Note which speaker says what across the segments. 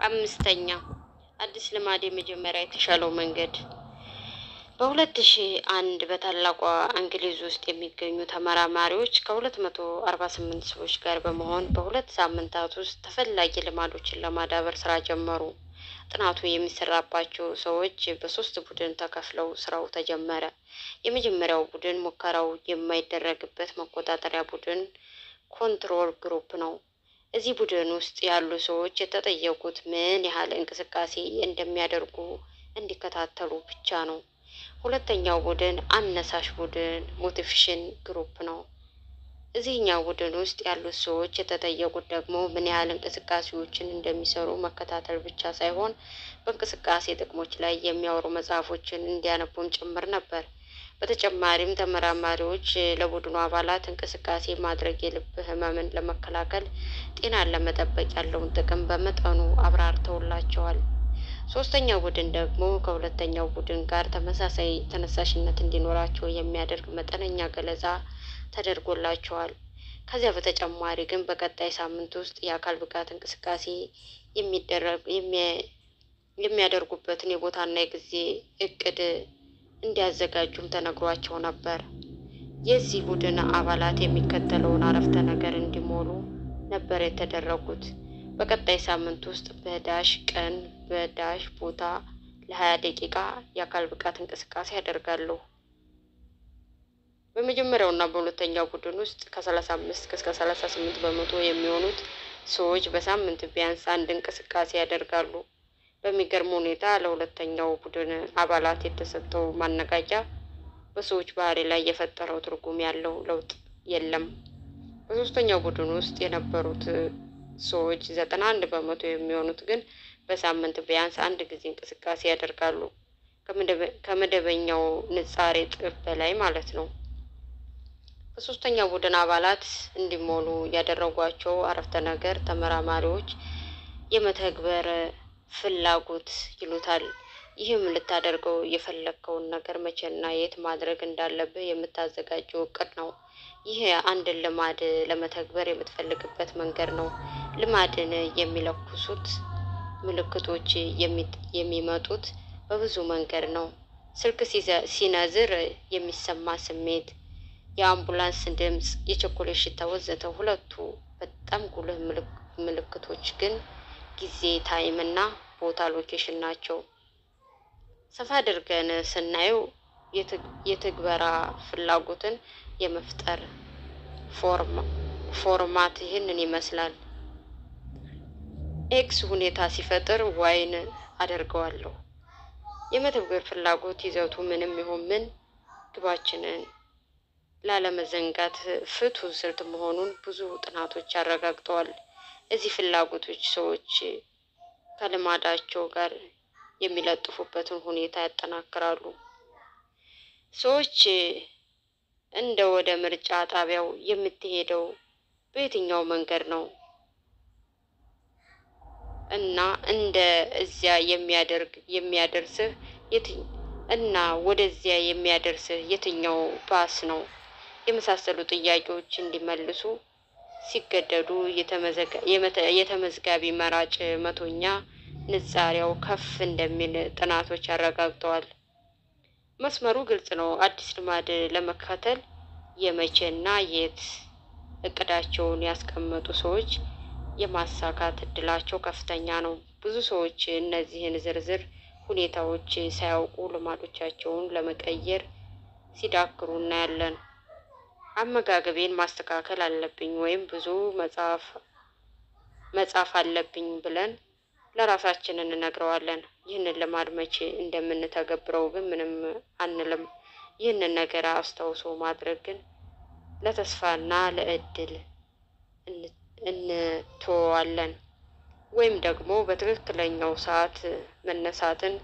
Speaker 1: አምስተኛ አዲስ ልማድ የመጀመሪያ የተሻለው መንገድ በሁለት ሺ አንድ በታላቋ እንግሊዝ ውስጥ የሚገኙ ተመራማሪዎች ከሁለት መቶ አርባ ስምንት ሰዎች ጋር በመሆን በሁለት ሳምንታት ውስጥ ተፈላጊ ልማዶችን ለማዳበር ስራ ጀመሩ። ጥናቱ የሚሰራባቸው ሰዎች በሶስት ቡድን ተከፍለው ስራው ተጀመረ። የመጀመሪያው ቡድን ሙከራው የማይደረግበት መቆጣጠሪያ ቡድን ኮንትሮል ግሩፕ ነው። እዚህ ቡድን ውስጥ ያሉ ሰዎች የተጠየቁት ምን ያህል እንቅስቃሴ እንደሚያደርጉ እንዲከታተሉ ብቻ ነው። ሁለተኛው ቡድን አነሳሽ ቡድን ሞቲቬሽን ግሩፕ ነው። እዚህኛው ቡድን ውስጥ ያሉት ሰዎች የተጠየቁት ደግሞ ምን ያህል እንቅስቃሴዎችን እንደሚሰሩ መከታተል ብቻ ሳይሆን በእንቅስቃሴ ጥቅሞች ላይ የሚያወሩ መጽሐፎችን እንዲያነቡም ጭምር ነበር። በተጨማሪም ተመራማሪዎች ለቡድኑ አባላት እንቅስቃሴ ማድረግ የልብ ህመምን ለመከላከል፣ ጤናን ለመጠበቅ ያለውን ጥቅም በመጠኑ አብራርተውላቸዋል። ሶስተኛው ቡድን ደግሞ ከሁለተኛው ቡድን ጋር ተመሳሳይ ተነሳሽነት እንዲኖራቸው የሚያደርግ መጠነኛ ገለጻ ተደርጎላቸዋል። ከዚያ በተጨማሪ ግን በቀጣይ ሳምንት ውስጥ የአካል ብቃት እንቅስቃሴ የሚደረግ የሚያደርጉበትን የቦታና የጊዜ እቅድ እንዲያዘጋጁም ተነግሯቸው ነበር። የዚህ ቡድን አባላት የሚከተለውን አረፍተ ነገር እንዲሞሉ ነበር የተደረጉት። በቀጣይ ሳምንት ውስጥ በዳሽ ቀን በዳሽ ቦታ ለሀያ ደቂቃ የአካል ብቃት እንቅስቃሴ ያደርጋለሁ። በመጀመሪያውና በሁለተኛው ቡድን ውስጥ ከሰላሳ አምስት እስከ ሰላሳ ስምንት በመቶ የሚሆኑት ሰዎች በሳምንት ቢያንስ አንድ እንቅስቃሴ ያደርጋሉ። በሚገርም ሁኔታ ለሁለተኛው ቡድን አባላት የተሰጠው ማነቃቂያ በሰዎች ባህሪ ላይ የፈጠረው ትርጉም ያለው ለውጥ የለም። በሶስተኛው ቡድን ውስጥ የነበሩት ሰዎች ዘጠና አንድ በመቶ የሚሆኑት ግን በሳምንት ቢያንስ አንድ ጊዜ እንቅስቃሴ ያደርጋሉ። ከመደበኛው ንጻሬ እጥፍ በላይ ማለት ነው። በሶስተኛው ቡድን አባላት እንዲሞሉ ያደረጓቸው አረፍተ ነገር ተመራማሪዎች የመተግበር ፍላጎት ይሉታል። ይህም ልታደርገው የፈለግከውን ነገር መቼና የት ማድረግ እንዳለብህ የምታዘጋጀው እቅድ ነው። ይህ አንድን ልማድ ለመተግበር የምትፈልግበት መንገድ ነው። ልማድን የሚለኩሱት ምልክቶች የሚመጡት በብዙ መንገድ ነው። ስልክ ሲነዝር የሚሰማ ስሜት፣ የአምቡላንስ ድምፅ፣ የቸኮሌት ሽታ ወዘተ። ሁለቱ በጣም ጉልህ ምልክቶች ግን ጊዜ ታይም እና ቦታ ሎኬሽን ናቸው። ሰፋ አድርገን ስናየው የትግበራ ፍላጎትን የመፍጠር ፎርማት ይህንን ይመስላል። ኤክስ ሁኔታ ሲፈጥር ዋይን አደርገዋለሁ። የመተግበር ፍላጎት ይዘቱ ምንም ይሁን ምን ግባችንን ላለመዘንጋት ፍቱን ስልት መሆኑን ብዙ ጥናቶች አረጋግጠዋል። እዚህ ፍላጎቶች ሰዎች ከልማዳቸው ጋር የሚለጥፉበትን ሁኔታ ያጠናክራሉ። ሰዎች እንደ ወደ ምርጫ ጣቢያው የምትሄደው በየትኛው መንገድ ነው እና እንደ እዚያ የሚያደርግ የሚያደርስህ እና ወደዚያ የሚያደርስህ የትኛው ባስ ነው የመሳሰሉ ጥያቄዎች እንዲመልሱ ሲገደዱ የተመዝጋቢ መራጭ መቶኛ ንጻሪያው ከፍ እንደሚል ጥናቶች አረጋግጠዋል። መስመሩ ግልጽ ነው። አዲስ ልማድ ለመከተል የመቼና የት እቅዳቸውን ያስቀመጡ ሰዎች የማሳካት እድላቸው ከፍተኛ ነው። ብዙ ሰዎች እነዚህን ዝርዝር ሁኔታዎች ሳያውቁ ልማዶቻቸውን ለመቀየር ሲዳክሩ እናያለን። አመጋገቤን ማስተካከል አለብኝ ወይም ብዙ መጻፍ መጻፍ አለብኝ ብለን ለራሳችን እንነግረዋለን። ይህንን ልማድ መቼ እንደምንተገብረው ግን ምንም አንልም። ይህንን ነገር አስታውሶ ማድረግ ግን ለተስፋና ለእድል እንተወዋለን። ወይም ደግሞ በትክክለኛው ሰዓት መነሳትን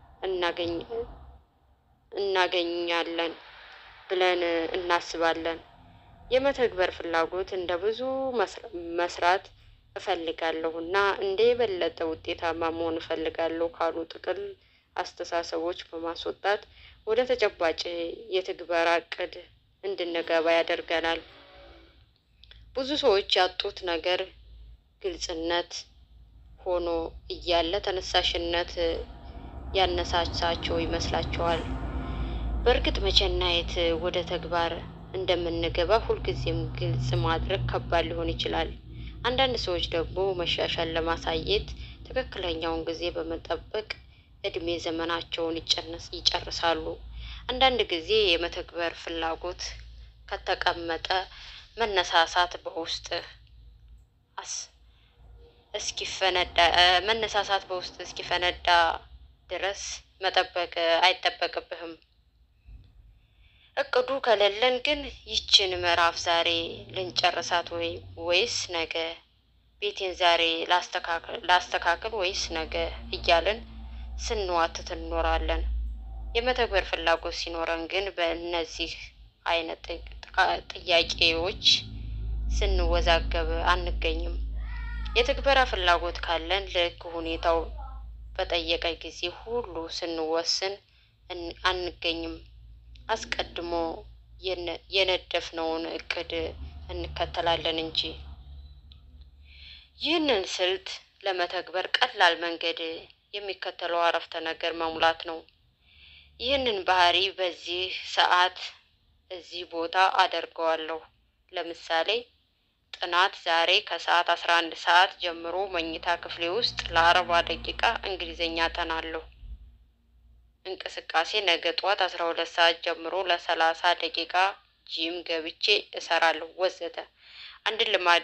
Speaker 1: እናገኛለን ብለን እናስባለን። የመተግበር ፍላጎት እንደ ብዙ መስራት እፈልጋለሁ እና እንደ የበለጠ ውጤታማ መሆን እፈልጋለሁ ካሉ ጥቅል አስተሳሰቦች በማስወጣት ወደ ተጨባጭ የትግበራ እቅድ እንድንገባ ሆኖ እያለ ተነሳሽነት ያነሳሳቸው ይመስላቸዋል። በእርግጥ መቼና የት ወደ ተግባር እንደምንገባ ሁልጊዜም ግልጽ ማድረግ ከባድ ሊሆን ይችላል። አንዳንድ ሰዎች ደግሞ መሻሻል ለማሳየት ትክክለኛውን ጊዜ በመጠበቅ እድሜ ዘመናቸውን ይጨርሳሉ። አንዳንድ ጊዜ የመተግበር ፍላጎት ከተቀመጠ መነሳሳት በውስጥ እስኪፈነዳ መነሳሳት በውስጥ እስኪፈነዳ ድረስ መጠበቅ አይጠበቅብህም። እቅዱ ከሌለን ግን ይችን ምዕራፍ ዛሬ ልንጨርሳት ወይ ወይስ ነገ? ቤቴን ዛሬ ላስተካክል ወይስ ነገ እያልን ስንዋትት እንኖራለን። የመተግበር ፍላጎት ሲኖረን ግን በእነዚህ አይነት ጥያቄዎች ስንወዛገብ አንገኝም። የትግበራ ፍላጎት ካለን ልክ ሁኔታው በጠየቀ ጊዜ ሁሉ ስንወስን አንገኝም። አስቀድሞ የነደፍነውን እቅድ እንከተላለን እንጂ። ይህንን ስልት ለመተግበር ቀላል መንገድ የሚከተለው አረፍተ ነገር መሙላት ነው። ይህንን ባህሪ በዚህ ሰዓት እዚህ ቦታ አደርገዋለሁ። ለምሳሌ ጥናት ዛሬ ከሰዓት አስራ አንድ ሰዓት ጀምሮ መኝታ ክፍሌ ውስጥ ለአርባ ደቂቃ እንግሊዝኛ አጠናለሁ። እንቅስቃሴ ነገ ጠዋት አስራ ሁለት ሰዓት ጀምሮ ለሰላሳ ደቂቃ ጂም ገብቼ እሰራለሁ ወዘተ። አንድን ልማድ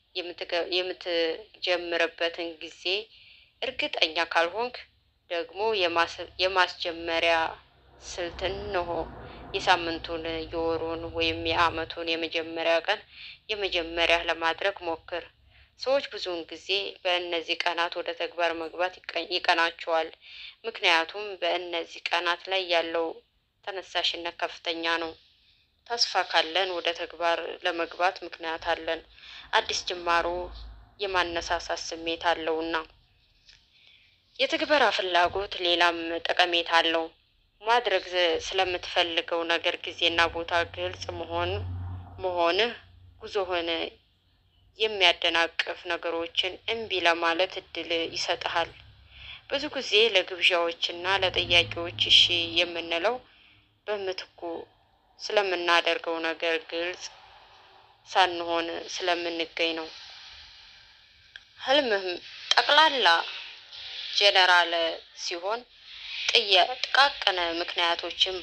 Speaker 1: የምትጀምርበትን ጊዜ እርግጠኛ ካልሆንክ ደግሞ የማስጀመሪያ ስልት እንሆ። የሳምንቱን፣ የወሩን ወይም የዓመቱን የመጀመሪያ ቀን የመጀመሪያ ለማድረግ ሞክር። ሰዎች ብዙውን ጊዜ በእነዚህ ቀናት ወደ ተግባር መግባት ይቀናቸዋል። ምክንያቱም በእነዚህ ቀናት ላይ ያለው ተነሳሽነት ከፍተኛ ነው። ተስፋ ካለን ወደ ተግባር ለመግባት ምክንያት አለን። አዲስ ጅማሮ የማነሳሳት ስሜት አለውና። የትግበራ ፍላጎት ሌላም ጠቀሜታ አለው። ማድረግ ስለምትፈልገው ነገር ጊዜና ቦታ ግልጽ መሆን መሆንህ ጉዞህን የሚያደናቅፍ ነገሮችን እምቢ ለማለት እድል ይሰጥሃል። ብዙ ጊዜ ለግብዣዎችና ለጥያቄዎች እሺ የምንለው በምትኩ ስለምናደርገው ነገር ግልጽ ሳንሆን ስለምንገኝ ነው። ህልምህ ጠቅላላ ጄኔራል ሲሆን ጥቃቅን ምክንያቶችን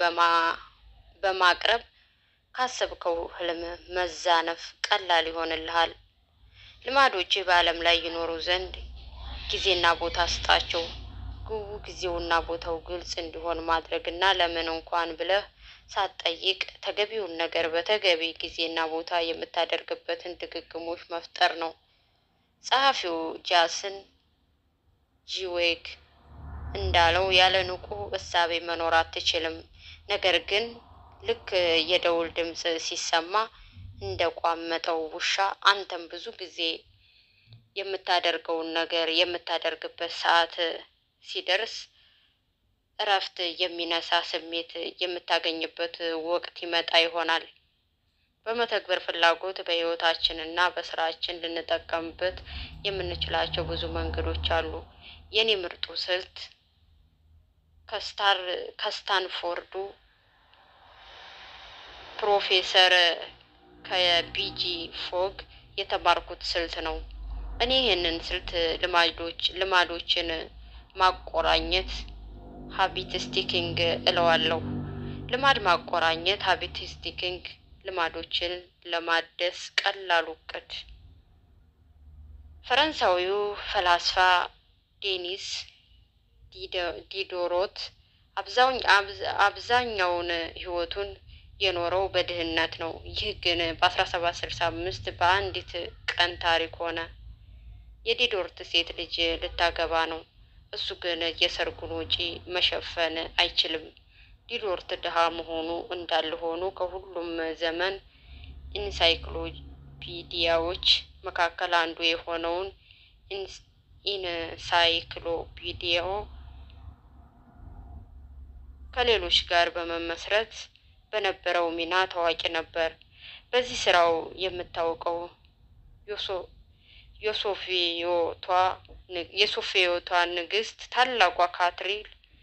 Speaker 1: በማቅረብ ካሰብከው ህልም መዛነፍ ቀላል ይሆንልሃል። ልማዶችህ በዓለም ላይ ይኖሩ ዘንድ ጊዜና ቦታ ስጣቸው። ግቡ ጊዜውና ቦታው ግልጽ እንዲሆን ማድረግና ለምን እንኳን ብለህ ሳትጠይቅ ተገቢውን ነገር በተገቢ ጊዜና ቦታ የምታደርግበትን ድግግሞች መፍጠር ነው። ጸሐፊው ጃስን ጂዌግ እንዳለው ያለ ንቁ እሳቤ መኖር አትችልም። ነገር ግን ልክ የደውል ድምፅ ሲሰማ እንደ ቋመጠው ውሻ አንተም ብዙ ጊዜ የምታደርገውን ነገር የምታደርግበት ሰዓት ሲደርስ እረፍት የሚነሳ ስሜት የምታገኝበት ወቅት ይመጣ ይሆናል። በመተግበር ፍላጎት በሕይወታችን እና በስራችን ልንጠቀምበት የምንችላቸው ብዙ መንገዶች አሉ። የኔ ምርጡ ስልት ከስታር ከስታንፎርዱ ፕሮፌሰር ከቢጂ ፎግ የተማርኩት ስልት ነው። እኔ ይህንን ስልት ልማዶች ልማዶችን ማቆራኘት ሀቢት ስቲኪንግ እለዋለሁ። ልማድ ማቆራኘት ሀቢት ስቲኪንግ ልማዶችን ለማደስ ቀላሉ እቅድ። ፈረንሳዊው ፈላስፋ ዴኒስ ዲዶሮት አብዛኛውን ሕይወቱን የኖረው በድህነት ነው። ይህ ግን በአስራ ሰባት ስልሳ አምስት በአንዲት ቀን ታሪክ ሆነ። የዲዶርት ሴት ልጅ ልታገባ ነው። እሱ ግን የሰርጉን ወጪ መሸፈን አይችልም። ዲዶርት ድሃ መሆኑ እንዳለ ሆኖ ከሁሉም ዘመን ኢንሳይክሎፒዲያዎች መካከል አንዱ የሆነውን ኢንሳይክሎፒዲያ ከሌሎች ጋር በመመስረት በነበረው ሚና ታዋቂ ነበር። በዚህ ስራው የምታወቀው የሶፊዮቷ የሶፊዮቷ ንግስት ታላቋ ካትሪን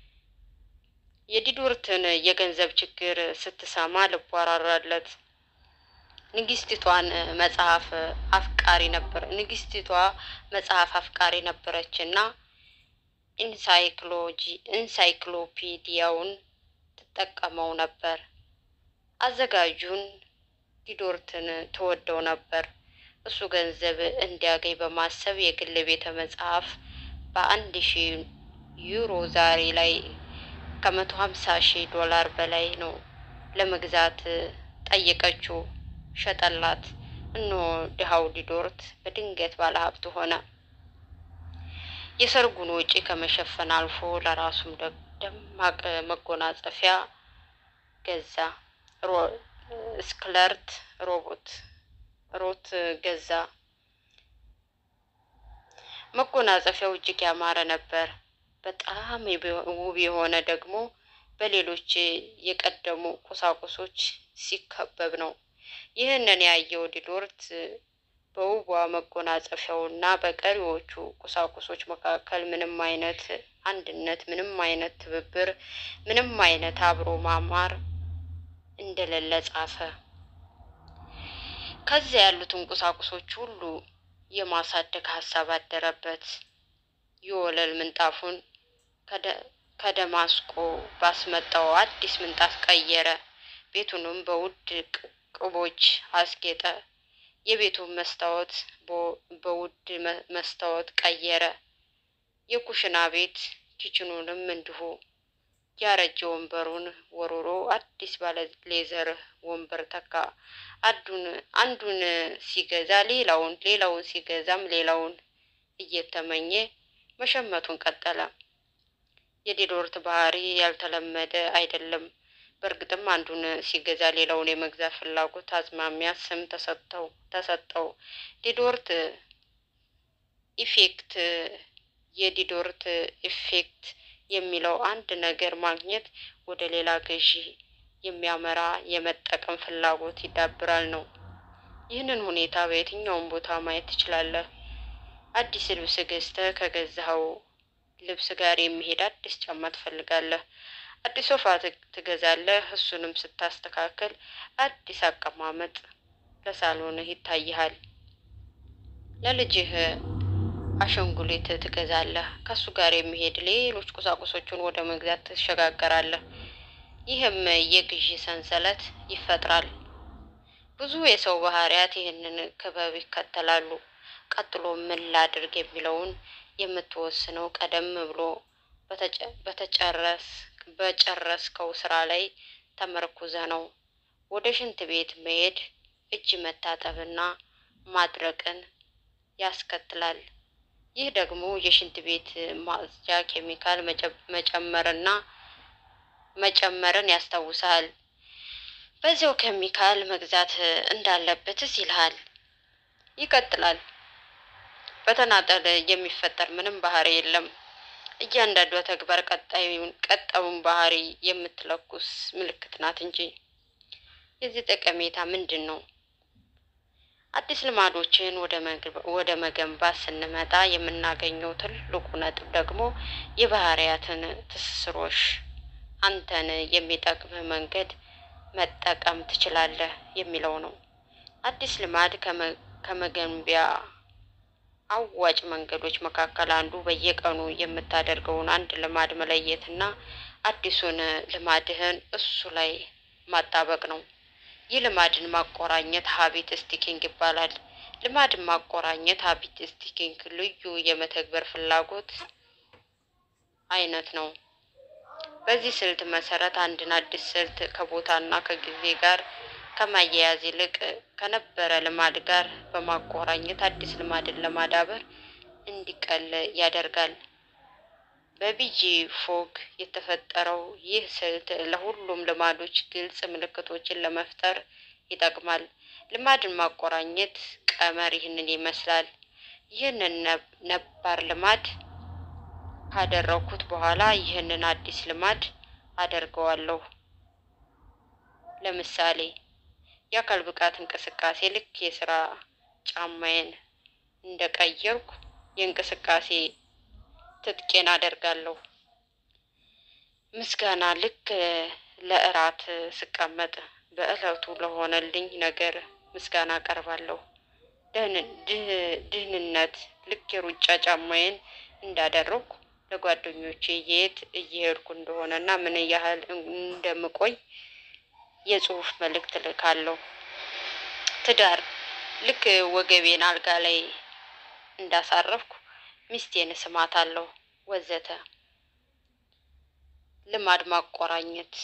Speaker 1: የዲዶርትን የገንዘብ ችግር ስትሰማ ልቧ ራራለት። ንግስቲቷን መጽሐፍ አፍቃሪ ነበር ንግስቲቷ መጽሐፍ አፍቃሪ ነበረች እና ኢንሳይክሎጂ ኢንሳይክሎፒዲያውን ትጠቀመው ነበር። አዘጋጁን ዲዶርትን ትወደው ነበር። እሱ ገንዘብ እንዲያገኝ በማሰብ የግል ቤተ መጽሐፍ በአንድ ሺህ ዩሮ ዛሬ ላይ ከመቶ ሀምሳ ሺህ ዶላር በላይ ነው ለመግዛት ጠየቀችው። ሸጠላት። እነሆ ድሃው ዲዶርት በድንገት ባለሀብት ሆነ። የሰርጉን ወጪ ከመሸፈን አልፎ ለራሱም ደማቅ መጎናጸፊያ ገዛ። ስክለርት ሮቦት ሮት ገዛ። መጎናጸፊያው እጅግ ያማረ ነበር። በጣም ውብ የሆነ ደግሞ በሌሎች የቀደሙ ቁሳቁሶች ሲከበብ ነው። ይህንን ያየው ዲዶርት በውቧ መጎናጸፊያውና በቀሪዎቹ ቁሳቁሶች መካከል ምንም አይነት አንድነት፣ ምንም አይነት ትብብር፣ ምንም አይነት አብሮ ማማር እንደሌለ ጻፈ። ከዚያ ያሉትን ቁሳቁሶች ሁሉ የማሳደግ ሀሳብ አደረበት። የወለል ምንጣፉን ከደማስቆ ባስመጣው አዲስ ምንጣፍ ቀየረ። ቤቱንም በውድ ቅቦች አስጌጠ። የቤቱን መስታወት በውድ መስታወት ቀየረ። የኩሽና ቤት ኪችኑንም እንዲሁ። ያረጀ ወንበሩን ወርውሮ አዲስ ባለ ሌዘር ወንበር ተካ። አንዱን አንዱን ሲገዛ ሌላውን ሌላውን ሲገዛም ሌላውን እየተመኘ መሸመቱን ቀጠለ። የዲዶርት ባህሪ ያልተለመደ አይደለም። በእርግጥም አንዱን ሲገዛ ሌላውን የመግዛት ፍላጎት አዝማሚያ ስም ተሰጠው ተሰጠው። ዲዶርት ኢፌክት የዲዶርት ኢፌክት የሚለው አንድ ነገር ማግኘት ወደ ሌላ ገዢ የሚያመራ የመጠቀም ፍላጎት ይዳብራል ነው። ይህንን ሁኔታ በየትኛውም ቦታ ማየት ትችላለህ። አዲስ ልብስ ገዝተህ ከገዛኸው ልብስ ጋር የሚሄድ አዲስ ጫማ ትፈልጋለህ። አዲስ ሶፋ ትገዛለህ። እሱንም ስታስተካከል አዲስ አቀማመጥ ለሳሎንህ ይታይሃል። ለልጅህ አሻንጉሊት ትገዛለህ። ከሱ ጋር የሚሄድ ሌሎች ቁሳቁሶችን ወደ መግዛት ትሸጋገራለህ። ይህም የግዢ ሰንሰለት ይፈጥራል። ብዙ የሰው ባህሪያት ይህንን ክበብ ይከተላሉ። ቀጥሎ ምን ላድርግ የሚለውን የምትወስነው ቀደም ብሎ በተጨረስ በጨረስከው ስራ ላይ ተመርኩዘ ነው። ወደ ሽንት ቤት መሄድ እጅ መታጠብና ማድረቅን ያስከትላል። ይህ ደግሞ የሽንት ቤት ማጽጃ ኬሚካል መጨመርና መጨመርን ያስታውሳል። በዚያው ኬሚካል መግዛት እንዳለበትስ ይልሃል። ይቀጥላል። በተናጠል የሚፈጠር ምንም ባህሪ የለም። እያንዳንዷ ተግባር ቀጣዩን ቀጣዩን ባህሪ የምትለኩስ ምልክት ናት እንጂ። የዚህ ጠቀሜታ ምንድን ነው? አዲስ ልማዶችን ወደ መገንባት ስንመጣ የምናገኘው ትልቁ ነጥብ ደግሞ የባህሪያትን ትስስሮች አንተን የሚጠቅምህ መንገድ መጠቀም ትችላለህ የሚለው ነው። አዲስ ልማድ ከመገንቢያ አዋጭ መንገዶች መካከል አንዱ በየቀኑ የምታደርገውን አንድ ልማድ መለየትና አዲሱን ልማድህን እሱ ላይ ማጣበቅ ነው። ይህ ልማድን ማቆራኘት ሀቢት ስቲኪንግ ይባላል። ልማድን ማቆራኘት ሀቢት ስቲኪንግ ልዩ የመተግበር ፍላጎት አይነት ነው። በዚህ ስልት መሰረት አንድን አዲስ ስልት ከቦታና ከጊዜ ጋር ከማያያዝ ይልቅ ከነበረ ልማድ ጋር በማቆራኘት አዲስ ልማድን ለማዳበር እንዲቀል ያደርጋል። በቢጂ ፎግ የተፈጠረው ይህ ስልት ለሁሉም ልማዶች ግልጽ ምልክቶችን ለመፍጠር ይጠቅማል። ልማድን ማቆራኘት ቀመር ይህንን ይመስላል። ይህንን ነባር ልማድ ካደረኩት በኋላ ይህንን አዲስ ልማድ አደርገዋለሁ። ለምሳሌ የአካል ብቃት እንቅስቃሴ ልክ የስራ ጫማዬን እንደቀየርኩ የእንቅስቃሴ ትጥቄን አደርጋለሁ። ምስጋና ልክ ለእራት ስቀመጥ በዕለቱ ለሆነልኝ ነገር ምስጋና አቀርባለሁ። ድህንነት ልክ የሩጫ ጫማዬን እንዳደረግኩ ለጓደኞቼ የት እየሄድኩ እንደሆነ እና ምን ያህል እንደምቆይ የጽሁፍ መልእክት ልካለሁ። ትዳር ልክ ወገቤን አልጋ ላይ እንዳሳረፍኩ ሚስቴን እስማታለሁ ወዘተ። ልማድ ማቆራኘት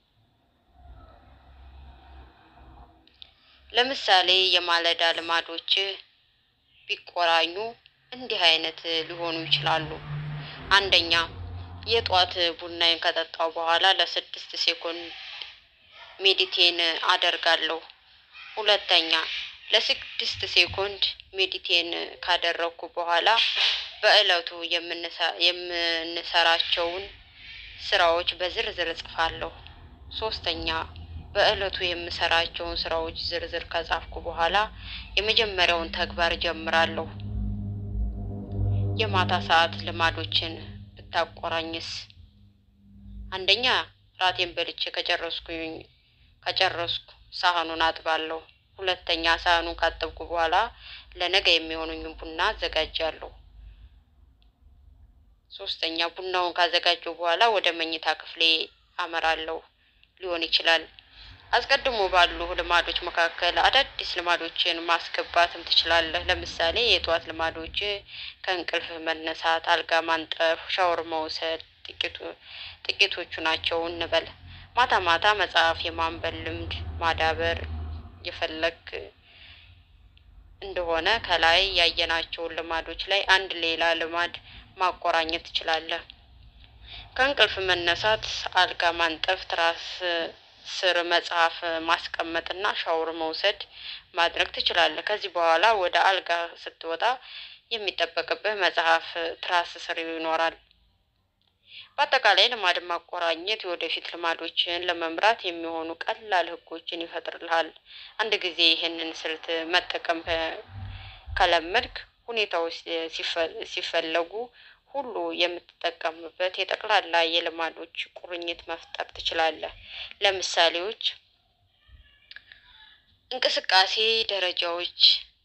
Speaker 1: ለምሳሌ የማለዳ ልማዶች ቢቆራኙ እንዲህ አይነት ሊሆኑ ይችላሉ። አንደኛ የጧት ቡናዬን ከጠጣው በኋላ ለስድስት ሴኮንድ ሜዲቴን አደርጋለሁ። ሁለተኛ ለስድስት ሴኮንድ ሜዲቴን ካደረግኩ በኋላ በዕለቱ የምንሰራቸውን ስራዎች በዝርዝር እጽፋለሁ። ሶስተኛ በዕለቱ የምሰራቸውን ስራዎች ዝርዝር ከጻፍኩ በኋላ የመጀመሪያውን ተግባር ጀምራለሁ። የማታ ሰዓት ልማዶችን ብታቆራኝስ? አንደኛ ራቴን በልቼ ከጨረስኩኝ ከጨረስኩ ሳህኑን አጥባለሁ። ሁለተኛ ሳህኑን ካጠብኩ በኋላ ለነገ የሚሆኑኝን ቡና አዘጋጃለሁ። ሶስተኛ ቡናውን ካዘጋጀው በኋላ ወደ መኝታ ክፍሌ አመራለሁ ሊሆን ይችላል። አስቀድሞ ባሉ ልማዶች መካከል አዳዲስ ልማዶችን ማስገባትም ትችላለህ። ለምሳሌ የጠዋት ልማዶች ከእንቅልፍ መነሳት፣ አልጋ ማንጠፍ፣ ሻወር መውሰድ ጥቂቶቹ ናቸው እንበል። ማታ ማታ መጽሐፍ የማንበብ ልምድ ማዳበር የፈለግ እንደሆነ ከላይ ያየናቸውን ልማዶች ላይ አንድ ሌላ ልማድ ማቆራኘት ትችላለህ። ከእንቅልፍ መነሳት፣ አልጋ ማንጠፍ፣ ትራስ ስር መጽሐፍ ማስቀመጥና ሻወር መውሰድ ማድረግ ትችላለህ። ከዚህ በኋላ ወደ አልጋ ስትወጣ የሚጠበቅብህ መጽሐፍ ትራስ ስር ይኖራል። በአጠቃላይ ልማድ ማቆራኘት የወደፊት ልማዶችን ለመምራት የሚሆኑ ቀላል ህጎችን ይፈጥርልሃል። አንድ ጊዜ ይህንን ስልት መጠቀም ከለመድክ ሁኔታዎች ሲፈለጉ ሁሉ የምትጠቀምበት የጠቅላላ የልማዶች ቁርኝት መፍጠር ትችላለህ። ለምሳሌዎች እንቅስቃሴ ደረጃዎች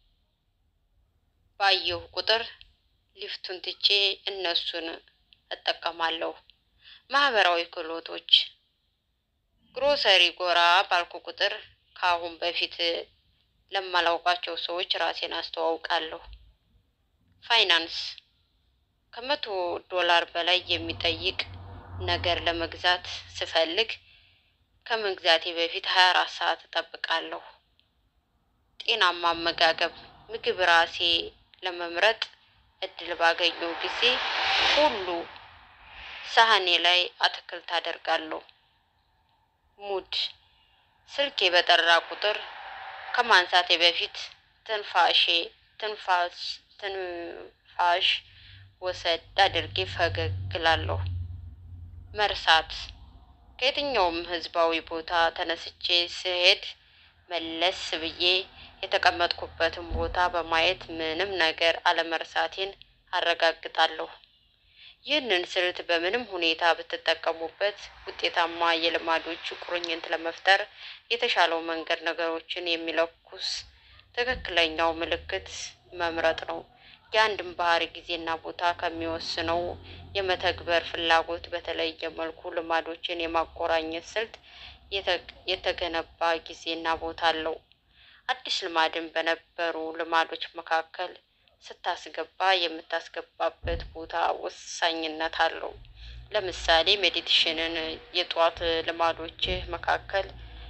Speaker 1: ባየሁ ቁጥር ሊፍቱን ትቼ እነሱን እጠቀማለሁ። ማህበራዊ ክህሎቶች ግሮሰሪ ጎራ ባልኩ ቁጥር ከአሁን በፊት ለማላውቃቸው ሰዎች ራሴን አስተዋውቃለሁ። ፋይናንስ ከመቶ ዶላር በላይ የሚጠይቅ ነገር ለመግዛት ስፈልግ ከመግዛቴ በፊት ሀያ አራት ሰዓት እጠብቃለሁ። ጤናማ አመጋገብ ምግብ ራሴ ለመምረጥ እድል ባገኘው ጊዜ ሁሉ ሳህኔ ላይ አትክልት አደርጋለሁ። ሙድ ስልኬ በጠራ ቁጥር ከማንሳቴ በፊት ትንፋሼ ትንፋሽ ትንፋሽ ወሰድ አድርጌ ፈገግ እላለሁ። መርሳት ከየትኛውም ህዝባዊ ቦታ ተነስቼ ስሄድ መለስ ብዬ የተቀመጥኩበትን ቦታ በማየት ምንም ነገር አለመርሳቴን አረጋግጣለሁ። ይህንን ስልት በምንም ሁኔታ ብትጠቀሙበት ውጤታማ የልማዶች ቁርኝት ለመፍጠር የተሻለው መንገድ ነገሮችን የሚለኩስ ትክክለኛው ምልክት መምረጥ ነው። የአንድን ባህሪ ጊዜና ቦታ ከሚወስነው የመተግበር ፍላጎት በተለየ መልኩ ልማዶችን የማቆራኘት ስልት የተገነባ ጊዜና ቦታ አለው። አዲስ ልማድን በነበሩ ልማዶች መካከል ስታስገባ የምታስገባበት ቦታ ወሳኝነት አለው። ለምሳሌ ሜዲቴሽንን የጠዋት ልማዶችህ መካከል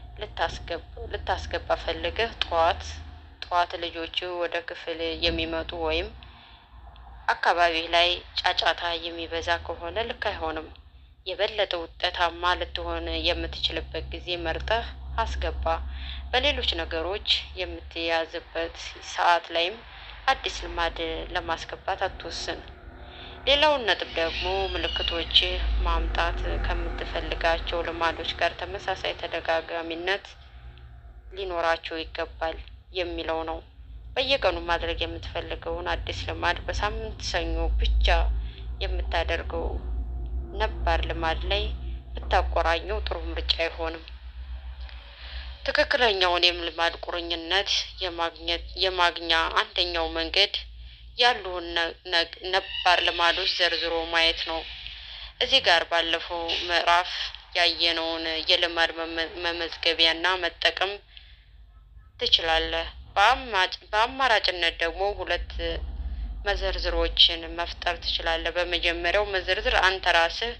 Speaker 1: ልታስገባ ፈልገህ ጠዋት ጠዋት ልጆች ወደ ክፍል የሚመጡ ወይም አካባቢ ላይ ጫጫታ የሚበዛ ከሆነ ልክ አይሆንም። የበለጠ ውጤታማ ልትሆን የምትችልበት ጊዜ መርጠህ አስገባ። በሌሎች ነገሮች የምትያዝበት ሰዓት ላይም አዲስ ልማድ ለማስገባት አትወስን። ሌላውን ነጥብ ደግሞ ምልክቶች ማምጣት ከምትፈልጋቸው ልማዶች ጋር ተመሳሳይ ተደጋጋሚነት ሊኖራቸው ይገባል የሚለው ነው። በየቀኑ ማድረግ የምትፈልገውን አዲስ ልማድ በሳምንት ሰኞ ብቻ የምታደርገው ነባር ልማድ ላይ ብታቆራኘው ጥሩ ምርጫ አይሆንም። ትክክለኛውን የልማድ ቁርኝነት የማግኘት የማግኛ አንደኛው መንገድ ያሉን ነባር ልማዶች ዘርዝሮ ማየት ነው። እዚህ ጋር ባለፈው ምዕራፍ ያየነውን የልማድ መመዝገቢያና መጠቀም ትችላለህ። በአማራጭነት ደግሞ ሁለት መዘርዝሮችን መፍጠር ትችላለህ። በመጀመሪያው መዘርዝር አንተ ራስህ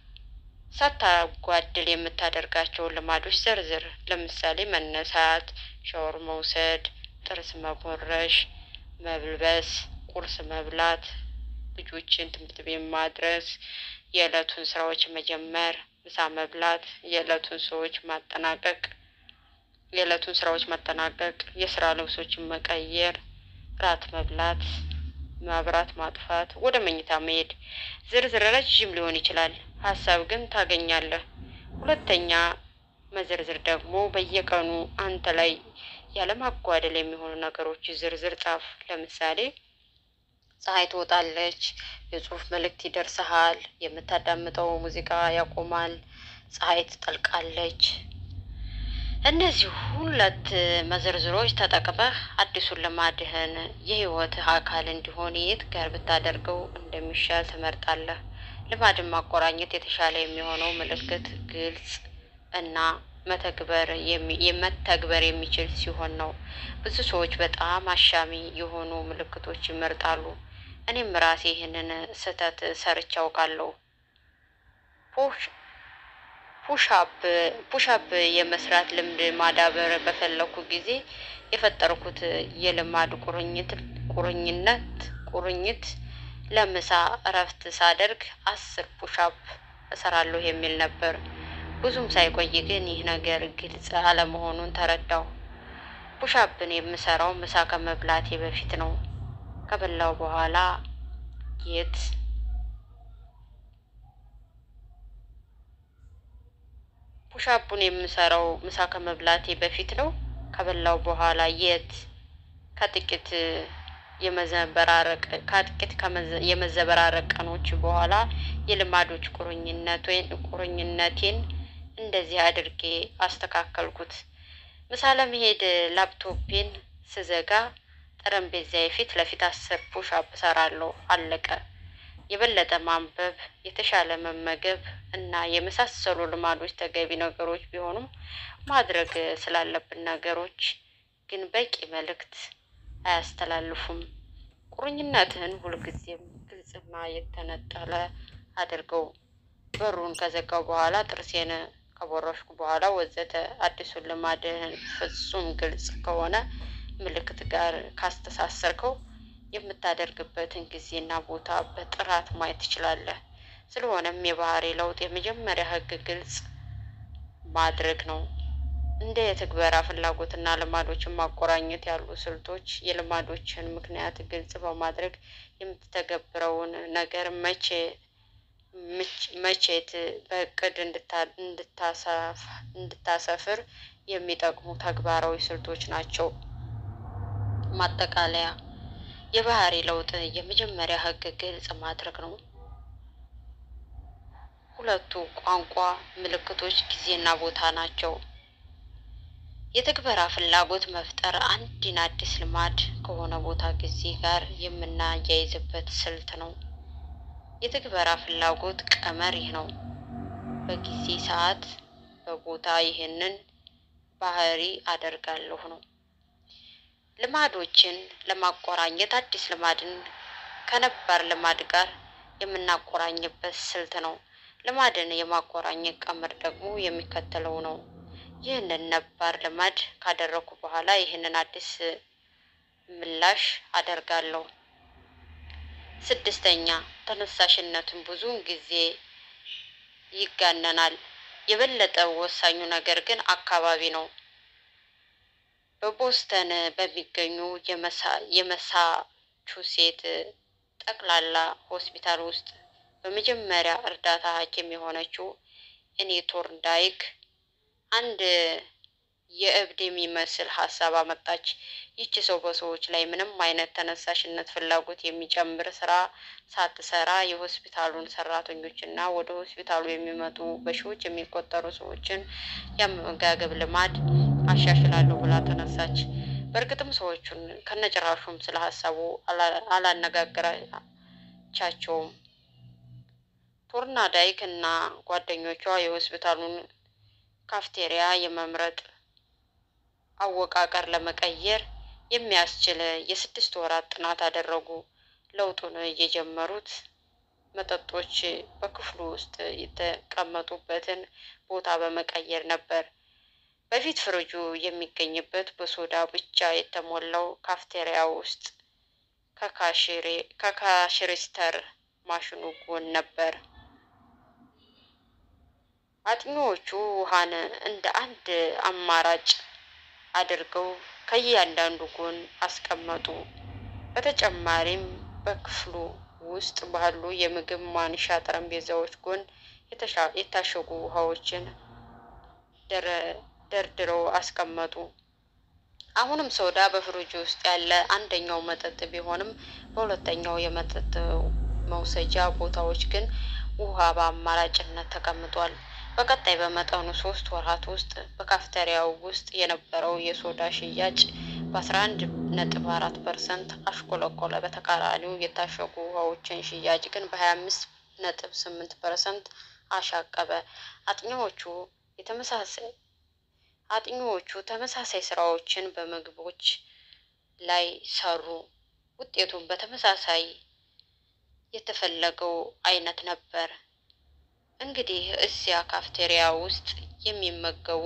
Speaker 1: ሳታጓድል የምታደርጋቸውን ልማዶች ዘርዝር። ለምሳሌ መነሳት፣ ሻወር መውሰድ፣ ጥርስ መቦረሽ፣ መልበስ፣ ቁርስ መብላት፣ ልጆችን ትምህርት ቤት ማድረስ፣ የዕለቱን ስራዎች መጀመር፣ ምሳ መብላት፣ የዕለቱን ሰዎች ማጠናቀቅ የዕለቱን ስራዎች ማጠናቀቅ፣ የስራ ልብሶችን መቀየር፣ ራት መብላት፣ መብራት ማጥፋት፣ ወደ መኝታ መሄድ። ዝርዝር ረዥም ሊሆን ይችላል፣ ሀሳብ ግን ታገኛለህ። ሁለተኛ መዘርዝር ደግሞ በየቀኑ አንተ ላይ ያለማጓደል የሚሆኑ ነገሮች ዝርዝር ጻፍ። ለምሳሌ ፀሐይ ትወጣለች፣ የጽሁፍ መልእክት ይደርስሃል፣ የምታዳምጠው ሙዚቃ ያቆማል፣ ፀሐይ ትጠልቃለች። እነዚህ ሁለት መዘርዝሮች ተጠቅመህ አዲሱን ልማድህን የህይወትህ አካል እንዲሆን የት ጋር ብታደርገው እንደሚሻል ትመርጣለህ። ልማድን ማቆራኘት የተሻለ የሚሆነው ምልክት ግልጽ እና መተግበር የመተግበር የሚችል ሲሆን ነው። ብዙ ሰዎች በጣም አሻሚ የሆኑ ምልክቶች ይመርጣሉ። እኔም ራሴ ይህንን ስህተት ሰርቼ አውቃለሁ። ፑሻፕ ፑሻፕ የመስራት ልምድ ማዳበር በፈለኩ ጊዜ የፈጠርኩት የልማድ ቁርኝት ቁርኝነት ቁርኝት ለምሳ እረፍት ሳደርግ አስር ፑሻፕ እሰራለሁ የሚል ነበር። ብዙም ሳይቆይ ግን ይህ ነገር ግልጽ አለመሆኑን ተረዳሁ። ፑሻፕን የምሰራው ምሳ ከመብላቴ በፊት ነው። ከበላው በኋላ የት ፑሻፑን የምሰራው ምሳ ከመብላቴ በፊት ነው። ከበላው በኋላ የት ከጥቂት የመዘበራረቅ ከጥቂት የመዘበራረቅ ቀኖች በኋላ የልማዶች ቁርኝነት ወይም ቁርኝነቴን እንደዚህ አድርጌ አስተካከልኩት። ምሳ ለመሄድ ላፕቶፔን ስዘጋ ጠረጴዛዬ ፊት ለፊት አስር ፑሻፕ እሰራለሁ። አለቀ። የበለጠ ማንበብ፣ የተሻለ መመገብ እና የመሳሰሉ ልማዶች ተገቢ ነገሮች ቢሆኑም ማድረግ ስላለብን ነገሮች ግን በቂ መልእክት አያስተላልፉም። ቁርኝነትህን ሁልጊዜም ግልጽና የተነጠለ አድርገው። በሩን ከዘጋው በኋላ ጥርሴን ከቦረሽኩ በኋላ ወዘተ። አዲሱን ልማድህን ፍጹም ግልጽ ከሆነ ምልክት ጋር ካስተሳሰርከው የምታደርግበትን ጊዜና ቦታ በጥራት ማየት ትችላለህ። ስለሆነም የባህሪ ለውጥ የመጀመሪያ ህግ ግልጽ ማድረግ ነው። እንደ የትግበራ ፍላጎትና ልማዶችን ማቆራኘት ያሉ ስልቶች የልማዶችን ምክንያት ግልጽ በማድረግ የምትተገብረውን ነገር መቼ መቼት በእቅድ እንድታሰፍር የሚጠቅሙ ተግባራዊ ስልቶች ናቸው። ማጠቃለያ የባህሪ ለውጥ የመጀመሪያ ህግ ግልጽ ማድረግ ነው። ሁለቱ ቋንቋ ምልክቶች ጊዜና ቦታ ናቸው። የትግበራ ፍላጎት መፍጠር አንድን አዲስ ልማድ ከሆነ ቦታ ጊዜ ጋር የምናያይዝበት ስልት ነው። የትግበራ ፍላጎት ቀመር ይህ ነው። በጊዜ ሰዓት፣ በቦታ ይህንን ባህሪ አደርጋለሁ ነው። ልማዶችን ለማቆራኘት አዲስ ልማድን ከነባር ልማድ ጋር የምናቆራኝበት ስልት ነው። ልማድን የማቆራኘት ቀመር ደግሞ የሚከተለው ነው። ይህንን ነባር ልማድ ካደረኩ በኋላ ይህንን አዲስ ምላሽ አደርጋለሁ። ስድስተኛ ተነሳሽነትን ብዙውን ጊዜ ይጋነናል። የበለጠ ወሳኙ ነገር ግን አካባቢ ነው። በቦስተን በሚገኙ የመሳቹሴት ጠቅላላ ሆስፒታል ውስጥ በመጀመሪያ እርዳታ ሐኪም የሆነችው እኔ ቶርንዳይክ አንድ የእብድ የሚመስል ሀሳብ አመጣች። ይቺ ሰው በሰዎች ላይ ምንም አይነት ተነሳሽነት፣ ፍላጎት የሚጨምር ስራ ሳትሰራ የሆስፒታሉን ሰራተኞችና ወደ ሆስፒታሉ የሚመጡ በሺዎች የሚቆጠሩ ሰዎችን የአመጋገብ ልማድ አሻሽላለሁ ብላ ተነሳች። በእርግጥም ሰዎቹን ከነጭራሹም ስለ ሀሳቡ አላነጋገራቻቸውም። ቶርናዳይክ እና ጓደኞቿ የሆስፒታሉን ካፍቴሪያ የመምረጥ አወቃቀር ለመቀየር የሚያስችል የስድስት ወራት ጥናት አደረጉ። ለውጡን የጀመሩት መጠጦች በክፍሉ ውስጥ የተቀመጡበትን ቦታ በመቀየር ነበር። በፊት ፍሪጁ የሚገኝበት በሶዳ ብቻ የተሞላው ካፍቴሪያ ውስጥ ከካሽሪስተር ማሽኑ ጎን ነበር። አጥኚዎቹ ውሃን እንደ አንድ አማራጭ አድርገው ከእያንዳንዱ ጎን አስቀመጡ። በተጨማሪም በክፍሉ ውስጥ ባሉ የምግብ ማንሻ ጠረጴዛዎች ጎን የታሸጉ ውሃዎችን ደርድረው አስቀመጡ። አሁንም ሶዳ በፍሪጅ ውስጥ ያለ አንደኛው መጠጥ ቢሆንም በሁለተኛው የመጠጥ መውሰጃ ቦታዎች ግን ውሃ በአማራጭነት ተቀምጧል። በቀጣይ በመጠኑ ሶስት ወራት ውስጥ በካፍቴሪያው ውስጥ የነበረው የሶዳ ሽያጭ በአስራ አንድ ነጥብ አራት ፐርሰንት አሽቆለቆለ። በተቃራኒው የታሸጉ ውሃዎችን ሽያጭ ግን በሀያ አምስት ነጥብ ስምንት ፐርሰንት አሻቀበ። አጥኚዎቹ የተመሳሳይ አጥኚዎቹ ተመሳሳይ ስራዎችን በምግቦች ላይ ሰሩ። ውጤቱም በተመሳሳይ የተፈለገው አይነት ነበር። እንግዲህ እዚያ ካፍቴሪያ ውስጥ የሚመገቡ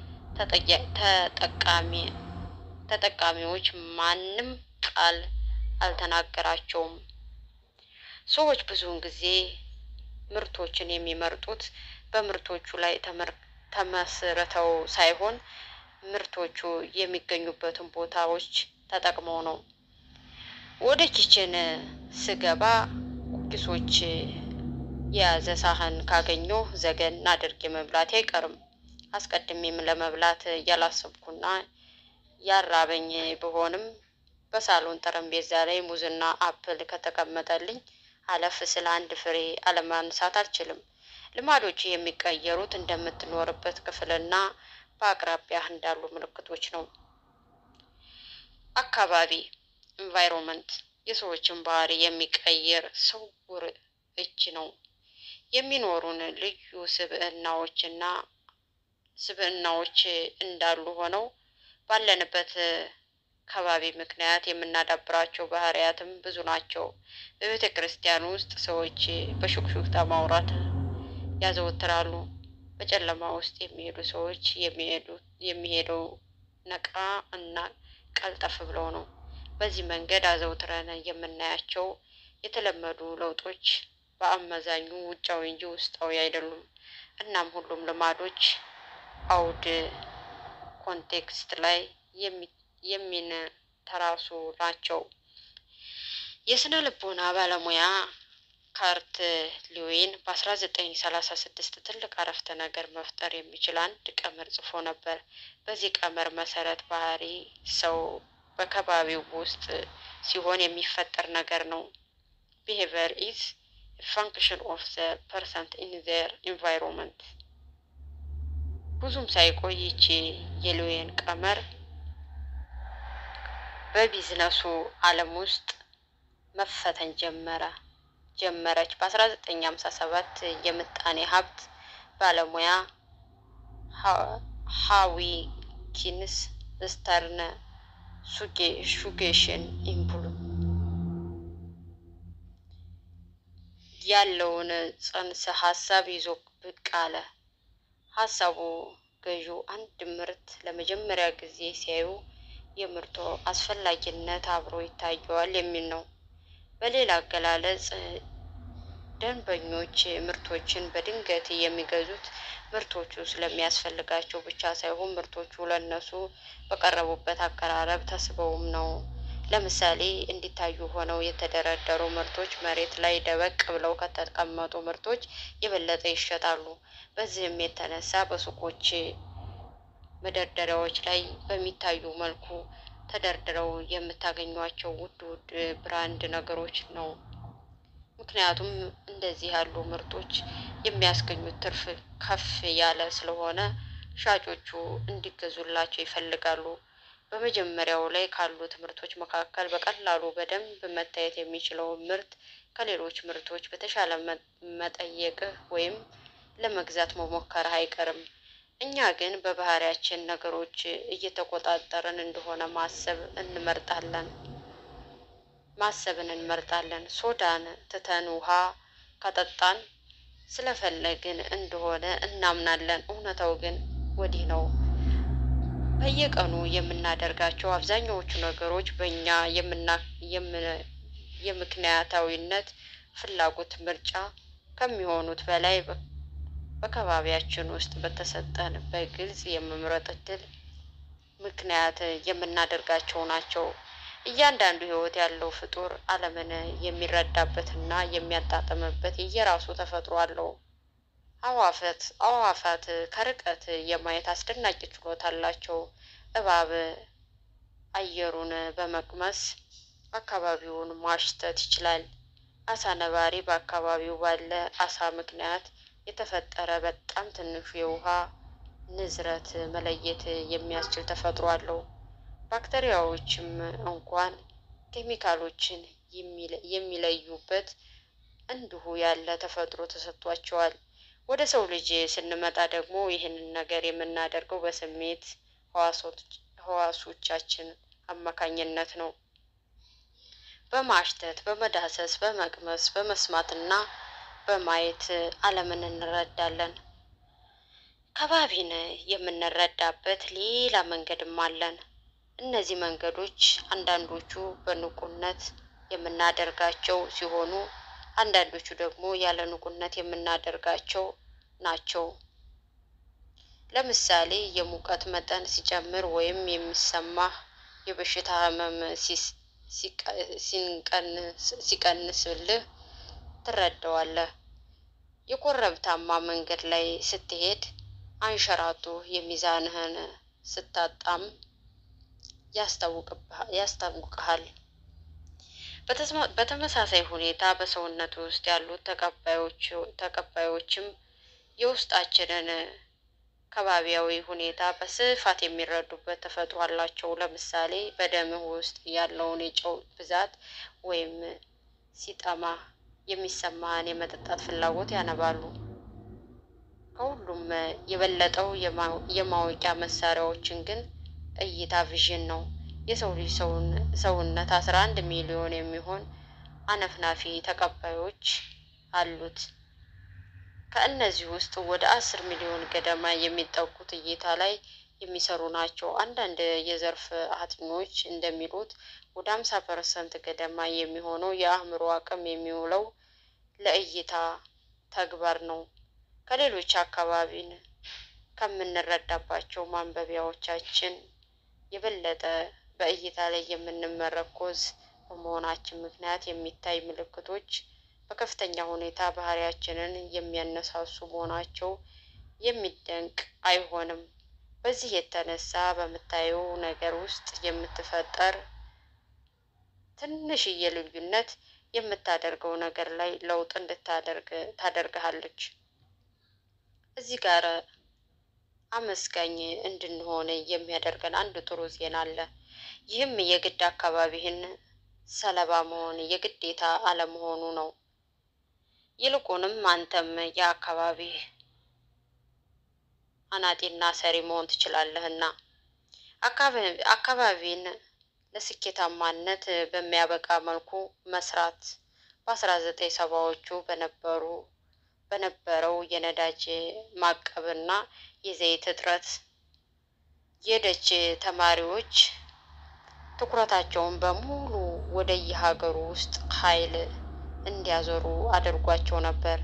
Speaker 1: ተጠቃሚ ተጠቃሚዎች ማንም ቃል አልተናገራቸውም። ሰዎች ብዙውን ጊዜ ምርቶችን የሚመርጡት በምርቶቹ ላይ ተመስርተው ሳይሆን ምርቶቹ የሚገኙበትን ቦታዎች ተጠቅመው ነው። ወደ ኪችን ስገባ ኩኪሶች የያዘ ሳህን ካገኘሁ ዘገን አድርጌ መብላቴ አይቀርም። አስቀድሜም ለመብላት ያላሰብኩና ያራበኝ ብሆንም በሳሎን ጠረጴዛ ላይ ሙዝና አፕል ከተቀመጠልኝ አለፍ ስለ አንድ ፍሬ አለማንሳት አልችልም። ልማዶች የሚቀየሩት እንደምትኖርበት ክፍልና በአቅራቢያህ እንዳሉ ምልክቶች ነው። አካባቢ ኢንቫይሮንመንት የሰዎችን ባህሪ የሚቀይር ስውር እጅ ነው። የሚኖሩን ልዩ ስብዕናዎችና ስብዕናዎች እንዳሉ ሆነው ባለንበት ከባቢ ምክንያት የምናዳብራቸው ባህሪያትም ብዙ ናቸው። በቤተ ክርስቲያን ውስጥ ሰዎች በሹክሹክታ ማውራት ያዘወትራሉ። በጨለማ ውስጥ የሚሄዱ ሰዎች የሚሄደው ነቃ እና ቀልጠፍ ብለው ነው። በዚህ መንገድ አዘውትረን የምናያቸው የተለመዱ ለውጦች በአመዛኙ ውጫዊ እንጂ ውስጣዊ አይደሉም። እናም ሁሉም ልማዶች አውድ ኮንቴክስት ላይ የሚንተራሱ ናቸው። የስነ ልቦና ባለሙያ ካርት ሊዊን በ1936 ትልቅ አረፍተ ነገር መፍጠር የሚችል አንድ ቀመር ጽፎ ነበር። በዚህ ቀመር መሰረት ባህሪ ሰው በከባቢው ውስጥ ሲሆን የሚፈጠር ነገር ነው። ቢሄቨር ኢዝ ፋንክሽን ኦፍ ዘ ፐርሰንት ኢን ዘር ኢንቫይሮንመንት። ብዙም ሳይቆይ ይቺ የሊዌን ቀመር በቢዝነሱ ዓለም ውስጥ መፈተን ጀመረ ጀመረች። በ1957 የምጣኔ ሀብት ባለሙያ ሃዊ ኪንስ ስተርን ሱጌሽን ኢምፕሉ ያለውን ጽንሰ ሀሳብ ይዞ ብቅ አለ። ሀሳቡ ገዢው አንድ ምርት ለመጀመሪያ ጊዜ ሲያዩ የምርቱ አስፈላጊነት አብሮ ይታየዋል የሚል ነው። በሌላ አገላለጽ ደንበኞች ምርቶችን በድንገት የሚገዙት ምርቶቹ ስለሚያስፈልጋቸው ብቻ ሳይሆን ምርቶቹ ለእነሱ በቀረቡበት አቀራረብ ተስበውም ነው። ለምሳሌ እንዲታዩ ሆነው የተደረደሩ ምርቶች መሬት ላይ ደበቅ ብለው ከተቀመጡ ምርቶች የበለጠ ይሸጣሉ። በዚህም የተነሳ በሱቆች መደርደሪያዎች ላይ በሚታዩ መልኩ ተደርድረው የምታገኟቸው ውድ ውድ ብራንድ ነገሮች ነው። ምክንያቱም እንደዚህ ያሉ ምርቶች የሚያስገኙት ትርፍ ከፍ ያለ ስለሆነ ሻጮቹ እንዲገዙላቸው ይፈልጋሉ። በመጀመሪያው ላይ ካሉት ምርቶች መካከል በቀላሉ በደንብ መታየት የሚችለው ምርት ከሌሎች ምርቶች በተሻለ መጠየቅህ ወይም ለመግዛት መሞከርህ አይቀርም። እኛ ግን በባህሪያችን ነገሮች እየተቆጣጠርን እንደሆነ ማሰብ እንመርጣለን ማሰብን እንመርጣለን። ሶዳን ትተን ውሃ ከጠጣን ስለፈለግን እንደሆነ እናምናለን። እውነታው ግን ወዲህ ነው። በየቀኑ የምናደርጋቸው አብዛኛዎቹ ነገሮች በእኛ የምክንያታዊነት ፍላጎት ምርጫ ከሚሆኑት በላይ በከባቢያችን ውስጥ በተሰጠን በግልጽ የመምረጥ እድል ምክንያት የምናደርጋቸው ናቸው። እያንዳንዱ ሕይወት ያለው ፍጡር ዓለምን የሚረዳበትና የሚያጣጥምበት የየራሱ ተፈጥሮ አለው። አዋፈት አዋፋት ከርቀት የማየት አስደናቂ ችሎታ አላቸው። እባብ አየሩን በመቅመስ አካባቢውን ማሽተት ይችላል። አሳ ነባሪ በአካባቢው ባለ አሳ ምክንያት የተፈጠረ በጣም ትንሹ የውሃ ንዝረት መለየት የሚያስችል ተፈጥሮ አለው። ባክቴሪያዎችም እንኳን ኬሚካሎችን የሚለዩበት እንዲሁ ያለ ተፈጥሮ ተሰጥቷቸዋል። ወደ ሰው ልጅ ስንመጣ ደግሞ ይህንን ነገር የምናደርገው በስሜት ህዋሶቻችን አማካኝነት ነው። በማሽተት፣ በመዳሰስ፣ በመቅመስ፣ በመስማትና በማየት ዓለምን እንረዳለን። ከባቢን የምንረዳበት ሌላ መንገድም አለን። እነዚህ መንገዶች አንዳንዶቹ በንቁነት የምናደርጋቸው ሲሆኑ፣ አንዳንዶቹ ደግሞ ያለ ንቁነት የምናደርጋቸው ናቸው። ለምሳሌ የሙቀት መጠን ሲጨምር ወይም የሚሰማህ የበሽታ ህመም ሲቀንስልህ ትረዳዋለህ። የኮረብታማ መንገድ ላይ ስትሄድ አንሸራቶ የሚዛንህን ስታጣም ያስታውቅሃል። በተመሳሳይ ሁኔታ በሰውነት ውስጥ ያሉት ተቀባዮችም የውስጣችንን ከባቢያዊ ሁኔታ በስፋት የሚረዱበት ተፈጥሮ አላቸው። ለምሳሌ በደምህ ውስጥ ያለውን የጨው ብዛት ወይም ሲጠማ የሚሰማህን የመጠጣት ፍላጎት ያነባሉ። ከሁሉም የበለጠው የማወቂያ መሳሪያዎችን ግን እይታ ቪዥን ነው። የሰው ልጅ ሰውነት አስራ አንድ ሚሊዮን የሚሆን አነፍናፊ ተቀባዮች አሉት። ከእነዚህ ውስጥ ወደ አስር ሚሊዮን ገደማ የሚጠጉት እይታ ላይ የሚሰሩ ናቸው። አንዳንድ የዘርፍ አጥኚዎች እንደሚሉት ወደ አምሳ ፐርሰንት ገደማ የሚሆነው የአእምሮ አቅም የሚውለው ለእይታ ተግባር ነው። ከሌሎች አካባቢን ከምንረዳባቸው ማንበቢያዎቻችን የበለጠ በእይታ ላይ የምንመረኮዝ በመሆናችን ምክንያት የሚታይ ምልክቶች በከፍተኛ ሁኔታ ባህሪያችንን የሚያነሳሱ መሆናቸው የሚደንቅ አይሆንም። በዚህ የተነሳ በምታየው ነገር ውስጥ የምትፈጠር ትንሽዬ ልዩነት የምታደርገው ነገር ላይ ለውጥ እንድታደርግ ታደርግሃለች። እዚህ ጋር አመስጋኝ እንድንሆን የሚያደርገን አንድ ጥሩ ዜና አለ። ይህም የግድ አካባቢህን ሰለባ መሆን የግዴታ አለመሆኑ ነው። ይልቁንም አንተም የአካባቢህ አናጢና ሰሪ መሆን ትችላለህና አካባቢን ለስኬታማነት በሚያበቃ መልኩ መስራት በአስራ ዘጠኝ ሰባዎቹ በነበሩ በነበረው የነዳጅ ማቀብና የዘይት እጥረት የደች ተማሪዎች ትኩረታቸውን በሙሉ ወደ የሀገሩ ውስጥ ኃይል እንዲያዞሩ አድርጓቸው ነበር።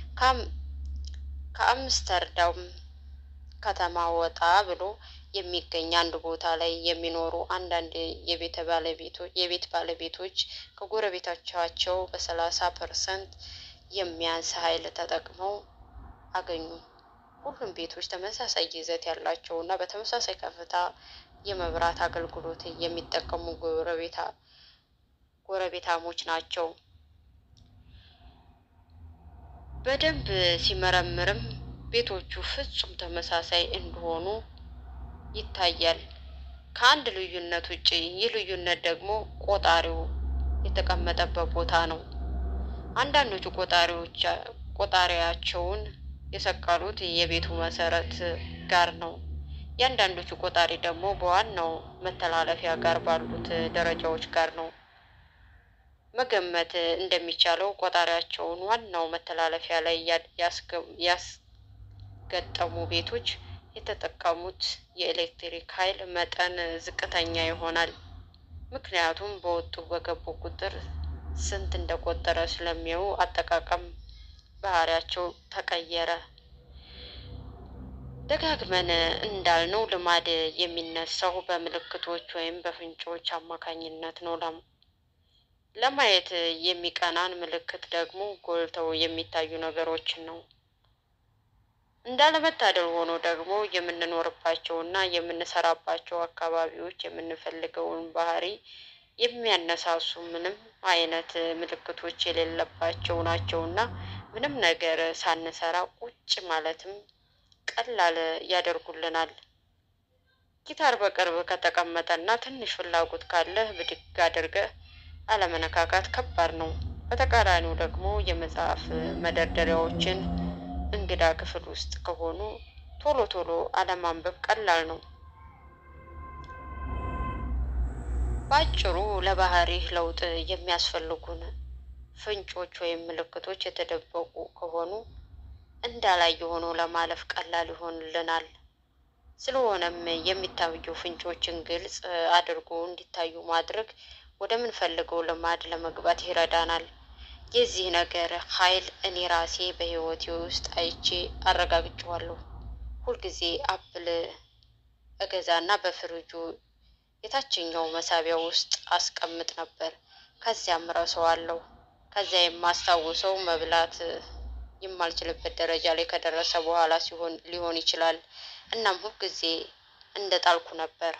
Speaker 1: ከአምስተርዳም ከተማ ወጣ ብሎ የሚገኝ አንድ ቦታ ላይ የሚኖሩ አንዳንድ የቤት ባለቤቶች የቤት ባለቤቶች ከጎረቤቶቻቸው በሰላሳ ፐርሰንት የሚያንስ ኃይል ተጠቅመው አገኙ። ሁሉም ቤቶች ተመሳሳይ ይዘት ያላቸው እና በተመሳሳይ ከፍታ የመብራት አገልግሎት የሚጠቀሙ ጎረቤታ ጎረቤታሞች ናቸው። በደንብ ሲመረምርም ቤቶቹ ፍጹም ተመሳሳይ እንደሆኑ ይታያል። ከአንድ ልዩነት ውጭ ይህ ልዩነት ደግሞ ቆጣሪው የተቀመጠበት ቦታ ነው። አንዳንዶቹ ቆጣሪዎች ቆጣሪያቸውን የሰቀሉት የቤቱ መሰረት ጋር ነው። የአንዳንዶቹ ቆጣሪ ደግሞ በዋናው መተላለፊያ ጋር ባሉት ደረጃዎች ጋር ነው። መገመት እንደሚቻለው ቆጣሪያቸውን ዋናው መተላለፊያ ላይ ያስገጠሙ ቤቶች የተጠቀሙት የኤሌክትሪክ ኃይል መጠን ዝቅተኛ ይሆናል። ምክንያቱም በወጡ በገቡ ቁጥር ስንት እንደቆጠረ ስለሚያዩ አጠቃቀም ባህሪያቸው ተቀየረ። ደጋግመን እንዳልነው ልማድ የሚነሳው በምልክቶች ወይም በፍንጮች አማካኝነት ነው። ለማየት የሚቀናን ምልክት ደግሞ ጎልተው የሚታዩ ነገሮችን ነው። እንዳለመታደል ሆኖ ደግሞ የምንኖርባቸው እና የምንሰራባቸው አካባቢዎች የምንፈልገውን ባህሪ የሚያነሳሱ ምንም አይነት ምልክቶች የሌለባቸው ናቸው እና ምንም ነገር ሳንሰራ ቁጭ ማለትም ቀላል ያደርጉልናል። ጊታር በቅርብ ከተቀመጠ እና ትንሽ ፍላጎት ካለህ ብድግ አድርገህ አለመነካካት ከባድ ነው። በተቃራኒው ደግሞ የመጽሐፍ መደርደሪያዎችን እንግዳ ክፍል ውስጥ ከሆኑ ቶሎ ቶሎ አለማንበብ ቀላል ነው። በአጭሩ ለባህሪህ ለውጥ የሚያስፈልጉን ፍንጮች ወይም ምልክቶች የተደበቁ ከሆኑ እንዳላየ ሆኖ ለማለፍ ቀላል ይሆንልናል። ስለሆነም የሚታዩ ፍንጮችን ግልጽ አድርጎ እንዲታዩ ማድረግ ወደምንፈልገው ልማድ ለመግባት ይረዳናል። የዚህ ነገር ኃይል እኔ ራሴ በሕይወቴ ውስጥ አይቼ አረጋግጬዋለሁ። ሁልጊዜ አፕል እገዛና በፍሪጁ የታችኛው መሳቢያ ውስጥ አስቀምጥ ነበር። ከዚያም ረሳዋለሁ። ከዚያ የማስታውሰው መብላት የማልችልበት ደረጃ ላይ ከደረሰ በኋላ ሲሆን ሊሆን ይችላል። እናም ሁልጊዜ እንደ ጣልኩ ነበር።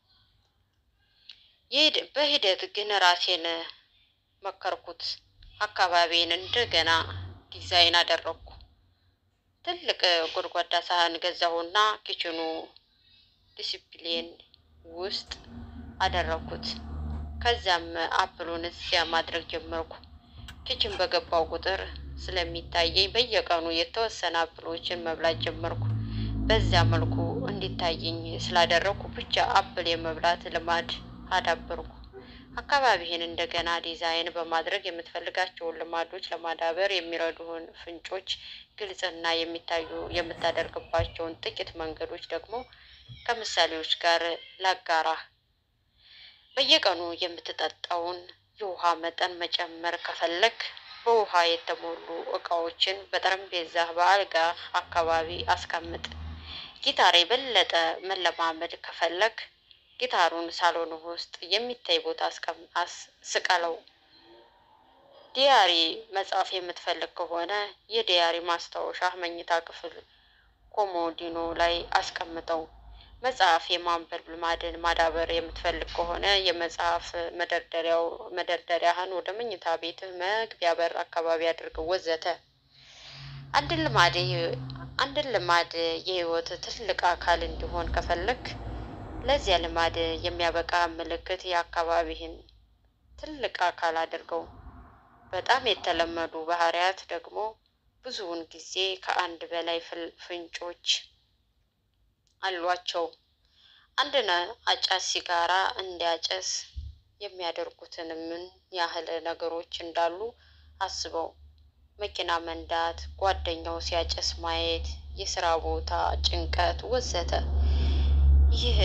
Speaker 1: በሂደት ግን ራሴን መከርኩት። አካባቢን እንደገና ዲዛይን አደረግኩ። ትልቅ ጎድጓዳ ሳህን ገዛሁና ኪችኑ ዲሲፕሊን ውስጥ አደረግኩት። ከዚያም አፕሉን እዚያ ማድረግ ጀመርኩ። ኪችን በገባው ቁጥር ስለሚታየኝ በየቀኑ የተወሰነ አፕሎችን መብላት ጀመርኩ። በዚያ መልኩ እንዲታየኝ ስላደረግኩ ብቻ አፕል የመብላት ልማድ አዳበርኩ። አካባቢህን እንደገና ዲዛይን በማድረግ የምትፈልጋቸውን ልማዶች ለማዳበር የሚረዱህን ፍንጮች ግልጽና የሚታዩ የምታደርግባቸውን ጥቂት መንገዶች ደግሞ ከምሳሌዎች ጋር ላጋራህ። በየቀኑ የምትጠጣውን የውሃ መጠን መጨመር ከፈለግ በውሃ የተሞሉ እቃዎችን በጠረጴዛህ በአልጋ አካባቢ አስቀምጥ። ጊታር የበለጠ መለማመድ ከፈለግ ጊታሩን ሳሎን ውስጥ የሚታይ ቦታ ስቀለው። ዲያሪ መጻፍ የምትፈልግ ከሆነ የዲያሪ ማስታወሻ መኝታ ክፍል ኮሞዲኖ ላይ አስቀምጠው። መጽሐፍ የማንበብ ልማድን ማዳበር የምትፈልግ ከሆነ የመጽሐፍ መደርደሪያው መደርደሪያህን ወደ መኝታ ቤትህ መግቢያ በር አካባቢ አድርገው ወዘተ። አንድን ልማድ አንድን ልማድ የህይወት ትልቅ አካል እንዲሆን ከፈለግ ለዚያ ልማድ የሚያበቃ ምልክት የአካባቢህን ትልቅ አካል አድርገው። በጣም የተለመዱ ባህሪያት ደግሞ ብዙውን ጊዜ ከአንድ በላይ ፍንጮች አሏቸው። አንድን አጫስ ሲጋራ እንዲያጨስ የሚያደርጉትን ምን ያህል ነገሮች እንዳሉ አስበው። መኪና መንዳት፣ ጓደኛው ሲያጨስ ማየት፣ የስራ ቦታ ጭንቀት ወዘተ። ይህ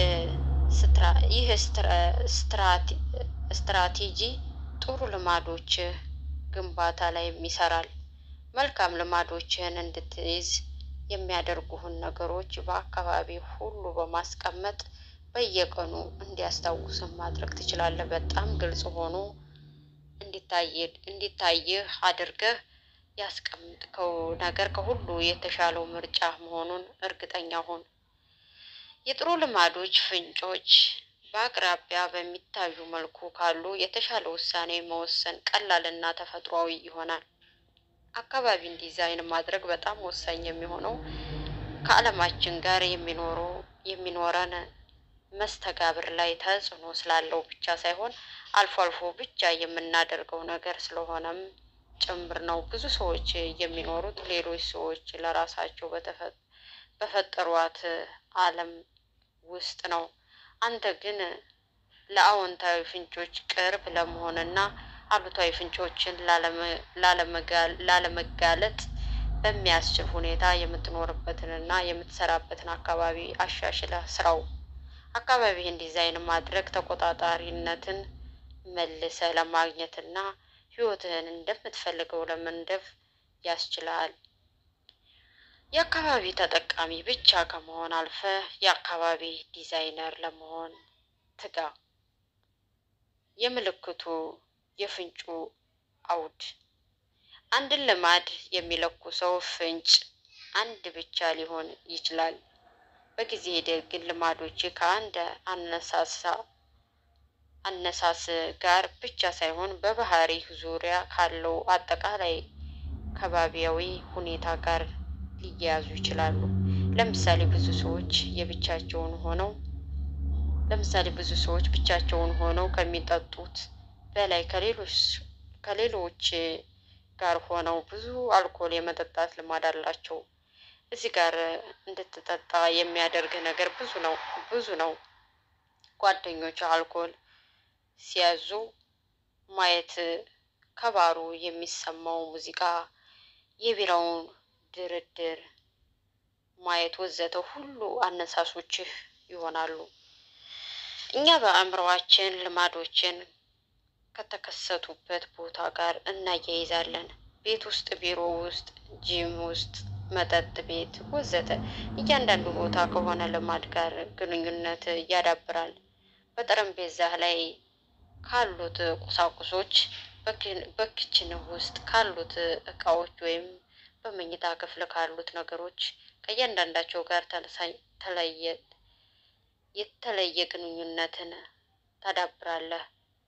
Speaker 1: ስትራቴጂ ጥሩ ልማዶች ግንባታ ላይ ይሰራል። መልካም ልማዶችህን እንድትይዝ የሚያደርጉህን ነገሮች በአካባቢ ሁሉ በማስቀመጥ በየቀኑ እንዲያስታውስህ ማድረግ ትችላለህ። በጣም ግልጽ ሆኖ እንዲታይህ አድርገህ ያስቀምጥከው ነገር ከሁሉ የተሻለው ምርጫ መሆኑን እርግጠኛ ሁን። የጥሩ ልማዶች ፍንጮች በአቅራቢያ በሚታዩ መልኩ ካሉ የተሻለ ውሳኔ መወሰን ቀላልና ተፈጥሯዊ ይሆናል። አካባቢን ዲዛይን ማድረግ በጣም ወሳኝ የሚሆነው ከዓለማችን ጋር የሚኖሩ የሚኖረን መስተጋብር ላይ ተጽዕኖ ስላለው ብቻ ሳይሆን አልፎ አልፎ ብቻ የምናደርገው ነገር ስለሆነም ጭምር ነው። ብዙ ሰዎች የሚኖሩት ሌሎች ሰዎች ለራሳቸው በተፈ- በፈጠሯት ዓለም ውስጥ ነው። አንተ ግን ለአዎንታዊ ፍንጮች ቅርብ ለመሆንና አሉታዊ ፍንጮችን ላለመ- ላለመጋ- ላለመጋለጥ በሚያስችል ሁኔታ የምትኖርበትንና የምትሰራበትን አካባቢ አሻሽለህ ስራው። አካባቢህን ዲዛይን ማድረግ ተቆጣጣሪነትን መልሰህ ለማግኘትና ህይወትህን እንደምትፈልገው ለመንደፍ ያስችልሃል። የአካባቢ ተጠቃሚ ብቻ ከመሆን አልፈህ የአካባቢ ዲዛይነር ለመሆን ትጋ። የምልክቱ የፍንጩ አውድ አንድን ልማድ የሚለኩሰው ፍንጭ አንድ ብቻ ሊሆን ይችላል። በጊዜ ሂደት ግን ልማዶች ከአንድ አነሳሳ አነሳስ ጋር ብቻ ሳይሆን በባህሪህ ዙሪያ ካለው አጠቃላይ ከባቢያዊ ሁኔታ ጋር ሊያያዙ ይችላሉ። ለምሳሌ ብዙ ሰዎች የብቻቸውን ሆነው ለምሳሌ ብዙ ሰዎች ብቻቸውን ሆነው ከሚጠጡት በላይ ከሌሎች ከሌሎች ጋር ሆነው ብዙ አልኮል የመጠጣት ልማድ አላቸው። እዚህ ጋር እንድትጠጣ የሚያደርግ ነገር ብዙ ነው ብዙ ነው። ጓደኞች አልኮል ሲያዙ ማየት፣ ከባሩ የሚሰማው ሙዚቃ፣ የቢራውን ድርድር ማየት ወዘተ ሁሉ አነሳሶችህ ይሆናሉ። እኛ በአእምሮአችን ልማዶችን ከተከሰቱበት ቦታ ጋር እናያይዛለን። ቤት ውስጥ፣ ቢሮ ውስጥ፣ ጂም ውስጥ፣ መጠጥ ቤት ወዘተ እያንዳንዱ ቦታ ከሆነ ልማድ ጋር ግንኙነት ያዳብራል። በጠረጴዛ ላይ ካሉት ቁሳቁሶች፣ በኪ- በኪችንህ ውስጥ ካሉት እቃዎች ወይም በመኝታ ክፍል ካሉት ነገሮች ከእያንዳንዳቸው ጋር ተለሳኝ- ተለየ የተለየ ግንኙነትን ታዳብራለህ።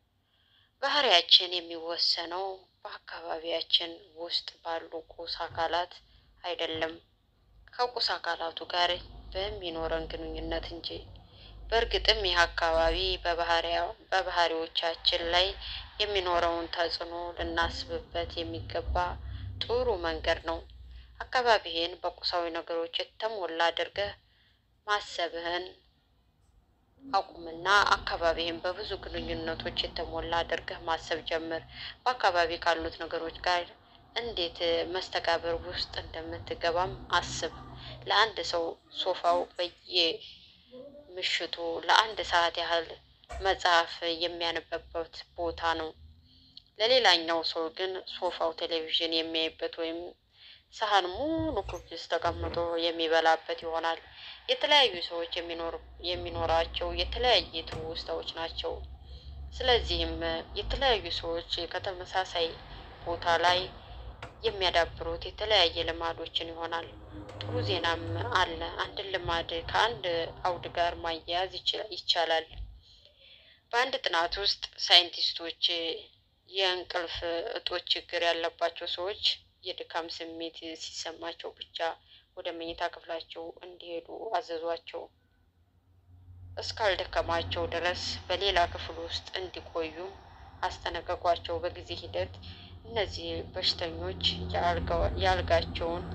Speaker 1: ባህሪያችን የሚወሰነው በአካባቢያችን ውስጥ ባሉ ቁስ አካላት አይደለም፣ ከቁስ አካላቱ ጋር በሚኖረን ግንኙነት እንጂ። በእርግጥም ይህ አካባቢ በባህሪያ- በባህሪዎቻችን ላይ የሚኖረውን ተጽዕኖ ልናስብበት የሚገባ ጥሩ መንገድ ነው። አካባቢህን በቁሳዊ ነገሮች የተሞላ አድርገህ ማሰብህን አቁምና አካባቢህን በብዙ ግንኙነቶች የተሞላ አድርገህ ማሰብ ጀምር። በአካባቢ ካሉት ነገሮች ጋር እንዴት መስተጋብር ውስጥ እንደምትገባም አስብ። ለአንድ ሰው ሶፋው በየምሽቱ ለአንድ ሰዓት ያህል መጽሐፍ የሚያነብበት ቦታ ነው። ለሌላኛው ሰው ግን ሶፋው ቴሌቪዥን የሚያይበት ወይም ሰሃን ሙሉ ኩኪስ ተቀምጦ የሚበላበት ይሆናል። የተለያዩ ሰዎች የሚኖር የሚኖራቸው የተለያየ ትውስታዎች ናቸው። ስለዚህም የተለያዩ ሰዎች ከተመሳሳይ ቦታ ላይ የሚያዳብሩት የተለያየ ልማዶችን ይሆናል። ጥሩ ዜናም አለ። አንድን ልማድ ከአንድ አውድ ጋር ማያያዝ ይችላ- ይቻላል። በአንድ ጥናት ውስጥ ሳይንቲስቶች የእንቅልፍ እጦት ችግር ያለባቸው ሰዎች የድካም ስሜት ሲሰማቸው ብቻ ወደ መኝታ ክፍላቸው እንዲሄዱ አዘዟቸው። እስካልደከማቸው ድረስ በሌላ ክፍል ውስጥ እንዲቆዩ አስጠነቀቋቸው። በጊዜ ሂደት እነዚህ በሽተኞች የአልጋ- የአልጋቸውን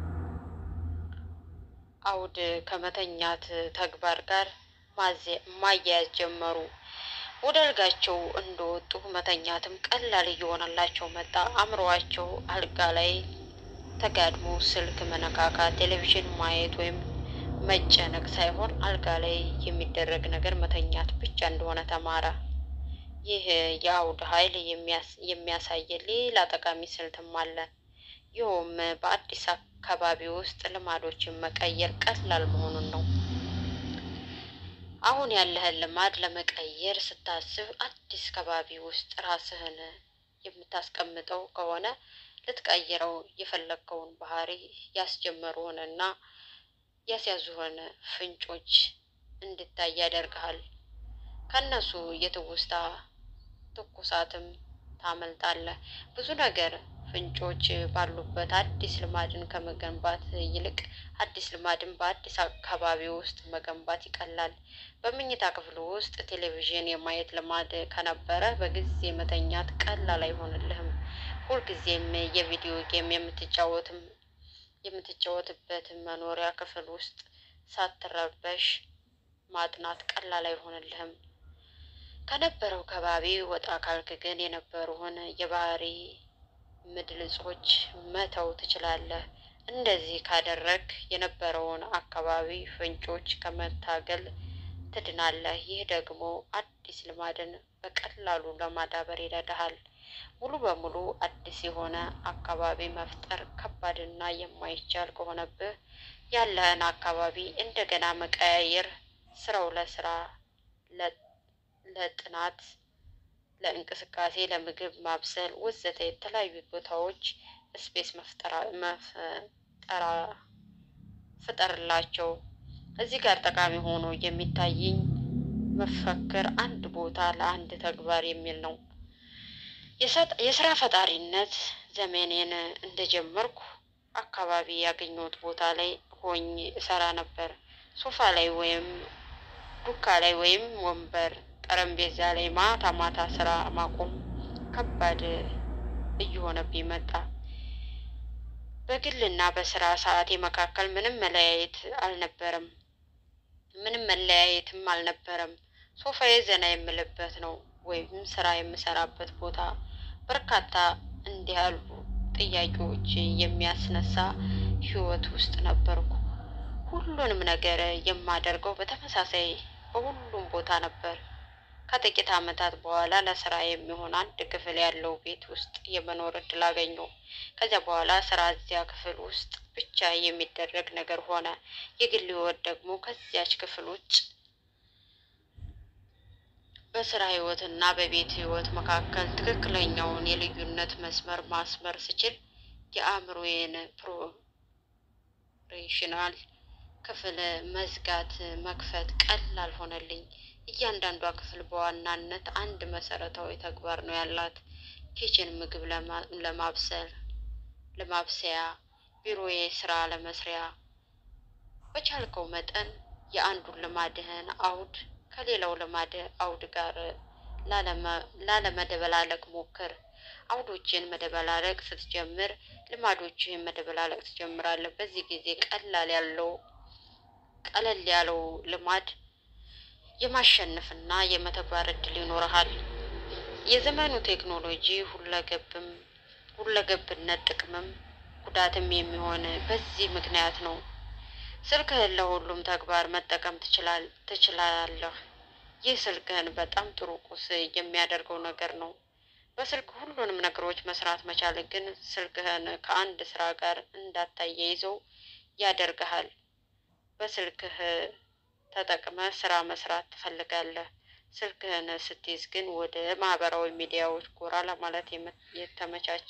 Speaker 1: አውድ ከመተኛት ተግባር ጋር ማዘ- ማያያዝ ጀመሩ። ወደ አልጋቸው እንደወጡ መተኛትም ቀላል እየሆነላቸው መጣ። አእምሮአቸው አልጋ ላይ ተጋድሞ ስልክ መነካካት፣ ቴሌቪዥን ማየት ወይም መጨነቅ ሳይሆን አልጋ ላይ የሚደረግ ነገር መተኛት ብቻ እንደሆነ ተማረ። ይህ የአውድ ኃይል የሚያስ- የሚያሳየን ሌላ ጠቃሚ ስልትም አለ። ይኸውም በአዲስ አካባቢ ውስጥ ልማዶችን መቀየር ቀላል መሆኑን ነው። አሁን ያለህን ልማድ ለመቀየር ስታስብ አዲስ ከባቢ ውስጥ ራስህን የምታስቀምጠው ከሆነ ልትቀይረው የፈለግከውን ባህሪ ያስጀመሩህን እና ያስያዙህን ፍንጮች እንድታይ ያደርግሃል። ከእነሱ የትውስታ ትኩሳትም ታመልጣለህ። ብዙ ነገር ፍንጮች ባሉበት አዲስ ልማድን ከመገንባት ይልቅ አዲስ ልማድን በአዲስ አካባቢ ውስጥ መገንባት ይቀላል። በመኝታ ክፍል ውስጥ ቴሌቪዥን የማየት ልማድ ከነበረ በጊዜ መተኛት ቀላል አይሆንልህም። ሁልጊዜም የቪዲዮ ጌም የምትጫወትም የምትጫወትበት መኖሪያ ክፍል ውስጥ ሳትረበሽ ማጥናት ቀላል አይሆንልህም። ከነበረው ከባቢ ወጣ ካልክ ግን የነበሩህን የባህሪ ምድልጾች መተው ትችላለህ። እንደዚህ ካደረግ የነበረውን አካባቢ ፍንጮች ከመታገል ትድናለህ። ይህ ደግሞ አዲስ ልማድን በቀላሉ ለማዳበር ይረዳሃል። ሙሉ በሙሉ አዲስ የሆነ አካባቢ መፍጠር ከባድና የማይቻል ከሆነብህ ያለህን አካባቢ እንደገና መቀያየር ስራው ለስራ ለጥናት፣ ለእንቅስቃሴ፣ ለምግብ ማብሰል ወዘተ የተለያዩ ቦታዎች ስፔስ መፍጠራ መፍጠራ ፍጠርላቸው። እዚህ ጋር ጠቃሚ ሆኖ የሚታየኝ መፈክር አንድ ቦታ ለአንድ ተግባር የሚል ነው። የስራ ፈጣሪነት ዘመኔን እንደጀመርኩ አካባቢ ያገኘሁት ቦታ ላይ ሆኜ እሰራ ነበር። ሶፋ ላይ ወይም ዱካ ላይ ወይም ወንበር ጠረጴዛ ላይ ማታ ማታ ስራ ማቆም ከባድ እየሆነብኝ መጣ። በግልና በስራ ሰዓቴ መካከል ምንም መለያየት አልነበረም። ምንም መለያየትም አልነበረም። ሶፋዬ ዘና የምልበት ነው ወይም ስራ የምሰራበት ቦታ። በርካታ እንዲህ ያሉ ጥያቄዎች የሚያስነሳ ህይወት ውስጥ ነበርኩ። ሁሉንም ነገር የማደርገው በተመሳሳይ በሁሉም ቦታ ነበር። ከጥቂት ዓመታት በኋላ ለስራ የሚሆን አንድ ክፍል ያለው ቤት ውስጥ የመኖር እድል አገኘሁ። ከዚያ በኋላ ስራ እዚያ ክፍል ውስጥ ብቻ የሚደረግ ነገር ሆነ። የግል ህይወት ደግሞ ከዚያች ክፍል ውጭ በስራ ህይወትና በቤት ህይወት መካከል ትክክለኛውን የልዩነት መስመር ማስመር ስችል የአእምሮዬን ፕሮፌሽናል ክፍል መዝጋት መክፈት ቀላል ሆነልኝ። እያንዳንዷ ክፍል በዋናነት አንድ መሰረታዊ ተግባር ነው ያላት። ኪችን ምግብ ለማብሰል ለማብሰያ፣ ቢሮዬ ስራ ለመስሪያ። በቻልከው መጠን የአንዱን ልማድህን አውድ ከሌላው ልማድ አውድ ጋር ላለመደበላለቅ ሞክር። አውዶችን መደበላለቅ ስትጀምር ልማዶችህን መደበላለቅ ትጀምራለህ። በዚህ ጊዜ ቀላል ያለው ቀለል ያለው ልማድ የማሸነፍና የመተግበር እድል ይኖርሃል። የዘመኑ ቴክኖሎጂ ሁለገብም ሁለገብነት ጥቅምም ጉዳትም የሚሆን በዚህ ምክንያት ነው። ስልክህን ለሁሉም ተግባር መጠቀም ትችላለህ። ይህ ስልክህን በጣም ጥሩ ቁስ የሚያደርገው ነገር ነው። በስልክ ሁሉንም ነገሮች መስራት መቻል ግን ስልክህን ከአንድ ስራ ጋር እንዳታያይዘው ያደርግሃል። በስልክህ ተጠቅመህ ስራ መስራት ትፈልጋለህ። ስልክህን ስትይዝ ግን ወደ ማህበራዊ ሚዲያዎች ጎራ ለማለት የተመቻቸ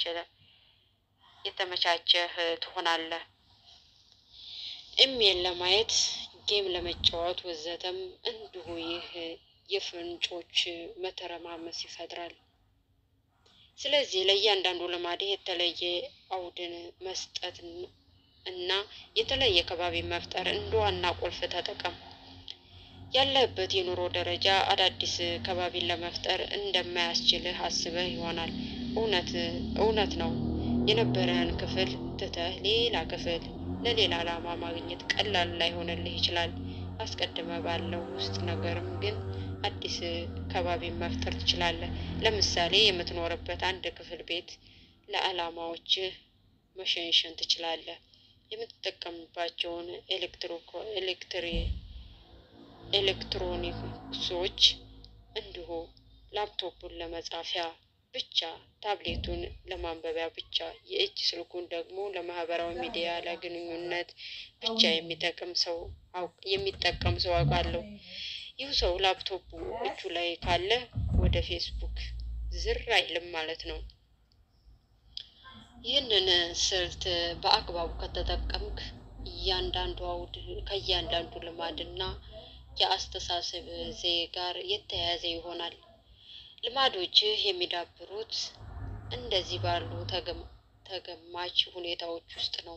Speaker 1: የተመቻቸህ ትሆናለህ። ኢሜል ለማየት፣ ጌም ለመጫወት ወዘተም እንዲሁ ይህ የፍንጮች መተረማመስ ይፈጥራል። ስለዚህ ለእያንዳንዱ ልማድህ የተለየ አውድን መስጠት እና የተለየ ከባቢ መፍጠር እንደ ዋና ቁልፍ ተጠቀም። ያለህበት የኑሮ ደረጃ አዳዲስ ከባቢን ለመፍጠር እንደማያስችልህ አስበህ ይሆናል። እውነት እውነት ነው። የነበረህን ክፍል ትተህ ሌላ ክፍል ለሌላ ዓላማ ማግኘት ቀላል ላይሆንልህ ይችላል። አስቀድመ ባለው ውስጥ ነገርም ግን አዲስ ከባቢን መፍጠር ትችላለህ። ለምሳሌ የምትኖርበት አንድ ክፍል ቤት ለዓላማዎችህ መሸንሸን ትችላለህ። የምትጠቀምባቸውን ኤሌክትሪ ኤሌክትሮኒክሶች እንዲሁ ላፕቶፑን ለመጻፊያ ብቻ፣ ታብሌቱን ለማንበቢያ ብቻ፣ የእጅ ስልኩን ደግሞ ለማህበራዊ ሚዲያ ለግንኙነት ብቻ የሚጠቅም ሰው የሚጠቀም ሰው አውቃለሁ። ይህ ሰው ላፕቶፑ እጁ ላይ ካለ ወደ ፌስቡክ ዝር አይልም ማለት ነው። ይህንን ስልት በአግባቡ ከተጠቀምክ እያንዳንዱ አውድ ከእያንዳንዱ ልማድና የአስተሳሰብ ዘዬ ጋር የተያያዘ ይሆናል። ልማዶችህ የሚዳብሩት እንደዚህ ባሉ ተገም- ተገማች ሁኔታዎች ውስጥ ነው።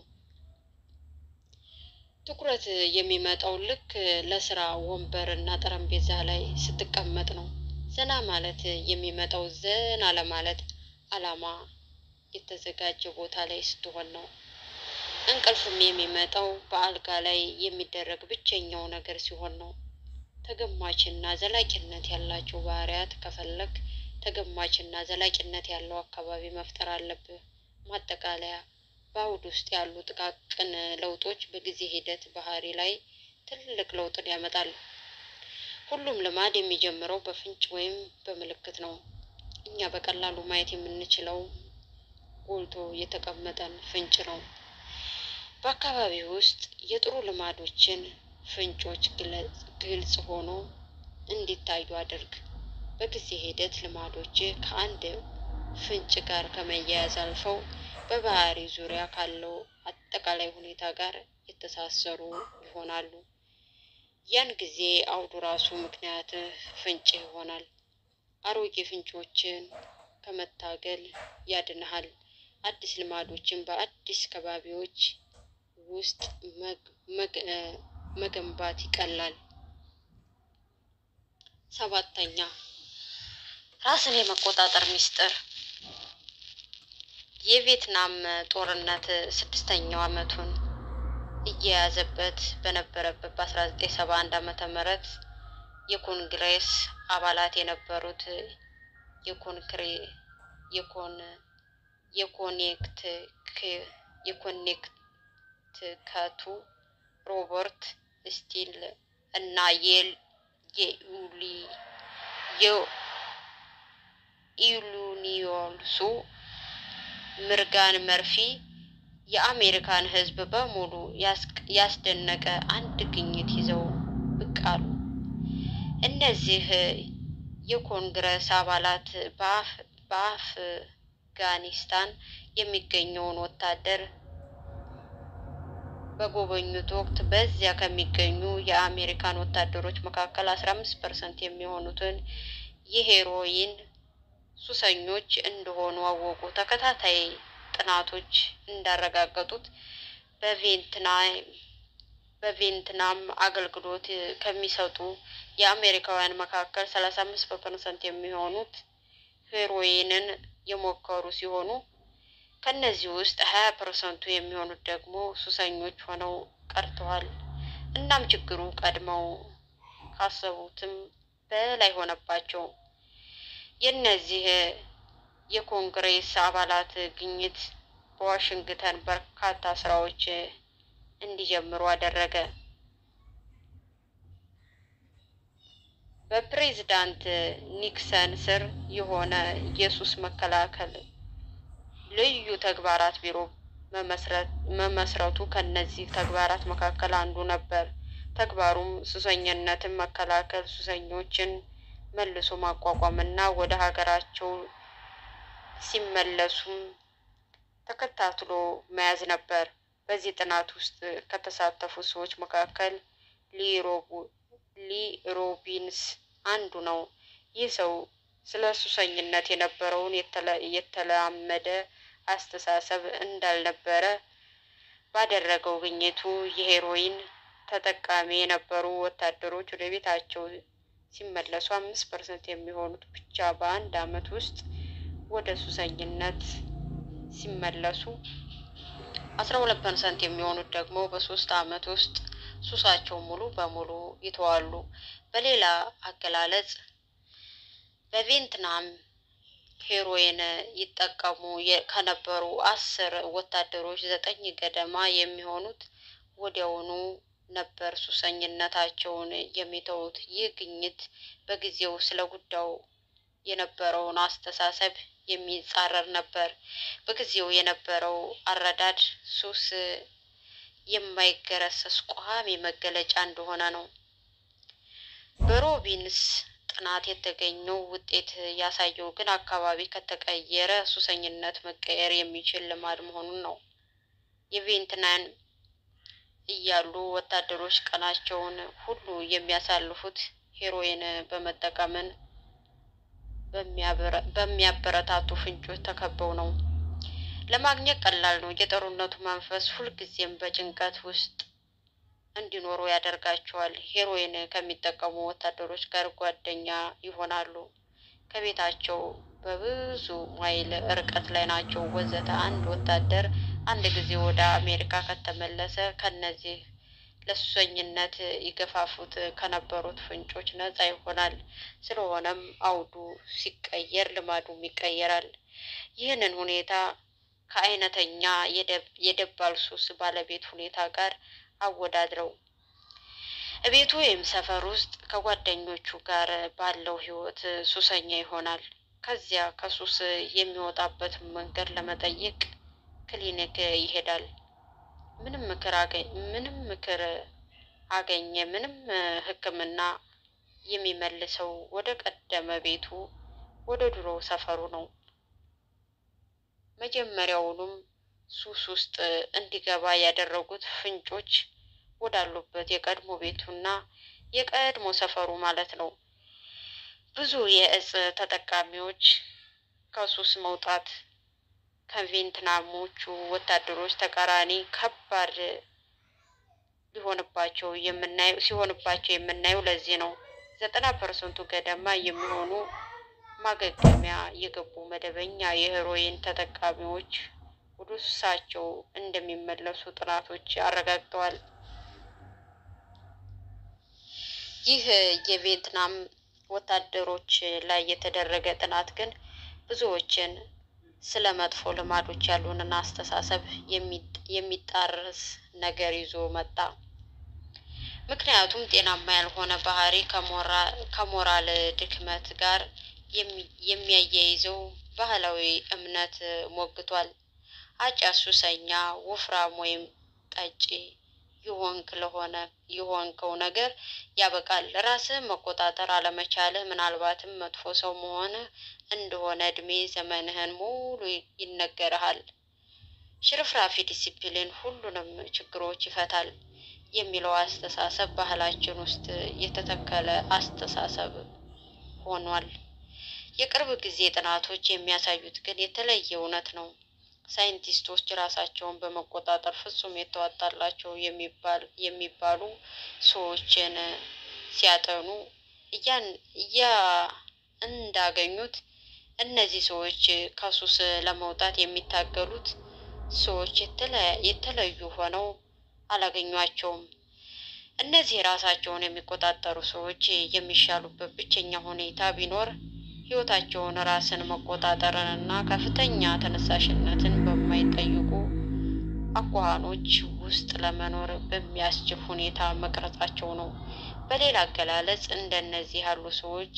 Speaker 1: ትኩረት የሚመጣው ልክ ለስራ ወንበር እና ጠረጴዛ ላይ ስትቀመጥ ነው። ዘና ማለት የሚመጣው ዘና ለማለት አላማ የተዘጋጀ ቦታ ላይ ስትሆን ነው። እንቅልፍም የሚመጣው በአልጋ ላይ የሚደረግ ብቸኛው ነገር ሲሆን ነው። ተገማችና ዘላቂነት ያላቸው ባህሪያት ከፈለግ ተገማችና ዘላቂነት ያለው አካባቢ መፍጠር አለብህ። ማጠቃለያ በአውድ ውስጥ ያሉ ጥቃቅን ለውጦች በጊዜ ሂደት ባህሪ ላይ ትልቅ ለውጥን ያመጣሉ። ሁሉም ልማድ የሚጀምረው በፍንጭ ወይም በምልክት ነው። እኛ በቀላሉ ማየት የምንችለው ጎልቶ የተቀመጠን ፍንጭ ነው። በአካባቢ ውስጥ የጥሩ ልማዶችን ፍንጮች ግለ- ግልጽ ሆኖ እንዲታዩ አድርግ። በጊዜ ሂደት ልማዶች ከአንድ ፍንጭ ጋር ከመያያዝ አልፈው በባህሪ ዙሪያ ካለው አጠቃላይ ሁኔታ ጋር የተሳሰሩ ይሆናሉ። ያን ጊዜ አውዱ ራሱ ምክንያት ፍንጭ ይሆናል። አሮጌ ፍንጮችን ከመታገል ያድንሃል። አዲስ ልማዶችን በአዲስ ከባቢዎች ውስጥ መግ- መግ- እ፣ መገንባት ይቀላል። ሰባተኛ ራስን የመቆጣጠር ሚስጥር። የቪየትናም ጦርነት ስድስተኛው ዓመቱን እየያዘበት በነበረበት በ1971 ዓመተ ምህረት የኮንግሬስ አባላት የነበሩት የኮንክሬ የኮን የኮኔክት የኮኔክትከቱ ሮበርት ስቲል እና የል የኢሊ የኢሉኒዮልሱ ምርጋን መርፊ የአሜሪካን ሕዝብ በሙሉ ያስቅ- ያስደነቀ አንድ ግኝት ይዘው ብቅ አሉ። እነዚህ የኮንግረስ አባላት በአፍ- በአፍጋኒስታን የሚገኘውን ወታደር በጎበኙት ወቅት በዚያ ከሚገኙ የአሜሪካን ወታደሮች መካከል 15 ፐርሰንት የሚሆኑትን የሄሮይን ሱሰኞች እንደሆኑ አወቁ። ተከታታይ ጥናቶች እንዳረጋገጡት በቪየትናም በቪየትናም አገልግሎት ከሚሰጡ የአሜሪካውያን መካከል 35 ፐርሰንት የሚሆኑት ሄሮይንን የሞከሩ ሲሆኑ ከነዚህ ውስጥ 20 ፐርሰንቱ የሚሆኑት ደግሞ ሱሰኞች ሆነው ቀርተዋል። እናም ችግሩ ቀድመው ካሰቡትም በላይ ሆነባቸው። የእነዚህ የኮንግሬስ አባላት ግኝት በዋሽንግተን በርካታ ስራዎች እንዲጀምሩ አደረገ። በፕሬዝዳንት ኒክሰን ስር የሆነ የሱስ መከላከል ልዩ ተግባራት ቢሮ መመስረት መመስረቱ ከነዚህ ተግባራት መካከል አንዱ ነበር። ተግባሩም ሱሰኝነትን መከላከል፣ ሱሰኞችን መልሶ ማቋቋም እና ወደ ሀገራቸው ሲመለሱም ተከታትሎ መያዝ ነበር። በዚህ ጥናት ውስጥ ከተሳተፉ ሰዎች መካከል ሊ ሮቡ- ሊ ሮቢንስ አንዱ ነው። ይህ ሰው ስለ ሱሰኝነት የነበረውን የተለ- የተላመደ አስተሳሰብ እንዳልነበረ ባደረገው ግኝቱ የሄሮይን ተጠቃሚ የነበሩ ወታደሮች ወደ ቤታቸው ሲመለሱ አምስት ፐርሰንት የሚሆኑት ብቻ በአንድ ዓመት ውስጥ ወደ ሱሰኝነት ሲመለሱ አስራ ሁለት ፐርሰንት የሚሆኑት ደግሞ በሶስት ዓመት ውስጥ ሱሳቸው ሙሉ በሙሉ ይተዋሉ። በሌላ አገላለጽ በቪየትናም ሄሮይን ይጠቀሙ የ- ከነበሩ አስር ወታደሮች ዘጠኝ ገደማ የሚሆኑት ወዲያውኑ ነበር ሱሰኝነታቸውን የሚተዉት። ይህ ግኝት በጊዜው ስለ ጉዳዩ የነበረውን አስተሳሰብ የሚጻረር ነበር። በጊዜው የነበረው አረዳድ ሱስ የማይገረሰስ ቋሚ መገለጫ እንደሆነ ነው። በሮቢንስ ጥናት የተገኘው ውጤት ያሳየው ግን አካባቢ ከተቀየረ ሱሰኝነት መቀየር የሚችል ልማድ መሆኑን ነው። የቬትናም እያሉ ወታደሮች ቀናቸውን ሁሉ የሚያሳልፉት ሄሮይን በመጠቀምን በሚያበረታቱ ፍንጮች ተከበው ነው። ለማግኘት ቀላል ነው። የጦርነቱ መንፈስ ሁልጊዜም በጭንቀት ውስጥ እንዲኖሩ ያደርጋቸዋል። ሄሮይን ከሚጠቀሙ ወታደሮች ጋር ጓደኛ ይሆናሉ። ከቤታቸው በብዙ ማይል ርቀት ላይ ናቸው፣ ወዘተ። አንድ ወታደር አንድ ጊዜ ወደ አሜሪካ ከተመለሰ ከነዚህ ለሱሰኝነት ይገፋፉት ከነበሩት ፍንጮች ነፃ ይሆናል። ስለሆነም አውዱ ሲቀየር ልማዱም ይቀየራል። ይህንን ሁኔታ ከአይነተኛ የደባል ሱስ ባለቤት ሁኔታ ጋር አወዳድረው እቤቱ ወይም ሰፈር ውስጥ ከጓደኞቹ ጋር ባለው ሕይወት ሱሰኛ ይሆናል። ከዚያ ከሱስ የሚወጣበትን መንገድ ለመጠየቅ ክሊኒክ ይሄዳል። ምንም ምክር ምንም ምክር አገኘ ምንም ሕክምና የሚመልሰው ወደ ቀደመ ቤቱ ወደ ድሮ ሰፈሩ ነው። መጀመሪያውኑም ሱስ ውስጥ እንዲገባ ያደረጉት ፍንጮች ወዳሉበት የቀድሞ ቤቱና የቀድሞ ሰፈሩ ማለት ነው። ብዙ የእጽ ተጠቃሚዎች ከሱስ መውጣት ከቬትናሞቹ ወታደሮች ተቃራኒ ከባድ ሊሆንባቸው የምናየው ሲሆንባቸው የምናየው ለዚህ ነው። ዘጠና ፐርሰንቱ ገደማ የሚሆኑ ማገገሚያ የገቡ መደበኛ የሄሮይን ተጠቃሚዎች ወደ ሱሳቸው እንደሚመለሱ ጥናቶች አረጋግጠዋል። ይህ የቬትናም ወታደሮች ላይ የተደረገ ጥናት ግን ብዙዎችን ስለ መጥፎ ልማዶች ያሉንን አስተሳሰብ የሚጣርስ ነገር ይዞ መጣ። ምክንያቱም ጤናማ ያልሆነ ባህሪ ከሞራል ድክመት ጋር የሚያያይዘው ባህላዊ እምነት ሞግቷል። አጫሽ፣ ሱሰኛ፣ ወፍራም ወይም ጠጪ የሆንክ ለሆነ የሆንከው ነገር ያበቃል። ራስህን መቆጣጠር አለመቻልህ ምናልባትም መጥፎ ሰው መሆንህ እንደሆነ እድሜ ዘመንህን ሙሉ ይነገርሃል። ሽርፍራፊ ዲሲፕሊን ሁሉንም ችግሮች ይፈታል የሚለው አስተሳሰብ ባህላችን ውስጥ የተተከለ አስተሳሰብ ሆኗል። የቅርብ ጊዜ ጥናቶች የሚያሳዩት ግን የተለየ እውነት ነው። ሳይንቲስቶች ራሳቸውን በመቆጣጠር ፍጹም የተዋጣላቸው የሚባሉ ሰዎችን ሲያጠኑ እያ እንዳገኙት እነዚህ ሰዎች ከሱስ ለመውጣት የሚታገሉት ሰዎች የተለዩ ሆነው አላገኟቸውም። እነዚህ ራሳቸውን የሚቆጣጠሩ ሰዎች የሚሻሉበት ብቸኛ ሁኔታ ቢኖር ሕይወታቸውን ራስን መቆጣጠርንና ከፍተኛ ተነሳሽነትን በማይጠይቁ አኳኋኖች ውስጥ ለመኖር በሚያስችል ሁኔታ መቅረጻቸው ነው። በሌላ አገላለጽ እንደነዚህ ያሉ ሰዎች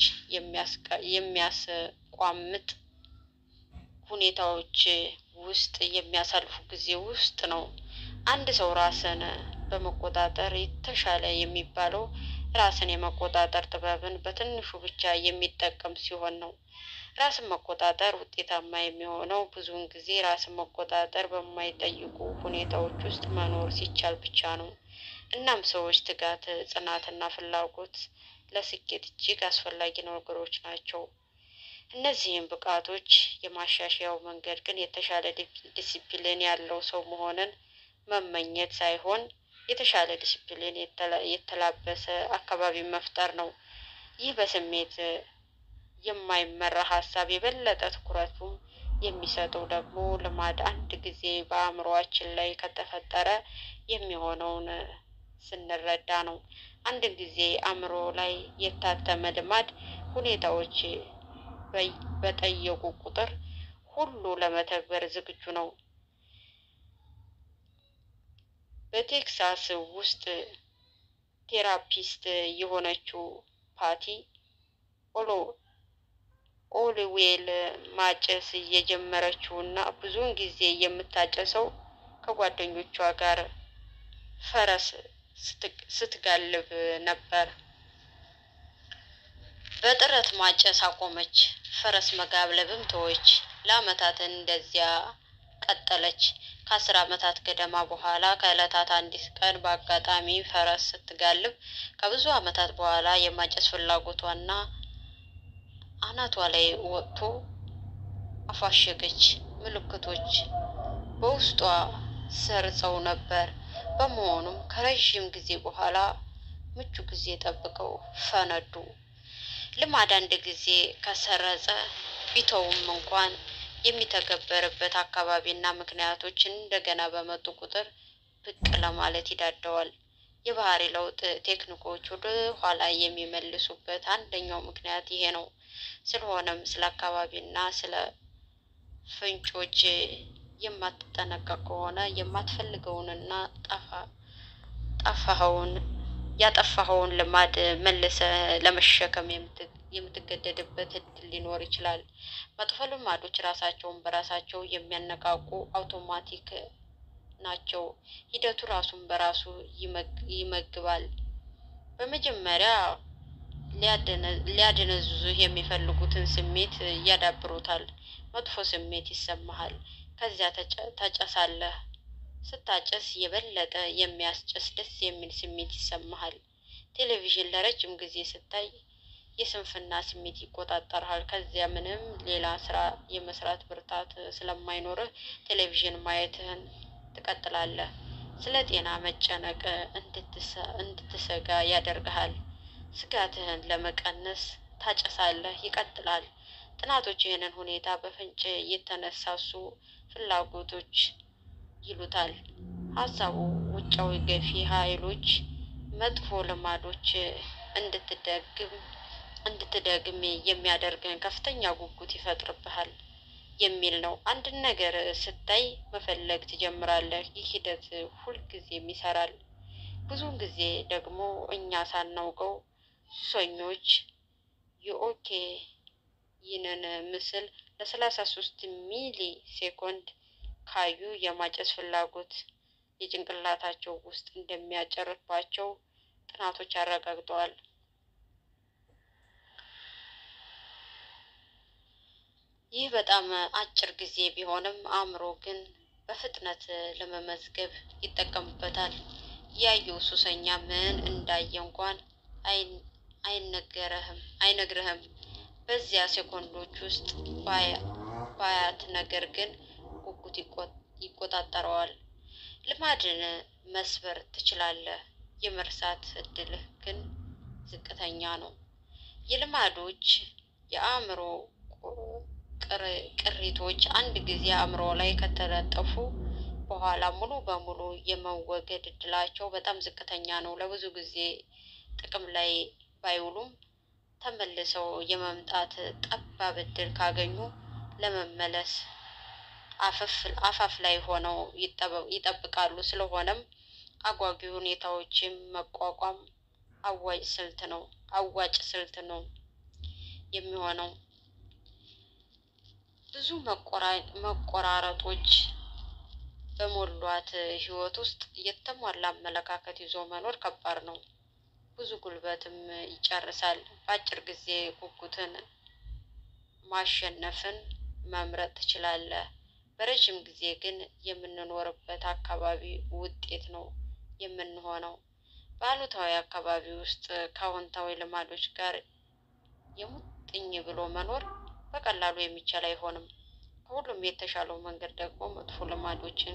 Speaker 1: የሚያስቋምጥ ሁኔታዎች ውስጥ የሚያሳልፉ ጊዜ ውስጥ ነው። አንድ ሰው ራስን በመቆጣጠር የተሻለ የሚባለው ራስን የመቆጣጠር ጥበብን በትንሹ ብቻ የሚጠቀም ሲሆን ነው። ራስን መቆጣጠር ውጤታማ የሚሆነው ብዙውን ጊዜ ራስን መቆጣጠር በማይጠይቁ ሁኔታዎች ውስጥ መኖር ሲቻል ብቻ ነው። እናም ሰዎች ትጋት፣ ጽናትና ፍላጎት ለስኬት እጅግ አስፈላጊ ነገሮች ናቸው። እነዚህም ብቃቶች የማሻሻያው መንገድ ግን የተሻለ ዲሲፕሊን ያለው ሰው መሆንን መመኘት ሳይሆን የተሻለ ዲሲፕሊን የተላበሰ አካባቢ መፍጠር ነው። ይህ በስሜት የማይመራ ሀሳብ የበለጠ ትኩረቱም የሚሰጠው ደግሞ ልማድ አንድ ጊዜ በአእምሮአችን ላይ ከተፈጠረ የሚሆነውን ስንረዳ ነው። አንድ ጊዜ አእምሮ ላይ የታተመ ልማድ ሁኔታዎች በጠየቁ ቁጥር ሁሉ ለመተግበር ዝግጁ ነው። በቴክሳስ ውስጥ ቴራፒስት የሆነችው ፓቲ ኦሎ ኦልዌል ማጨስ የጀመረችው እና ብዙውን ጊዜ የምታጨሰው ከጓደኞቿ ጋር ፈረስ ስትጋልብ ነበር። በጥረት ማጨስ አቆመች። ፈረስ መጋለብም ተወች። ለአመታት እንደዚያ ቀጠለች። ከአስር አመታት ገደማ በኋላ ከዕለታት አንዲት ቀን በአጋጣሚ ፈረስ ስትጋልብ ከብዙ አመታት በኋላ የማጨስ ፍላጎቷና አናቷ ላይ ወጥቶ አፋሸገች። ምልክቶች በውስጧ ሰርጸው ነበር። በመሆኑም ከረዥም ጊዜ በኋላ ምቹ ጊዜ ጠብቀው ፈነዱ። ልማድ አንድ ጊዜ ከሰረጸ ቢተውም እንኳን የሚተገበርበት አካባቢና ምክንያቶች እንደገና በመጡ ቁጥር ብቅ ለማለት ይዳደዋል። የባህሪ ለውጥ ቴክኒኮች ወደ ኋላ የሚመልሱበት አንደኛው ምክንያት ይሄ ነው። ስለሆነም ስለ አካባቢና ስለ ፍንጮች የማትጠነቀቅ ከሆነ የማትፈልገውንና ጠፋኸውን ያጠፋኸውን ልማድ መልሰ ለመሸከም የምትገደድበት እድል ሊኖር ይችላል። መጥፎ ልማዶች ራሳቸውን በራሳቸው የሚያነቃቁ አውቶማቲክ ናቸው። ሂደቱ ራሱን በራሱ ይመግባል። በመጀመሪያ ሊያደነዝዙህ የሚፈልጉትን ስሜት ያዳብሩታል። መጥፎ ስሜት ይሰማሃል። ከዚያ ታጨሳለህ። ስታጨስ የበለጠ የሚያስጨስ ደስ የሚል ስሜት ይሰማሃል። ቴሌቪዥን ለረጅም ጊዜ ስታይ የስንፍና ስሜት ይቆጣጠርሃል። ከዚያ ምንም ሌላ ስራ የመስራት ብርታት ስለማይኖርህ ቴሌቪዥን ማየትህን ትቀጥላለህ። ስለ ጤና መጨነቅ እንድትሰጋ ያደርግሃል። ስጋትህን ለመቀነስ ታጨሳለህ። ይቀጥላል። ጥናቶች ይህንን ሁኔታ በፍንጭ የተነሳሱ ፍላጎቶች ይሉታል። ሀሳቡ ውጫዊ ገፊ ኃይሎች መጥፎ ልማዶች እንድትደግም እንድትደግም የሚያደርግን ከፍተኛ ጉጉት ይፈጥርብሃል የሚል ነው። አንድን ነገር ስታይ መፈለግ ትጀምራለህ። ይህ ሂደት ሁልጊዜም ይሰራል። ብዙውን ጊዜ ደግሞ እኛ ሳናውቀው ሱሰኞች የኦኬ ይህንን ምስል ለሰላሳ ሶስት ሚሊ ሴኮንድ ካዩ የማጨስ ፍላጎት የጭንቅላታቸው ውስጥ እንደሚያጨርባቸው ጥናቶች አረጋግጠዋል። ይህ በጣም አጭር ጊዜ ቢሆንም አእምሮ ግን በፍጥነት ለመመዝገብ ይጠቀምበታል። ያየው ሱሰኛ ምን እንዳየ እንኳን አይነገረህም አይነግርህም። በዚያ ሴኮንዶች ውስጥ ባያት ነገር ግን ጉጉት ይቆጣጠረዋል። ልማድን መስበር ትችላለህ፣ የመርሳት እድልህ ግን ዝቅተኛ ነው። የልማዶች የአእምሮ ቅሪቶች አንድ ጊዜ አእምሮ ላይ ከተለጠፉ በኋላ ሙሉ በሙሉ የመወገድ እድላቸው በጣም ዝቅተኛ ነው። ለብዙ ጊዜ ጥቅም ላይ ባይውሉም ተመልሰው የመምጣት ጠባብ እድል ካገኙ ለመመለስ አፋፍ ላይ ሆነው ይጠብቃሉ። ስለሆነም አጓጊ ሁኔታዎችን መቋቋም አዋጭ ስልት ነው አዋጭ ስልት ነው የሚሆነው። ብዙ መቆራረጦች በሞሏት ህይወት ውስጥ የተሟላ አመለካከት ይዞ መኖር ከባድ ነው። ብዙ ጉልበትም ይጨርሳል። በአጭር ጊዜ ጉጉትን ማሸነፍን መምረጥ ትችላለህ። በረዥም ጊዜ ግን የምንኖርበት አካባቢ ውጤት ነው የምንሆነው። በአሉታዊ አካባቢ ውስጥ ከአዎንታዊ ልማዶች ጋር የሙጥኝ ብሎ መኖር በቀላሉ የሚቻል አይሆንም። ከሁሉም የተሻለው መንገድ ደግሞ መጥፎ ልማዶችን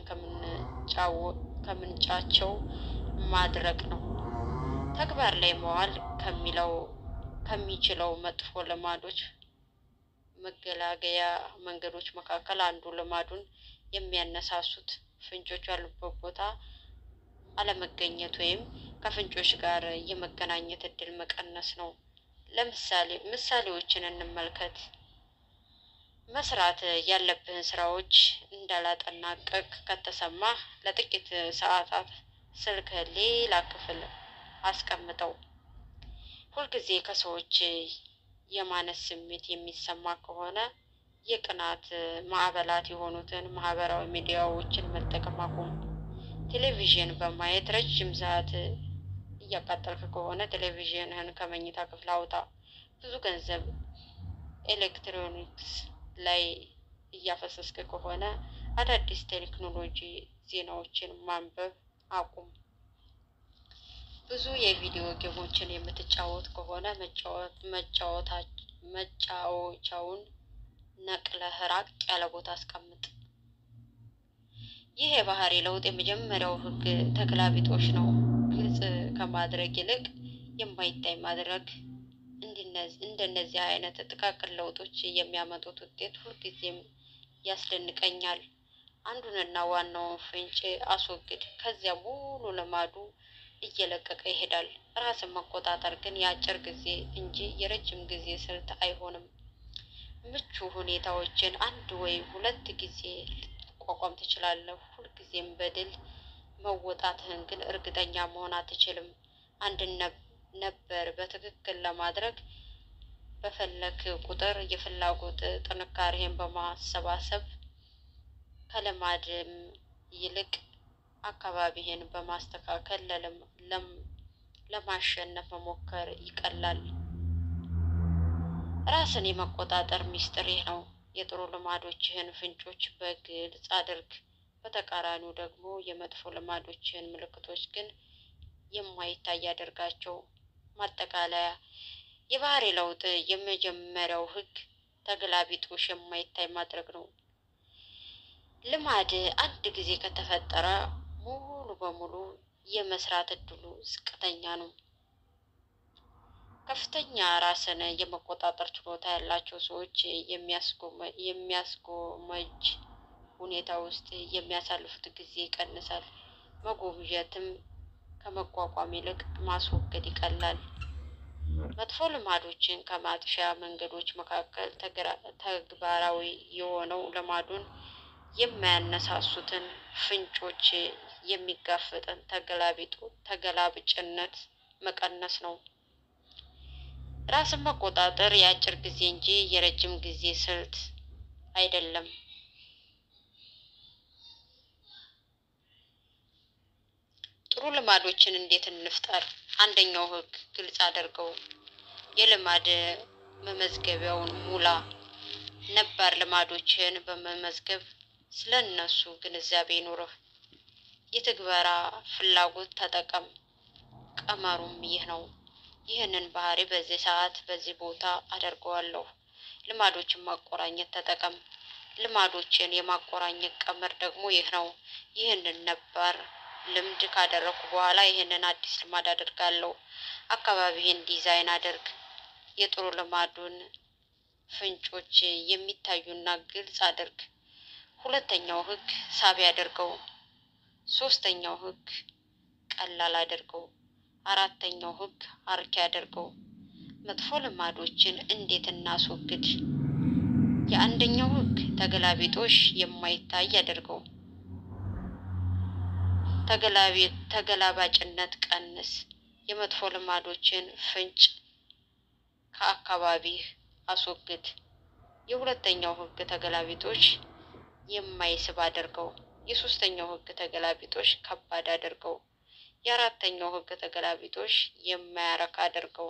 Speaker 1: ከምንጫቸው ማድረቅ ነው። ተግባር ላይ መዋል ከሚለው ከሚችለው መጥፎ ልማዶች መገላገያ መንገዶች መካከል አንዱ ልማዱን የሚያነሳሱት ፍንጮች ያሉበት ቦታ አለመገኘት ወይም ከፍንጮች ጋር የመገናኘት እድል መቀነስ ነው። ለምሳሌ ምሳሌዎችን እንመልከት። መስራት ያለብህን ስራዎች እንዳላጠናቀቅ ከተሰማህ ለጥቂት ሰዓታት ስልክህን ሌላ ክፍል አስቀምጠው። ሁልጊዜ ከሰዎች የማነስ ስሜት የሚሰማ ከሆነ የቅናት ማዕበላት የሆኑትን ማህበራዊ ሚዲያዎችን መጠቀም አቁም። ቴሌቪዥን በማየት ረጅም ሰዓት እያቃጠልክ ከሆነ ቴሌቪዥንህን ከመኝታ ክፍል አውጣ። ብዙ ገንዘብ ኤሌክትሮኒክስ ላይ እያፈሰስክ ከሆነ አዳዲስ ቴክኖሎጂ ዜናዎችን ማንበብ አቁም። ብዙ የቪዲዮ ጌሞችን የምትጫወት ከሆነ መጫወቻውን ነቅለህ ራቅ ያለ ቦታ አስቀምጥ። ይህ የባህሪ ለውጥ የመጀመሪያው ህግ ተገላቢጦሽ ነው። ግልጽ ከማድረግ ይልቅ የማይታይ ማድረግ። እንደነዚህ አይነት ጥቃቅን ለውጦች የሚያመጡት ውጤት ሁልጊዜም ያስደንቀኛል። አንዱንና ዋናውን ፍንጭ አስወግድ፣ ከዚያ ሙሉ ልማዱ እየለቀቀ ይሄዳል። ራስን መቆጣጠር ግን የአጭር ጊዜ እንጂ የረጅም ጊዜ ስልት አይሆንም። ምቹ ሁኔታዎችን አንድ ወይም ሁለት ጊዜ ልትቋቋም ትችላለህ። ሁልጊዜም በድል መወጣትህን ግን እርግጠኛ መሆን አትችልም። አንድን ነበር በትክክል ለማድረግ በፈለክ ቁጥር የፍላጎት ጥንካሬህን በማሰባሰብ ከልማድም ይልቅ አካባቢህን በማስተካከል ለማሸነፍ መሞከር ይቀላል። ራስን የመቆጣጠር ሚስጥር ይህ ነው። የጥሩ ልማዶችህን ፍንጮች በግልጽ አድርግ። በተቃራኒው ደግሞ የመጥፎ ልማዶችህን ምልክቶች ግን የማይታይ አድርጋቸው። ማጠቃለያ፣ የባህሪ ለውጥ የመጀመሪያው ህግ ተገላቢጦሽ የማይታይ ማድረግ ነው። ልማድ አንድ ጊዜ ከተፈጠረ ሙሉ በሙሉ የመስራት እድሉ ዝቅተኛ ነው። ከፍተኛ ራስን የመቆጣጠር ችሎታ ያላቸው ሰዎች የሚያስጎመጅ ሁኔታ ውስጥ የሚያሳልፉት ጊዜ ይቀንሳል። መጎምጀትም ከመቋቋም ይልቅ ማስወገድ ይቀላል። መጥፎ ልማዶችን ከማጥፊያ መንገዶች መካከል ተግባራዊ የሆነው ልማዱን የማያነሳሱትን ፍንጮች የሚጋፈጥን ተገላብጭነት መቀነስ ነው። ራስን መቆጣጠር የአጭር ጊዜ እንጂ የረጅም ጊዜ ስልት አይደለም። ጥሩ ልማዶችን እንዴት እንፍጠር? አንደኛው ህግ ግልጽ አድርገው። የልማድ መመዝገቢያውን ሙላ። ነባር ልማዶችን በመመዝገብ ስለ እነሱ ግንዛቤ ይኑርህ። የትግበራ ፍላጎት ተጠቀም። ቀመሩም ይህ ነው። ይህንን ባህሪ በዚህ ሰዓት በዚህ ቦታ አደርገዋለሁ። ልማዶችን ማቆራኘት ተጠቀም። ልማዶችን የማቆራኘት ቀመር ደግሞ ይህ ነው። ይህንን ነባር ልምድ ካደረግኩ በኋላ ይህንን አዲስ ልማድ አደርጋለሁ። አካባቢህን ዲዛይን አድርግ። የጥሩ ልማዱን ፍንጮች የሚታዩና ግልጽ አድርግ። ሁለተኛው ህግ ሳቢ አድርገው። ሶስተኛው ህግ ቀላል አድርገው። አራተኛው ህግ አርኪ አድርገው። መጥፎ ልማዶችን እንዴት እናስወግድ? የአንደኛው ህግ ተገላቢጦሽ የማይታይ አድርገው። ተገላባጭነት ቀንስ። የመጥፎ ልማዶችን ፍንጭ ከአካባቢህ አስወግድ። የሁለተኛው ህግ ተገላቢጦሽ የማይስብ አድርገው። የሶስተኛው ህግ ተገላቢጦሽ ከባድ አድርገው። የአራተኛው ህግ ተገላቢጦሽ የማያረካ አድርገው።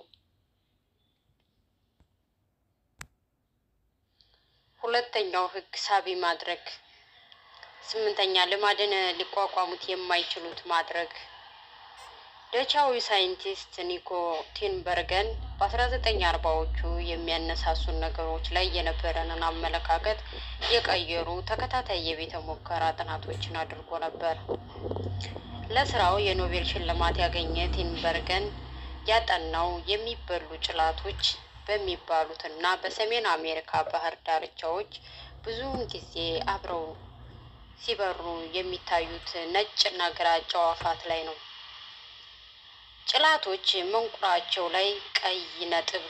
Speaker 1: ሁለተኛው ህግ ሳቢ ማድረግ። ስምንተኛ ልማድን ሊቋቋሙት የማይችሉት ማድረግ። ደቻዊ ሳይንቲስት ኒኮ ቲንበርገን በ1940ዎቹ የሚያነሳሱን ነገሮች ላይ የነበረንን አመለካከት የቀየሩ ተከታታይ የቤተ ሙከራ ጥናቶችን አድርጎ ነበር። ለስራው የኖቤል ሽልማት ያገኘ ቲንበርገን ያጠናው የሚበሉ ጭላቶች በሚባሉትና በሰሜን አሜሪካ ባህር ዳርቻዎች ብዙውን ጊዜ አብረው ሲበሩ የሚታዩት ነጭና ግራጫ አዕዋፋት ላይ ነው። ጭላቶች መንቁራቸው ላይ ቀይ ነጥብ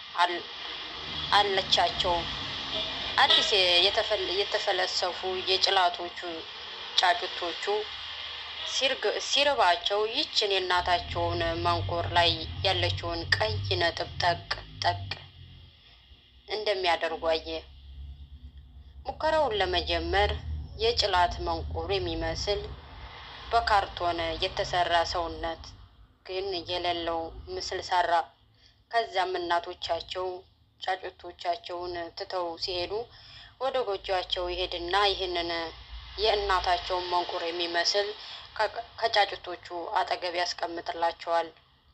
Speaker 1: አለቻቸው። አዲስ የተፈለሰፉ የጭላቶቹ ጫጩቶቹ ሲርባቸው ይችን የእናታቸውን መንቁር ላይ ያለችውን ቀይ ነጥብ ጠቅ ጠቅ እንደሚያደርጉ አየ። ሙከራውን ለመጀመር የጭላት መንቁር የሚመስል በካርቶን የተሰራ ሰውነት ግን የሌለው ምስል ሰራ። ከዚያም እናቶቻቸው ጫጩቶቻቸውን ትተው ሲሄዱ ወደ ጎጆአቸው ይሄድና ይህንን የእናታቸውን መንቁር የሚመስል ከጫጩቶቹ አጠገብ ያስቀምጥላቸዋል።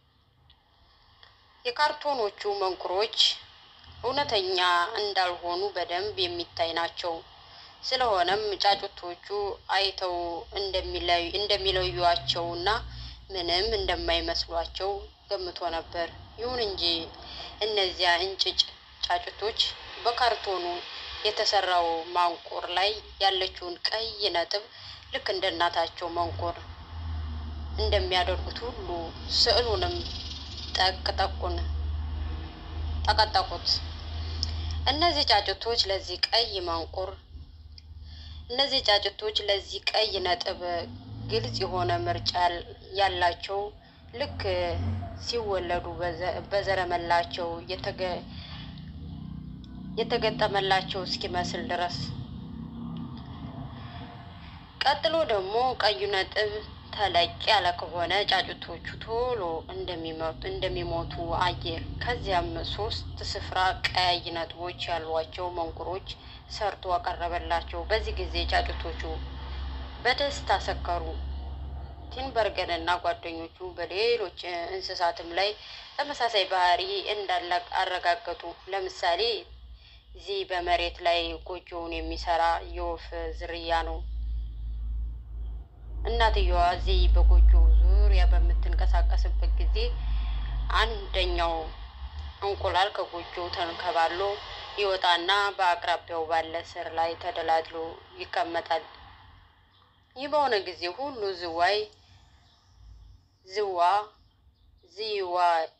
Speaker 1: የካርቶኖቹ መንቁሮች እውነተኛ እንዳልሆኑ በደንብ የሚታይ ናቸው። ስለሆነም ጫጩቶቹ አይተው እንደሚለዩዋቸውና ምንም እንደማይመስሏቸው ገምቶ ነበር። ይሁን እንጂ እነዚያ እንጭጭ ጫጩቶች በካርቶኑ የተሰራው ማንቁር ላይ ያለችውን ቀይ ነጥብ ልክ እንደ እናታቸው መንቁር እንደሚያደርጉት ሁሉ ስዕሉንም ጠቅ ጠቁን ጠቀጠቁት። እነዚህ ጫጩቶች ለዚህ ቀይ መንቁር እነዚህ ጫጩቶች ለዚህ ቀይ ነጥብ ግልጽ የሆነ ምርጫ ያላቸው ልክ ሲወለዱ በዘረመላቸው የተገጠመላቸው እስኪመስል ድረስ። ቀጥሎ ደግሞ ቀዩ ነጥብ ተለቅ ያለ ከሆነ ጫጩቶቹ ቶሎ እንደሚሞቱ አየ። ከዚያም ሶስት ስፍራ ቀያይ ነጥቦች ያሏቸው መንቁሮች ሰርቶ አቀረበላቸው። በዚህ ጊዜ ጫጩቶቹ በደስታ ሰከሩ። ቲንበርገን እና ጓደኞቹ በሌሎች እንስሳትም ላይ ተመሳሳይ ባህሪ እንዳለ አረጋገጡ። ለምሳሌ ዚህ በመሬት ላይ ጎጆውን የሚሰራ የወፍ ዝርያ ነው። እናትየዋ ዚህ በጎጆ ዙሪያ በምትንቀሳቀስበት ጊዜ አንደኛው እንቁላል ከጎጆው ተንከባሎ ይወጣና በአቅራቢያው ባለ ስር ላይ ተደላድሎ ይቀመጣል። ይህ በሆነ ጊዜ ሁሉ ዝዋይ ዝዋ ዝዋ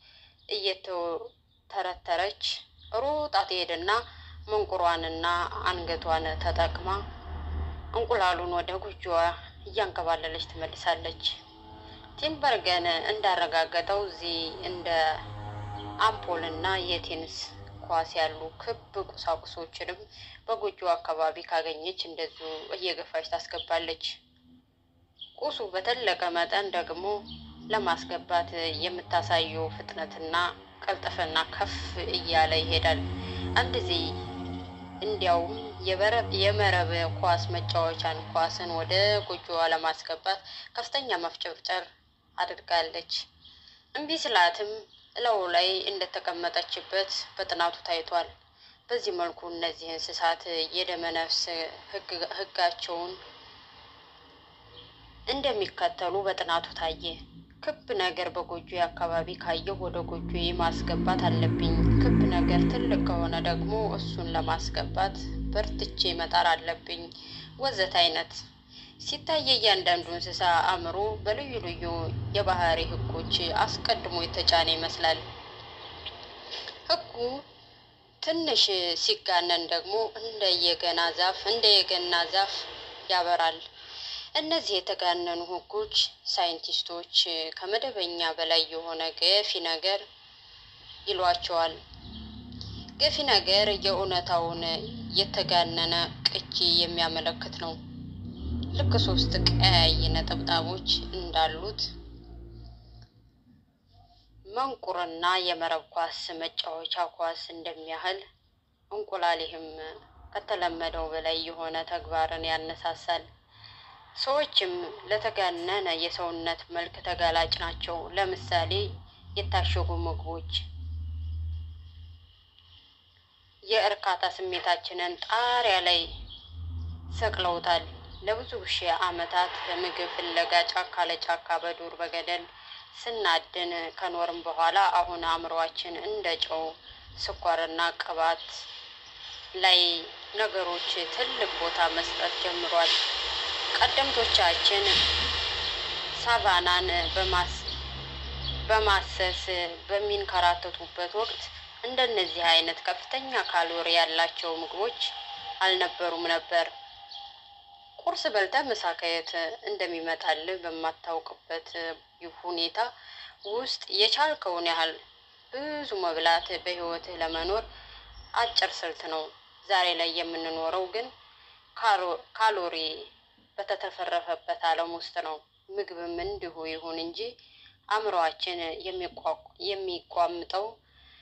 Speaker 1: እየተተረተረች ሮጣ ትሄድና መንቁሯንና አንገቷን ተጠቅማ እንቁላሉን ወደ ጎጆዋ እያንከባለለች ትመልሳለች። ቲምበርገን እንዳረጋገጠው እዚህ እንደ አምፖልና የቴኒስ ኳስ ያሉ ክብ ቁሳቁሶችንም በጎጆ አካባቢ ካገኘች እንደዚሁ እየገፋች ታስገባለች። ቁሱ በተለቀ መጠን ደግሞ ለማስገባት የምታሳየው ፍጥነትና ቀልጠፍና ከፍ እያለ ይሄዳል። አንድ ጊዜ እንዲያውም የመረብ ኳስ መጫወቻን ኳስን ወደ ጎጆዋ ለማስገባት ከፍተኛ መፍጨርጨር አድርጋለች። እምቢ ስላትም እላዩ ላይ እንደተቀመጠችበት በጥናቱ ታይቷል። በዚህ መልኩ እነዚህ እንስሳት የደመነፍስ ሕጋቸውን እንደሚከተሉ በጥናቱ ታየ። ክብ ነገር በጎጆ አካባቢ ካየሁ ወደ ጎጆ ማስገባት አለብኝ። ክብ ነገር ትልቅ ከሆነ ደግሞ እሱን ለማስገባት በርትቼ መጣር አለብኝ፣ ወዘት አይነት ሲታይ እያንዳንዱ እንስሳ አእምሮ በልዩ ልዩ የባህሪ ህጎች አስቀድሞ የተጫነ ይመስላል። ህጉ ትንሽ ሲጋነን ደግሞ እንደ የገና ዛፍ እንደ የገና ዛፍ ያበራል። እነዚህ የተጋነኑ ህጎች ሳይንቲስቶች ከመደበኛ በላይ የሆነ ገፊ ነገር ይሏቸዋል። ገፊ ነገር የእውነታውን የተጋነነ ቅጂ የሚያመለክት ነው። ልክ ሶስት ቀያይ ነጠብጣቦች እንዳሉት መንቁርና የመረብ ኳስ መጫወቻ ኳስ እንደሚያህል እንቁላል ይህም ከተለመደው በላይ የሆነ ተግባርን ያነሳሳል። ሰዎችም ለተጋነነ የሰውነት መልክ ተጋላጭ ናቸው። ለምሳሌ የታሸጉ ምግቦች የእርካታ ስሜታችንን ጣሪያ ላይ ሰቅለውታል። ለብዙ ሺህ ዓመታት በምግብ ፍለጋ ጫካ ለጫካ በዱር በገደል ስናድን ከኖርም በኋላ አሁን አእምሯችን እንደ ጨው፣ ስኳርና ቅባት ላይ ነገሮች ትልቅ ቦታ መስጠት ጀምሯል። ቀደምቶቻችን ሳቫናን በማሰስ በሚንከራተቱበት ወቅት እንደነዚህ አይነት ከፍተኛ ካሎሪ ያላቸው ምግቦች አልነበሩም ነበር። ቁርስ በልተህ ምሳ ከየት እንደሚመጣልህ በማታውቅበት ሁኔታ ውስጥ የቻልከውን ያህል ብዙ መብላት በሕይወትህ ለመኖር አጭር ስልት ነው። ዛሬ ላይ የምንኖረው ግን ካሎሪ በተትረፈረፈበት ዓለም ውስጥ ነው። ምግብም እንዲሁ ይሁን እንጂ አእምሯችን የሚቋምጠው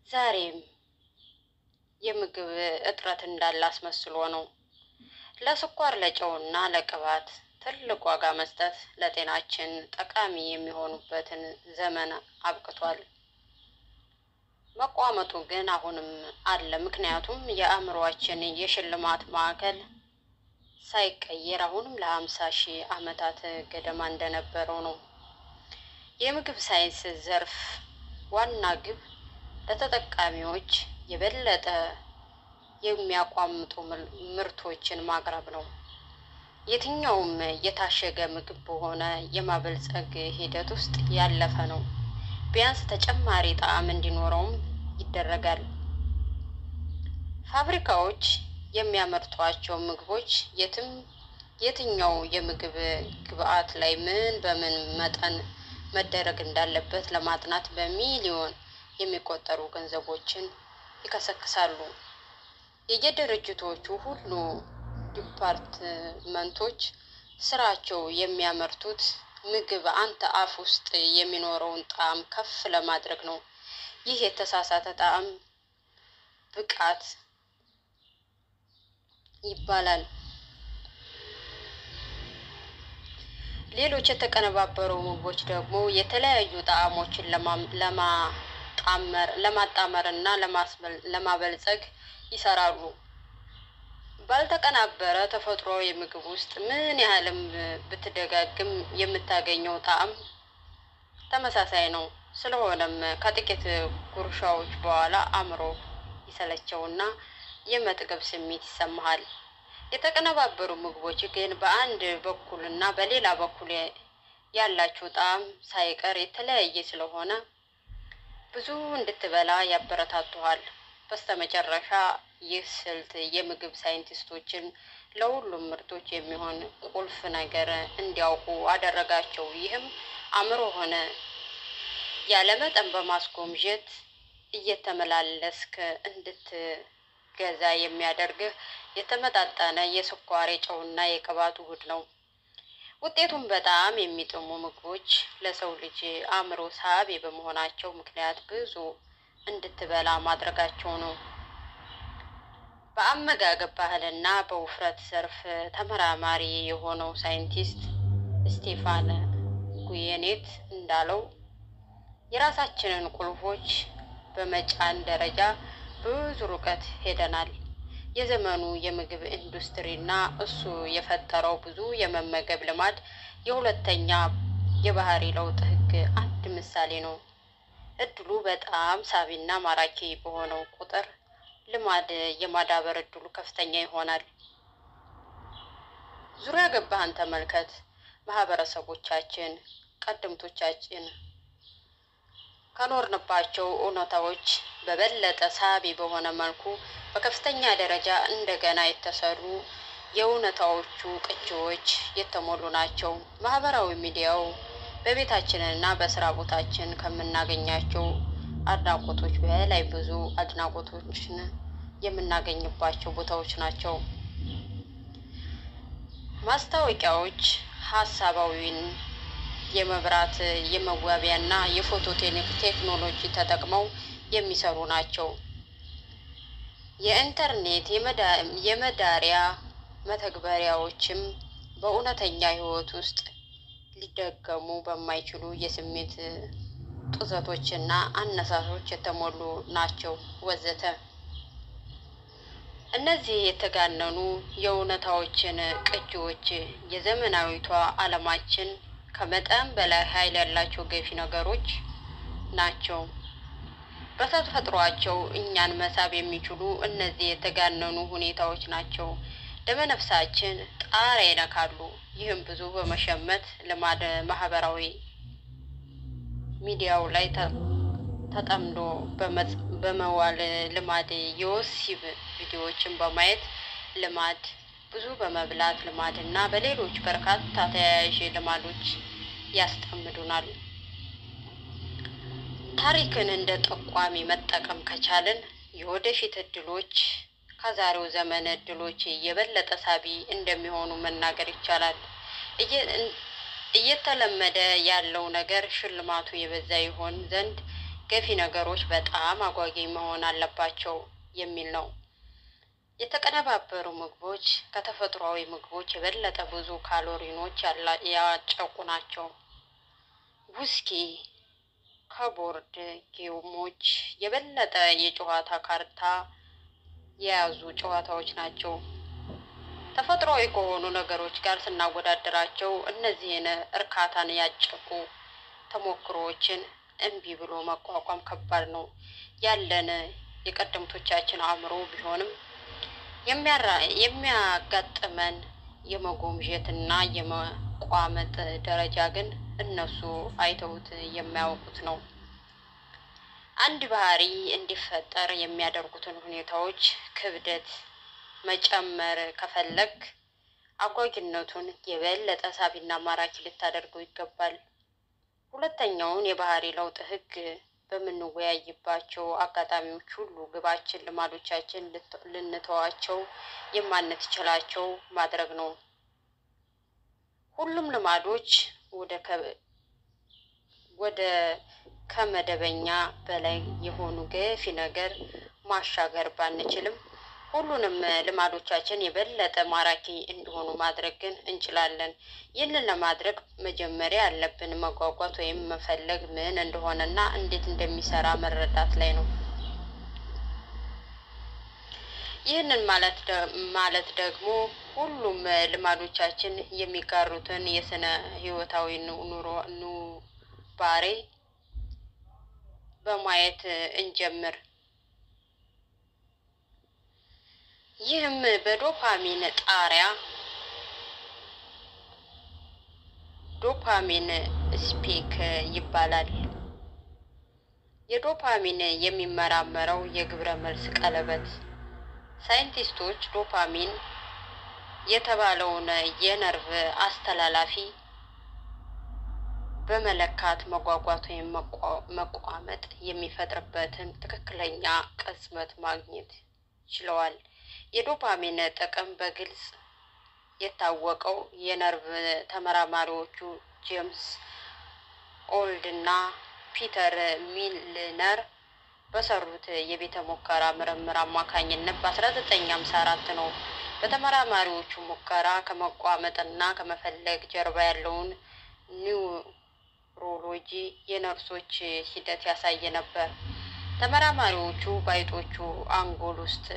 Speaker 1: ዛሬም የምግብ እጥረት እንዳለ አስመስሎ ነው። ለስኳር ለጨውና ለቅባት ትልቅ ዋጋ መስጠት ለጤናችን ጠቃሚ የሚሆኑበትን ዘመን አብቅቷል። መቋመጡ ግን አሁንም አለ። ምክንያቱም የአእምሯችን የሽልማት ማዕከል ሳይቀየር አሁንም ለሀምሳ ሺህ ዓመታት ገደማ እንደነበረው ነው። የምግብ ሳይንስ ዘርፍ ዋና ግብ ለተጠቃሚዎች የበለጠ የሚያቋምጡ ምርቶችን ማቅረብ ነው። የትኛውም የታሸገ ምግብ በሆነ የማበልጸግ ሂደት ውስጥ ያለፈ ነው። ቢያንስ ተጨማሪ ጣዕም እንዲኖረውም ይደረጋል። ፋብሪካዎች የሚያመርቷቸው ምግቦች የትም የትኛው የምግብ ግብዓት ላይ ምን በምን መጠን መደረግ እንዳለበት ለማጥናት በሚሊዮን የሚቆጠሩ ገንዘቦችን ይከሰክሳሉ። የየድርጅቶቹ ሁሉ ዲፓርትመንቶች ስራቸው የሚያመርቱት ምግብ አንተ አፍ ውስጥ የሚኖረውን ጣዕም ከፍ ለማድረግ ነው። ይህ የተሳሳተ ጣዕም ብቃት ይባላል። ሌሎች የተቀነባበሩ ምግቦች ደግሞ የተለያዩ ጣዕሞችን ለማጣመር ለማጣመር እና ለማበልጸግ ይሰራሉ። ባልተቀናበረ ተፈጥሯዊ ምግብ ውስጥ ምን ያህልም ብትደጋግም የምታገኘው ጣዕም ተመሳሳይ ነው። ስለሆነም ከጥቂት ጉርሻዎች በኋላ አእምሮ ይሰለቸውና የመጥገብ ስሜት ይሰማሃል። የተቀነባበሩ ምግቦች ግን በአንድ በኩል እና በሌላ በኩል ያላቸው ጣዕም ሳይቀር የተለያየ ስለሆነ ብዙ እንድትበላ ያበረታቱሃል። በስተመጨረሻ ይህ ስልት የምግብ ሳይንቲስቶችን ለሁሉም ምርቶች የሚሆን ቁልፍ ነገር እንዲያውቁ አደረጋቸው። ይህም አእምሮ ሆነ ያለመጠን በማስጎምጀት እየተመላለስክ እንድትገዛ የሚያደርግህ የተመጣጠነ የስኳር የጨውና የቅባት ውህድ ነው። ውጤቱም በጣም የሚጥሙ ምግቦች ለሰው ልጅ አእምሮ ሳቢ በመሆናቸው ምክንያት ብዙ እንድትበላ ማድረጋቸው ነው። በአመጋገብ ባህልና በውፍረት ዘርፍ ተመራማሪ የሆነው ሳይንቲስት ስቴፋን ጉየኔት እንዳለው የራሳችንን ቁልፎች በመጫን ደረጃ ብዙ ርቀት ሄደናል። የዘመኑ የምግብ ኢንዱስትሪና እሱ የፈጠረው ብዙ የመመገብ ልማድ የሁለተኛ የባህሪ ለውጥ ህግ አንድ ምሳሌ ነው። እድሉ በጣም ሳቢና ማራኪ በሆነው ቁጥር ልማድ የማዳበር እድሉ ከፍተኛ ይሆናል። ዙሪያ ገባህን ተመልከት። ማህበረሰቦቻችን ቀደምቶቻችን ከኖርንባቸው እውነታዎች በበለጠ ሳቢ በሆነ መልኩ በከፍተኛ ደረጃ እንደገና የተሰሩ የእውነታዎቹ ቅጂዎች የተሞሉ ናቸው። ማህበራዊ ሚዲያው በቤታችንና በስራ ቦታችን ከምናገኛቸው አድናቆቶች በላይ ብዙ አድናቆቶችን የምናገኝባቸው ቦታዎች ናቸው። ማስታወቂያዎች ሀሳባዊን የመብራት የመዋቢያና የፎቶ ቴክኖሎጂ ተጠቅመው የሚሰሩ ናቸው። የኢንተርኔት የመዳሪያ መተግበሪያዎችም በእውነተኛ ህይወት ውስጥ ሊደገሙ በማይችሉ የስሜት ጡዘቶችና አነሳሶች የተሞሉ ናቸው ወዘተ። እነዚህ የተጋነኑ የእውነታዎችን ቅጂዎች የዘመናዊቷ ዓለማችን ከመጠን በላይ ኃይል ያላቸው ገፊ ነገሮች ናቸው። በተፈጥሯቸው እኛን መሳብ የሚችሉ እነዚህ የተጋነኑ ሁኔታዎች ናቸው። ደመነፍሳችን ጣሪያ ይነካሉ። ይህም ብዙ በመሸመት ልማድ ማህበራዊ ሚዲያው ላይ ተጠምዶ በመዋል ልማድ የወሲብ ቪዲዮዎችን በማየት ልማድ ብዙ በመብላት ልማድ እና በሌሎች በርካታ ተያያዥ ልማዶች ያስጠምዱናል። ታሪክን እንደ ጠቋሚ መጠቀም ከቻልን የወደፊት እድሎች ከዛሬው ዘመን እድሎች የበለጠ ሳቢ እንደሚሆኑ መናገር ይቻላል። እየተለመደ ያለው ነገር ሽልማቱ የበዛ ይሆን ዘንድ ገፊ ነገሮች በጣም አጓጊ መሆን አለባቸው የሚል ነው። የተቀነባበሩ ምግቦች ከተፈጥሯዊ ምግቦች የበለጠ ብዙ ካሎሪኖች ያላ- ያጨቁ ናቸው። ውስኪ ከቦርድ ጌሞች የበለጠ የጨዋታ ካርታ የያዙ ጨዋታዎች ናቸው። ተፈጥሯዊ ከሆኑ ነገሮች ጋር ስናወዳደራቸው እነዚህን እርካታን ያጨቁ ተሞክሮዎችን እምቢ ብሎ መቋቋም ከባድ ነው። ያለን የቀደምቶቻችን አእምሮ ቢሆንም የሚያራ- የሚያጋጥመን የመጎምዠትና የመቋመጥ ደረጃ ግን እነሱ አይተውት የማያውቁት ነው። አንድ ባህሪ እንዲፈጠር የሚያደርጉትን ሁኔታዎች ክብደት መጨመር ከፈለግ አጓጊነቱን የበለጠ ሳቢና ማራኪ ልታደርገው ይገባል። ሁለተኛውን የባህሪ ለውጥ ህግ በምንወያይባቸው አጋጣሚዎች ሁሉ ግባችን ልማዶቻችን ልት- ልንተዋቸው የማንችላቸው ማድረግ ነው። ሁሉም ልማዶች ወደ ከ- ወደ ከመደበኛ በላይ የሆኑ ገፊ ነገር ማሻገር ባንችልም ሁሉንም ልማዶቻችን የበለጠ ማራኪ እንዲሆኑ ማድረግ ግን እንችላለን። ይህንን ለማድረግ መጀመሪያ ያለብን መጓጓት ወይም መፈለግ ምን እንደሆነና እንዴት እንደሚሰራ መረዳት ላይ ነው። ይህንን ማለት ደ- ማለት ደግሞ ሁሉም ልማዶቻችን የሚጋሩትን የስነ ህይወታዊ ኑ- ኑሮ ኑባሬ በማየት እንጀምር። ይህም በዶፓሚን ጣሪያ ዶፓሚን ስፒክ ይባላል። የዶፓሚን የሚመራመረው የግብረ መልስ ቀለበት ሳይንቲስቶች ዶፓሚን የተባለውን የነርቭ አስተላላፊ በመለካት መጓጓት ወይም መቋ- መቋመጥ የሚፈጥርበትን ትክክለኛ ቅጽበት ማግኘት ችለዋል። የዶፓሚን ጥቅም በግልጽ የታወቀው የነርቭ ተመራማሪዎቹ ጄምስ ኦልድ እና ፒተር ሚልነር በሰሩት የቤተ ሙከራ ምርምር አማካኝነት በ1954 ነው። በተመራማሪዎቹ ሙከራ ከመቋመጥና ከመፈለግ ጀርባ ያለውን ኒውሮሎጂ የነርሶች ሂደት ያሳየ ነበር። ተመራማሪዎቹ በአይጦቹ አንጎል ውስጥ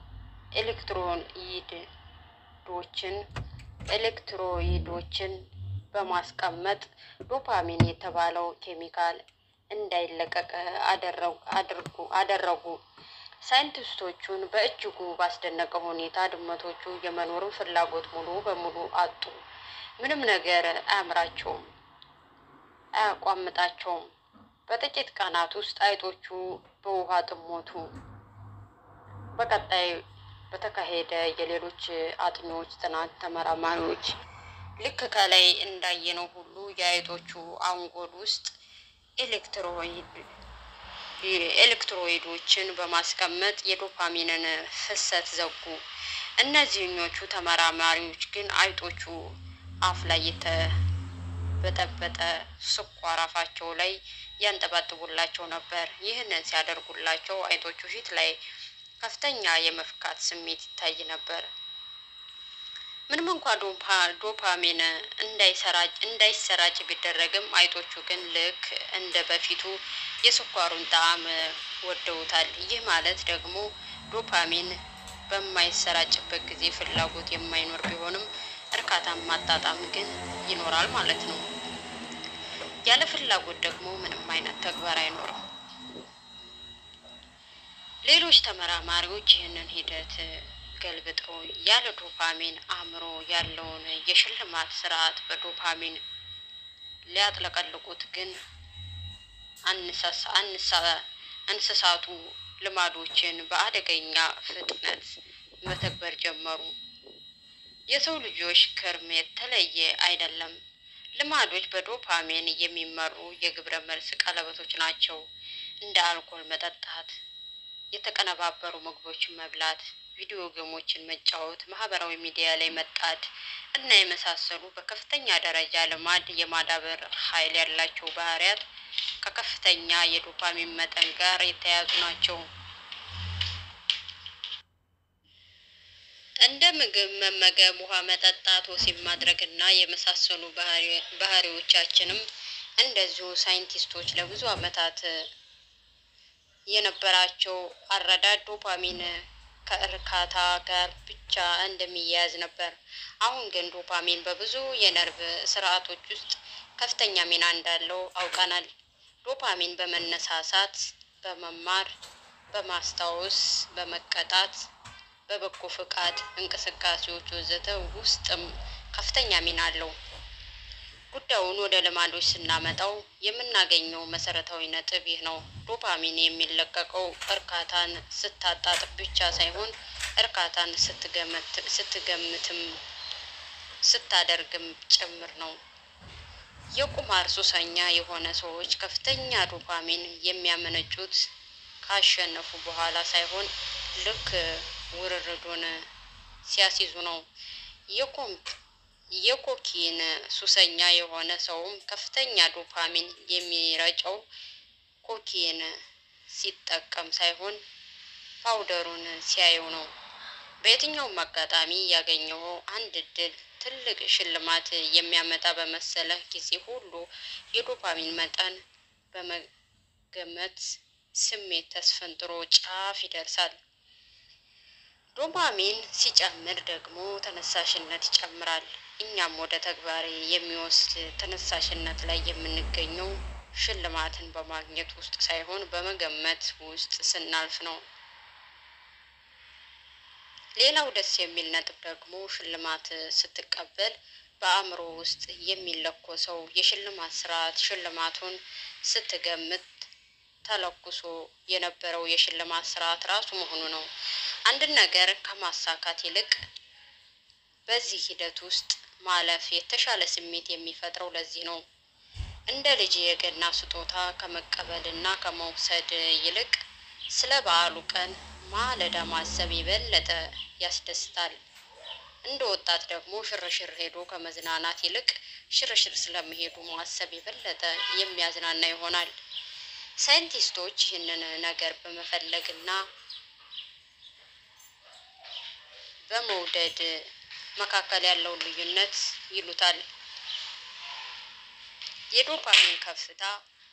Speaker 1: ኤሌክትሮይዶችን ኤሌክትሮይዶችን በማስቀመጥ ዶፓሚን የተባለው ኬሚካል እንዳይለቀቅ አደረጉ- አድርጉ አደረጉ። ሳይንቲስቶቹን በእጅጉ ባስደነቀ ሁኔታ ድመቶቹ የመኖርን ፍላጎት ሙሉ በሙሉ አጡ። ምንም ነገር አያምራቸውም፣ አያቋምጣቸውም። በጥቂት ቀናት ውስጥ አይጦቹ በውሃ ጥም ሞቱ። በቀጣይ በተካሄደ የሌሎች አጥኚዎች ጥናት ተመራማሪዎች ልክ ከላይ እንዳየነው ሁሉ የአይጦቹ አንጎል ውስጥ ኤሌክትሮይድ ኤሌክትሮይዶችን በማስቀመጥ የዶፓሚንን ፍሰት ዘጉ። እነዚህኞቹ ተመራማሪዎች ግን አይጦቹ አፍ ላይ የተበጠበጠ ስኳር አፋቸው ላይ ያንጠባጥቡላቸው ነበር። ይህንን ሲያደርጉላቸው አይጦቹ ፊት ላይ ከፍተኛ የመፍካት ስሜት ይታይ ነበር። ምንም እንኳ ዶፓ- ዶፓሚን እንዳይሰራጭ እንዳይሰራጭ ቢደረግም አይጦቹ ግን ልክ እንደ በፊቱ የስኳሩን ጣዕም ወደውታል። ይህ ማለት ደግሞ ዶፓሚን በማይሰራጭበት ጊዜ ፍላጎት የማይኖር ቢሆንም እርካታን ማጣጣም ግን ይኖራል ማለት ነው። ያለ ፍላጎት ደግሞ ምንም አይነት ተግባር አይኖርም። ሌሎች ተመራማሪዎች ይህንን ሂደት ገልብጠው ያለ ዶፓሚን አእምሮ ያለውን የሽልማት ስርዓት በዶፓሚን ሊያጥለቀልቁት ግን አንሳሳ አንሳ- እንስሳቱ ልማዶችን በአደገኛ ፍጥነት መተግበር ጀመሩ። የሰው ልጆች ክርም የተለየ አይደለም። ልማዶች በዶፓሚን የሚመሩ የግብረ መልስ ቀለበቶች ናቸው። እንደ አልኮል መጠጣት፣ የተቀነባበሩ ምግቦችን መብላት፣ ቪዲዮ ጌሞችን መጫወት፣ ማህበራዊ ሚዲያ ላይ መጣድ እና የመሳሰሉ በከፍተኛ ደረጃ ልማድ የማዳበር ኃይል ያላቸው ባህሪያት ከከፍተኛ የዶፓሚን መጠን ጋር የተያያዙ ናቸው። እንደ ምግብ መመገብ፣ ውሃ መጠጣት፣ ወሲብ ማድረግ እና የመሳሰሉ ባህሪዎቻችንም እንደዚሁ ሳይንቲስቶች ለብዙ ዓመታት የነበራቸው አረዳድ ዶፓሚን ከእርካታ ጋር ብቻ እንደሚያያዝ ነበር። አሁን ግን ዶፓሚን በብዙ የነርቭ ስርዓቶች ውስጥ ከፍተኛ ሚና እንዳለው አውቀናል። ዶፓሚን በመነሳሳት፣ በመማር፣ በማስታወስ፣ በመቀጣት፣ በበጎ ፈቃድ እንቅስቃሴዎች ወዘተ ውስጥም ከፍተኛ ሚና አለው። ጉዳዩን ወደ ልማዶች ስናመጣው የምናገኘው መሰረታዊ ነጥብ ይህ ነው። ዶፓሚን የሚለቀቀው እርካታን ስታጣጥም ብቻ ሳይሆን እርካታን ስትገምትም ስታደርግም ጭምር ነው። የቁማር ሱሰኛ የሆነ ሰዎች ከፍተኛ ዶፓሚን የሚያመነጩት ካሸነፉ በኋላ ሳይሆን ልክ ውርርዱን ሲያስይዙ ነው። የኮኪን ሱሰኛ የሆነ ሰውም ከፍተኛ ዶፓሚን የሚረጨው ኮኪን ሲጠቀም ሳይሆን ፓውደሩን ሲያየው ነው። በየትኛውም አጋጣሚ ያገኘው አንድ እድል ትልቅ ሽልማት የሚያመጣ በመሰለህ ጊዜ ሁሉ የዶፓሚን መጠን በመገመት ስሜት ተስፈንጥሮ ጫፍ ይደርሳል። ዶፓሚን ሲጨምር ደግሞ ተነሳሽነት ይጨምራል። እኛም ወደ ተግባር የሚወስድ ተነሳሽነት ላይ የምንገኘው ሽልማትን በማግኘት ውስጥ ሳይሆን በመገመት ውስጥ ስናልፍ ነው። ሌላው ደስ የሚል ነጥብ ደግሞ ሽልማት ስትቀበል በአእምሮ ውስጥ የሚለኮሰው የሽልማት ስርዓት ሽልማቱን ስትገምት ተለኩሶ የነበረው የሽልማት ስርዓት ራሱ መሆኑ ነው። አንድን ነገር ከማሳካት ይልቅ በዚህ ሂደት ውስጥ ማለፍ የተሻለ ስሜት የሚፈጥረው ለዚህ ነው። እንደ ልጅ የገና ስጦታ ከመቀበልና ከመውሰድ ይልቅ ስለ በዓሉ ቀን ማለዳ ማሰብ የበለጠ ያስደስታል። እንደ ወጣት ደግሞ ሽርሽር ሄዶ ከመዝናናት ይልቅ ሽርሽር ስለመሄዱ ማሰብ የበለጠ የሚያዝናና ይሆናል። ሳይንቲስቶች ይህንን ነገር በመፈለግና በመውደድ መካከል ያለውን ልዩነት ይሉታል። የዶፓሚን ከፍታ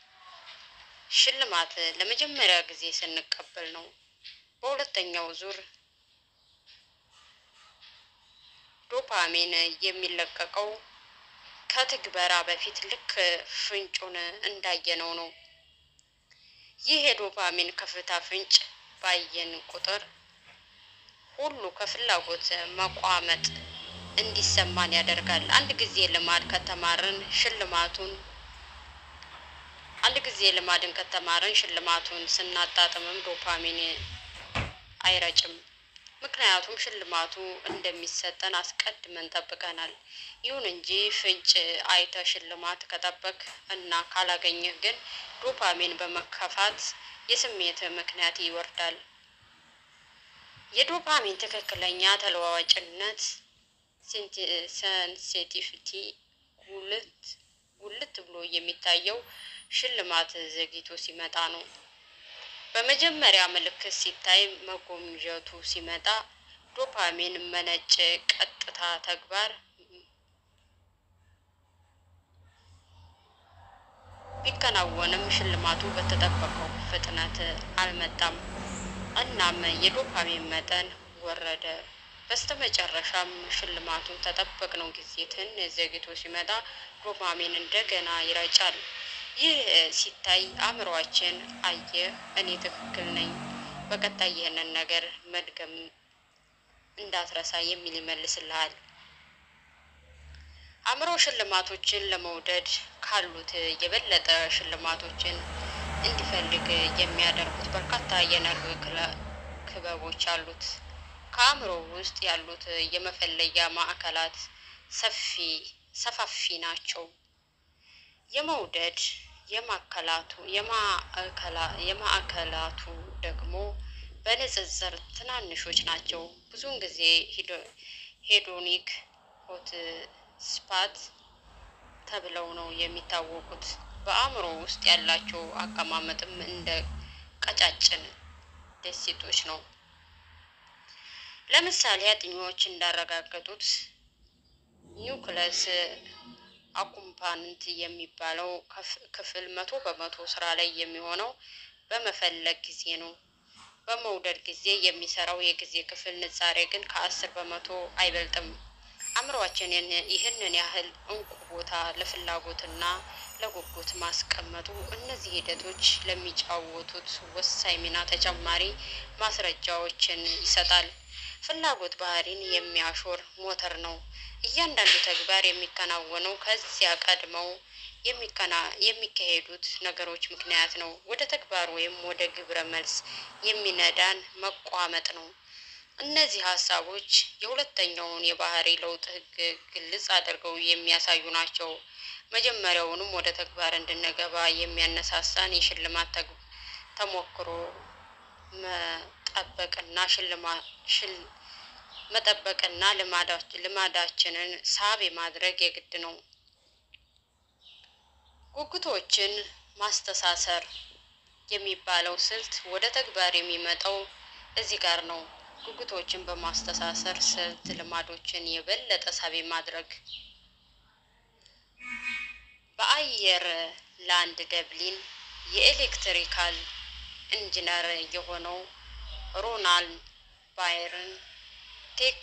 Speaker 1: ሽልማት ለመጀመሪያ ጊዜ ስንቀበል ነው። በሁለተኛው ዙር ዶፓሚን የሚለቀቀው ከትግበራ በፊት ልክ ፍንጩን እንዳየነው ነው። ይህ የዶፓሚን ከፍታ ፍንጭ ባየን ቁጥር ሁሉ ከፍላጎት መቋመጥ እንዲሰማን ያደርጋል። አንድ ጊዜ ልማድ ከተማርን ሽልማቱን አንድ ጊዜ ልማድን ከተማርን ሽልማቱን ስናጣጥምም ዶፓሚን አይረጭም። ምክንያቱም ሽልማቱ እንደሚሰጠን አስቀድመን ጠብቀናል። ይሁን እንጂ ፍንጭ አይተ ሽልማት ከጠበቅ እና ካላገኘህ ግን ዶፓሚን በመከፋት የስሜት ምክንያት ይወርዳል። የዶፓሚን ትክክለኛ ተለዋዋጭነት ሴንሲቲቪቲ ጉልት ጉልት ብሎ የሚታየው ሽልማት ዘግይቶ ሲመጣ ነው። በመጀመሪያ ምልክት ሲታይ መጎምዠቱ ሲመጣ ዶፓሚን መነጭ ቀጥታ ተግባር ቢከናወንም ሽልማቱ በተጠበቀው ፍጥነት አልመጣም። እናም የዶፓሚን መጠን ወረደ። በስተመጨረሻም ሽልማቱ ተጠበቅነው ጊዜ ትንሽ ዘግይቶ ሲመጣ ዶፓሚን እንደገና ይረጫል። ይህ ሲታይ አእምሯችን አየ እኔ ትክክል ነኝ፣ በቀጣይ ይህንን ነገር መድገም እንዳትረሳ የሚል ይመልስልሃል። አእምሮ ሽልማቶችን ለመውደድ ካሉት የበለጠ ሽልማቶችን እንዲፈልግ የሚያደርጉት በርካታ የነርቭ ክበቦች አሉት። ከአእምሮ ውስጥ ያሉት የመፈለጊያ ማዕከላት ሰፊ ሰፋፊ ናቸው። የመውደድ የማዕከላቱ የማዕከላቱ ደግሞ በንጽጽር ትናንሾች ናቸው። ብዙውን ጊዜ ሄዶኒክ ሆት ስፓት ተብለው ነው የሚታወቁት። በአእምሮ ውስጥ ያላቸው አቀማመጥም እንደ ቀጫጭን ደሴቶች ነው። ለምሳሌ አጥኚዎች እንዳረጋገጡት ኒውክለስ አኩምፓንት የሚባለው ክፍል መቶ በመቶ ስራ ላይ የሚሆነው በመፈለግ ጊዜ ነው። በመውደድ ጊዜ የሚሰራው የጊዜ ክፍል ንጻሬ ግን ከአስር በመቶ አይበልጥም። አእምሯችን ይህንን ያህል እንቁ ቦታ ለፍላጎትና ለጉጉት ማስቀመጡ እነዚህ ሂደቶች ለሚጫወቱት ወሳኝ ሚና ተጨማሪ ማስረጃዎችን ይሰጣል። ፍላጎት ባህሪን የሚያሾር ሞተር ነው። እያንዳንዱ ተግባር የሚከናወነው ከዚያ ቀድመው የሚካሄዱት ነገሮች ምክንያት ነው። ወደ ተግባር ወይም ወደ ግብረ መልስ የሚነዳን መቋመጥ ነው። እነዚህ ሀሳቦች የሁለተኛውን የባህሪ ለውጥ ህግ ግልጽ አድርገው የሚያሳዩ ናቸው። መጀመሪያውንም ወደ ተግባር እንድንገባ የሚያነሳሳን የሽልማት ተሞክሮ መጠበቅና መጠበቅና ልማዳችንን ሳቢ ማድረግ የግድ ነው። ጉጉቶችን ማስተሳሰር የሚባለው ስልት ወደ ተግባር የሚመጣው እዚህ ጋር ነው። ጉጉቶችን በማስተሳሰር ስልት ልማዶችን የበለጠ ሳቢ ማድረግ በአየር ላንድ ደብሊን የኤሌክትሪካል ኢንጂነር የሆነው ሮናልድ ባይርን ቴክ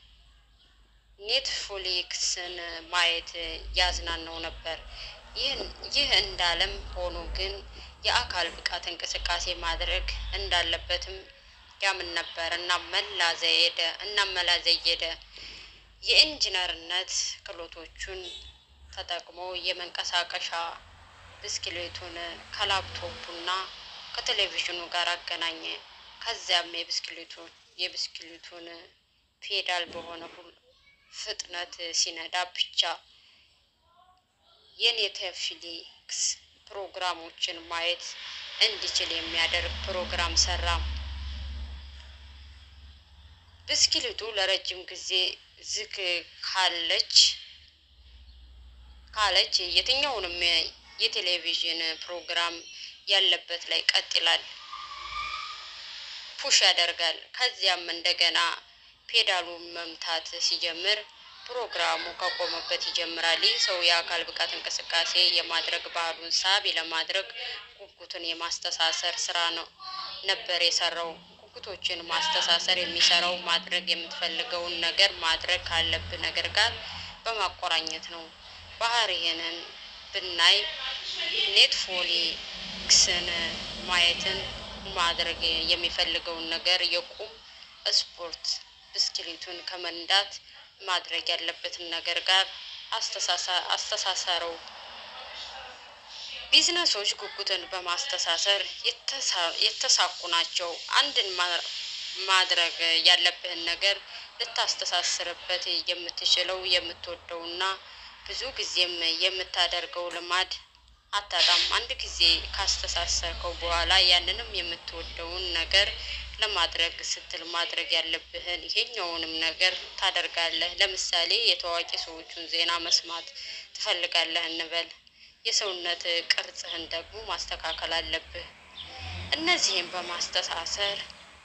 Speaker 1: ኔትፍሊክስን ማየት ያዝናናው ነበር። ይህ እንዳለም ሆኖ ግን የአካል ብቃት እንቅስቃሴ ማድረግ እንዳለበትም ያምን ነበር። እናመላዘየደ እናመላዘየደ የኢንጂነርነት ክህሎቶቹን ተጠቅሞ የመንቀሳቀሻ ብስክሌቱን ከላፕቶፑና ከቴሌቪዥኑ ጋር አገናኘ። ከዚያም የብስክሌቱን የብስክሌቱን ፔዳል በሆነ ፍጥነት ሲነዳ ብቻ የኔትፍሊክስ ፕሮግራሞችን ማየት እንዲችል የሚያደርግ ፕሮግራም ሰራ። ብስክሌቱ ለረጅም ጊዜ ዝግ ካለች ካለች የትኛውንም የቴሌቪዥን ፕሮግራም ያለበት ላይ ቀጥ ይላል፣ ፑሽ ያደርጋል። ከዚያም እንደገና ፔዳሉን መምታት ሲጀምር ፕሮግራሙ ከቆመበት ይጀምራል። ይህ ሰው የአካል ብቃት እንቅስቃሴ የማድረግ ባህሉን ሳቢ ለማድረግ ጉጉትን የማስተሳሰር ስራ ነው ነበር የሰራው። ጉጉቶችን ማስተሳሰር የሚሰራው ማድረግ የምትፈልገውን ነገር ማድረግ ካለብህ ነገር ጋር በማቆራኘት ነው። ባህሪህንን ብናይ ኔትፍሊክስን ማየትን ማድረግ የሚፈልገውን ነገር የቁም ስፖርት ብስክሌቱን ከመንዳት ማድረግ ያለበትን ነገር ጋር አስተሳሰረው። ቢዝነሶች ጉጉትን በማስተሳሰር የተሳኩ ናቸው። አንድን ማድረግ ያለብህን ነገር ልታስተሳስርበት የምትችለው የምትወደውና ብዙ ጊዜም የምታደርገው ልማድ አታጣም። አንድ ጊዜ ካስተሳሰርከው በኋላ ያንንም የምትወደውን ነገር ለማድረግ ስትል ማድረግ ያለብህን ይሄኛውንም ነገር ታደርጋለህ። ለምሳሌ የታዋቂ ሰዎቹን ዜና መስማት ትፈልጋለህ እንበል። የሰውነት ቅርጽህን ደግሞ ማስተካከል አለብህ። እነዚህም በማስተሳሰር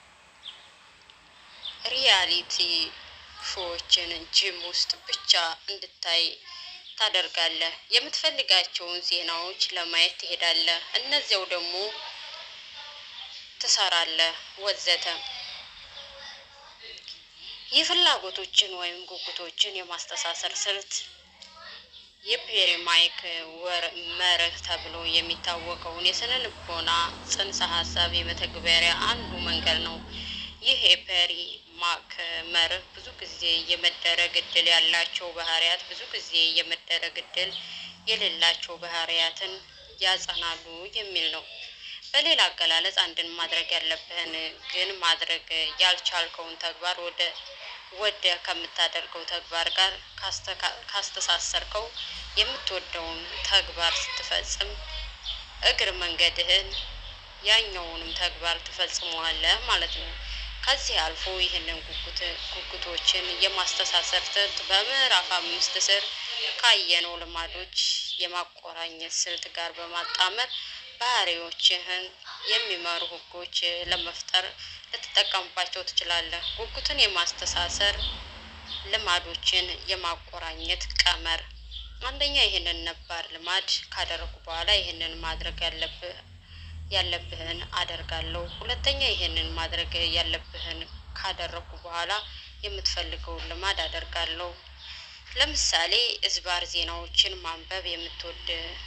Speaker 1: ሪያሊቲ ሾዎችን ጂም ውስጥ ብቻ እንድታይ ታደርጋለህ። የምትፈልጋቸውን ዜናዎች ለማየት ትሄዳለህ። እነዚያው ደግሞ ትሰራለህ ወዘተ። የፍላጎቶችን ወይም ጉጉቶችን የማስተሳሰር ስልት የፔሪ ማይክ መርህ ተብሎ የሚታወቀውን የስነ ልቦና ጽንሰ ሀሳብ የመተግበሪያ አንዱ መንገድ ነው። ይህ የፔሪ ማክ መርህ ብዙ ጊዜ የመደረግ እድል ያላቸው ባህሪያት ብዙ ጊዜ የመደረግ እድል የሌላቸው ባህሪያትን ያጸናሉ የሚል ነው። በሌላ አገላለጽ አንድን ማድረግ ያለብህን ግን ማድረግ ያልቻልከውን ተግባር ወደ ወደ ከምታደርገው ተግባር ጋር ካስተሳሰርከው የምትወደውን ተግባር ስትፈጽም እግር መንገድህን ያኛውንም ተግባር ትፈጽመዋለህ ማለት ነው። ከዚህ አልፎ ይህንን ጉጉት ጉጉቶችን የማስተሳሰር ስልት በምዕራፍ አምስት ስር ካየነው ልማዶች የማቆራኘት ስልት ጋር በማጣመር ባህሪዎችህን የሚመሩ ህጎች ለመፍጠር ልትጠቀምባቸው ትችላለህ። ጉጉትን የማስተሳሰር ልማዶችን የማቆራኘት ቀመር አንደኛ ይህንን ነባር ልማድ ካደረጉ በኋላ ይህንን ማድረግ ያለብህ ያለብህን አደርጋለሁ። ሁለተኛ ይህንን ማድረግ ያለብህን ካደረጉ በኋላ የምትፈልገውን ልማድ አደርጋለሁ። ለምሳሌ እዝባር ዜናዎችን ማንበብ የምትወድ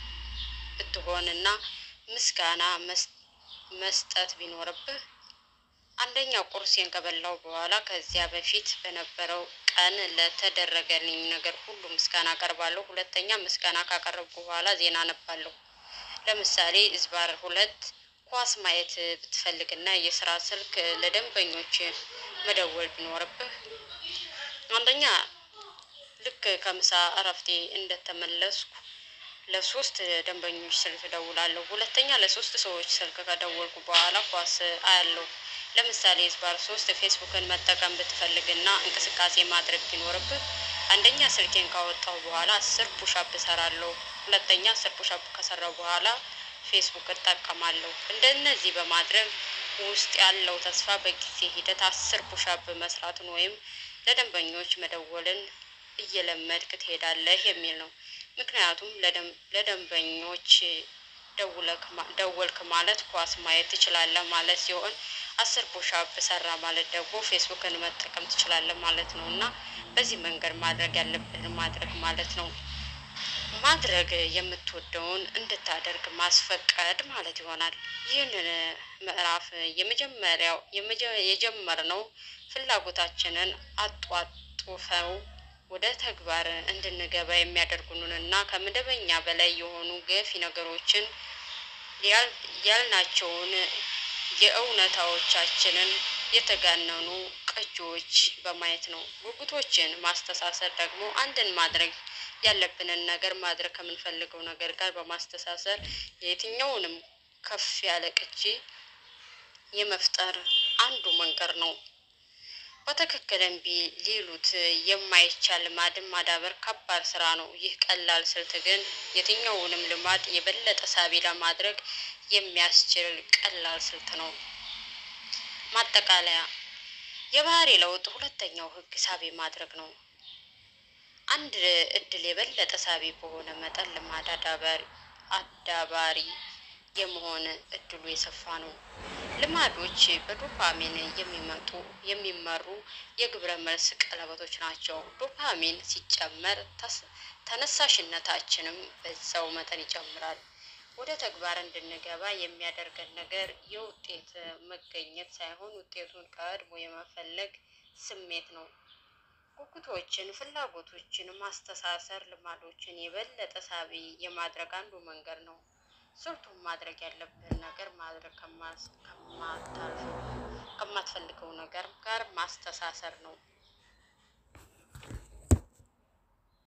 Speaker 1: ብትሆንና ምስጋና መስ- መስጠት ቢኖርብህ አንደኛ ቁርሴን ከበላው በኋላ ከዚያ በፊት በነበረው ቀን ለተደረገልኝ ነገር ሁሉ ምስጋና አቀርባለሁ። ሁለተኛ ምስጋና ካቀረብኩ በኋላ ዜና አነባለሁ። ለምሳሌ እዝባር ሁለት ኳስ ማየት ብትፈልግና የስራ ስልክ ለደንበኞች መደወል ቢኖርብህ አንደኛ ልክ ከምሳ እረፍቴ እንደተመለስኩ ለሶስት ደንበኞች ስልክ እደውላለሁ። ሁለተኛ ለሶስት ሰዎች ስልክ ከደወልኩ በኋላ ኳስ አያለሁ። ለምሳሌ ዝባር ሶስት ፌስቡክን መጠቀም ብትፈልግና እንቅስቃሴ ማድረግ ቢኖርብህ አንደኛ ስልኬን ካወጣሁ በኋላ አስር ፑሻፕ እሰራለሁ። ሁለተኛ አስር ፑሻፕ ከሰራው በኋላ ፌስቡክ እጠቀማለሁ። እንደነዚህ በማድረግ ውስጥ ያለው ተስፋ በጊዜ ሂደት አስር ፑሻፕ መስራትን ወይም ለደንበኞች መደወልን እየለመድክ ትሄዳለህ የሚል ነው። ምክንያቱም ለደም- ለደንበኞች ደውለክ ማ- ደወልክ ማለት ኳስ ማየት ትችላለህ ማለት ሲሆን አስር ፑሻፕ ሰራ ማለት ደግሞ ፌስቡክን መጠቀም ትችላለህ ማለት ነው እና በዚህ መንገድ ማድረግ ያለብህን ማድረግ ማለት ነው። ማድረግ የምትወደውን እንድታደርግ ማስፈቀድ ማለት ይሆናል። ይህንን ምዕራፍ የመጀመሪያው የመጀ- የጀመርነው ፍላጎታችንን አጧጡፈው ወደ ተግባር እንድንገባ የሚያደርጉንን እና ከመደበኛ በላይ የሆኑ ገፊ ነገሮችን ያል- ያልናቸውን የእውነታዎቻችንን የተጋነኑ ቅጂዎች በማየት ነው። ጉጉቶችን ማስተሳሰር ደግሞ አንድን ማድረግ ያለብንን ነገር ማድረግ ከምንፈልገው ነገር ጋር በማስተሳሰር የትኛውንም ከፍ ያለ ቅጂ የመፍጠር አንዱ መንገድ ነው። በትክክል እምቢ ሊሉት የማይቻል ልማድን ማዳበር ከባድ ስራ ነው። ይህ ቀላል ስልት ግን የትኛውንም ልማድ የበለጠ ሳቢ ለማድረግ የሚያስችል ቀላል ስልት ነው። ማጠቃለያ፣ የባህሪ ለውጥ ሁለተኛው ህግ ሳቢ ማድረግ ነው። አንድ እድል የበለጠ ሳቢ በሆነ መጠን ልማድ አዳባሪ አዳባሪ የመሆን እድሉ የሰፋ ነው። ልማዶች በዶፓሚን የሚመጡ የሚመሩ የግብረ መልስ ቀለበቶች ናቸው። ዶፓሚን ሲጨመር ተስ- ተነሳሽነታችንም በዛው መጠን ይጨምራል። ወደ ተግባር እንድንገባ የሚያደርገን ነገር የውጤት መገኘት ሳይሆን ውጤቱን ቀድሞ የመፈለግ ስሜት ነው። ጉጉቶችን፣ ፍላጎቶችን ማስተሳሰር ልማዶችን የበለጠ ሳቢ የማድረግ አንዱ መንገድ ነው። ስልቱን ማድረግ ያለብህን ነገር ማድረግ ከማስ- ከማታልፈው ከማትፈልገው ነገር ጋር ማስተሳሰር ነው።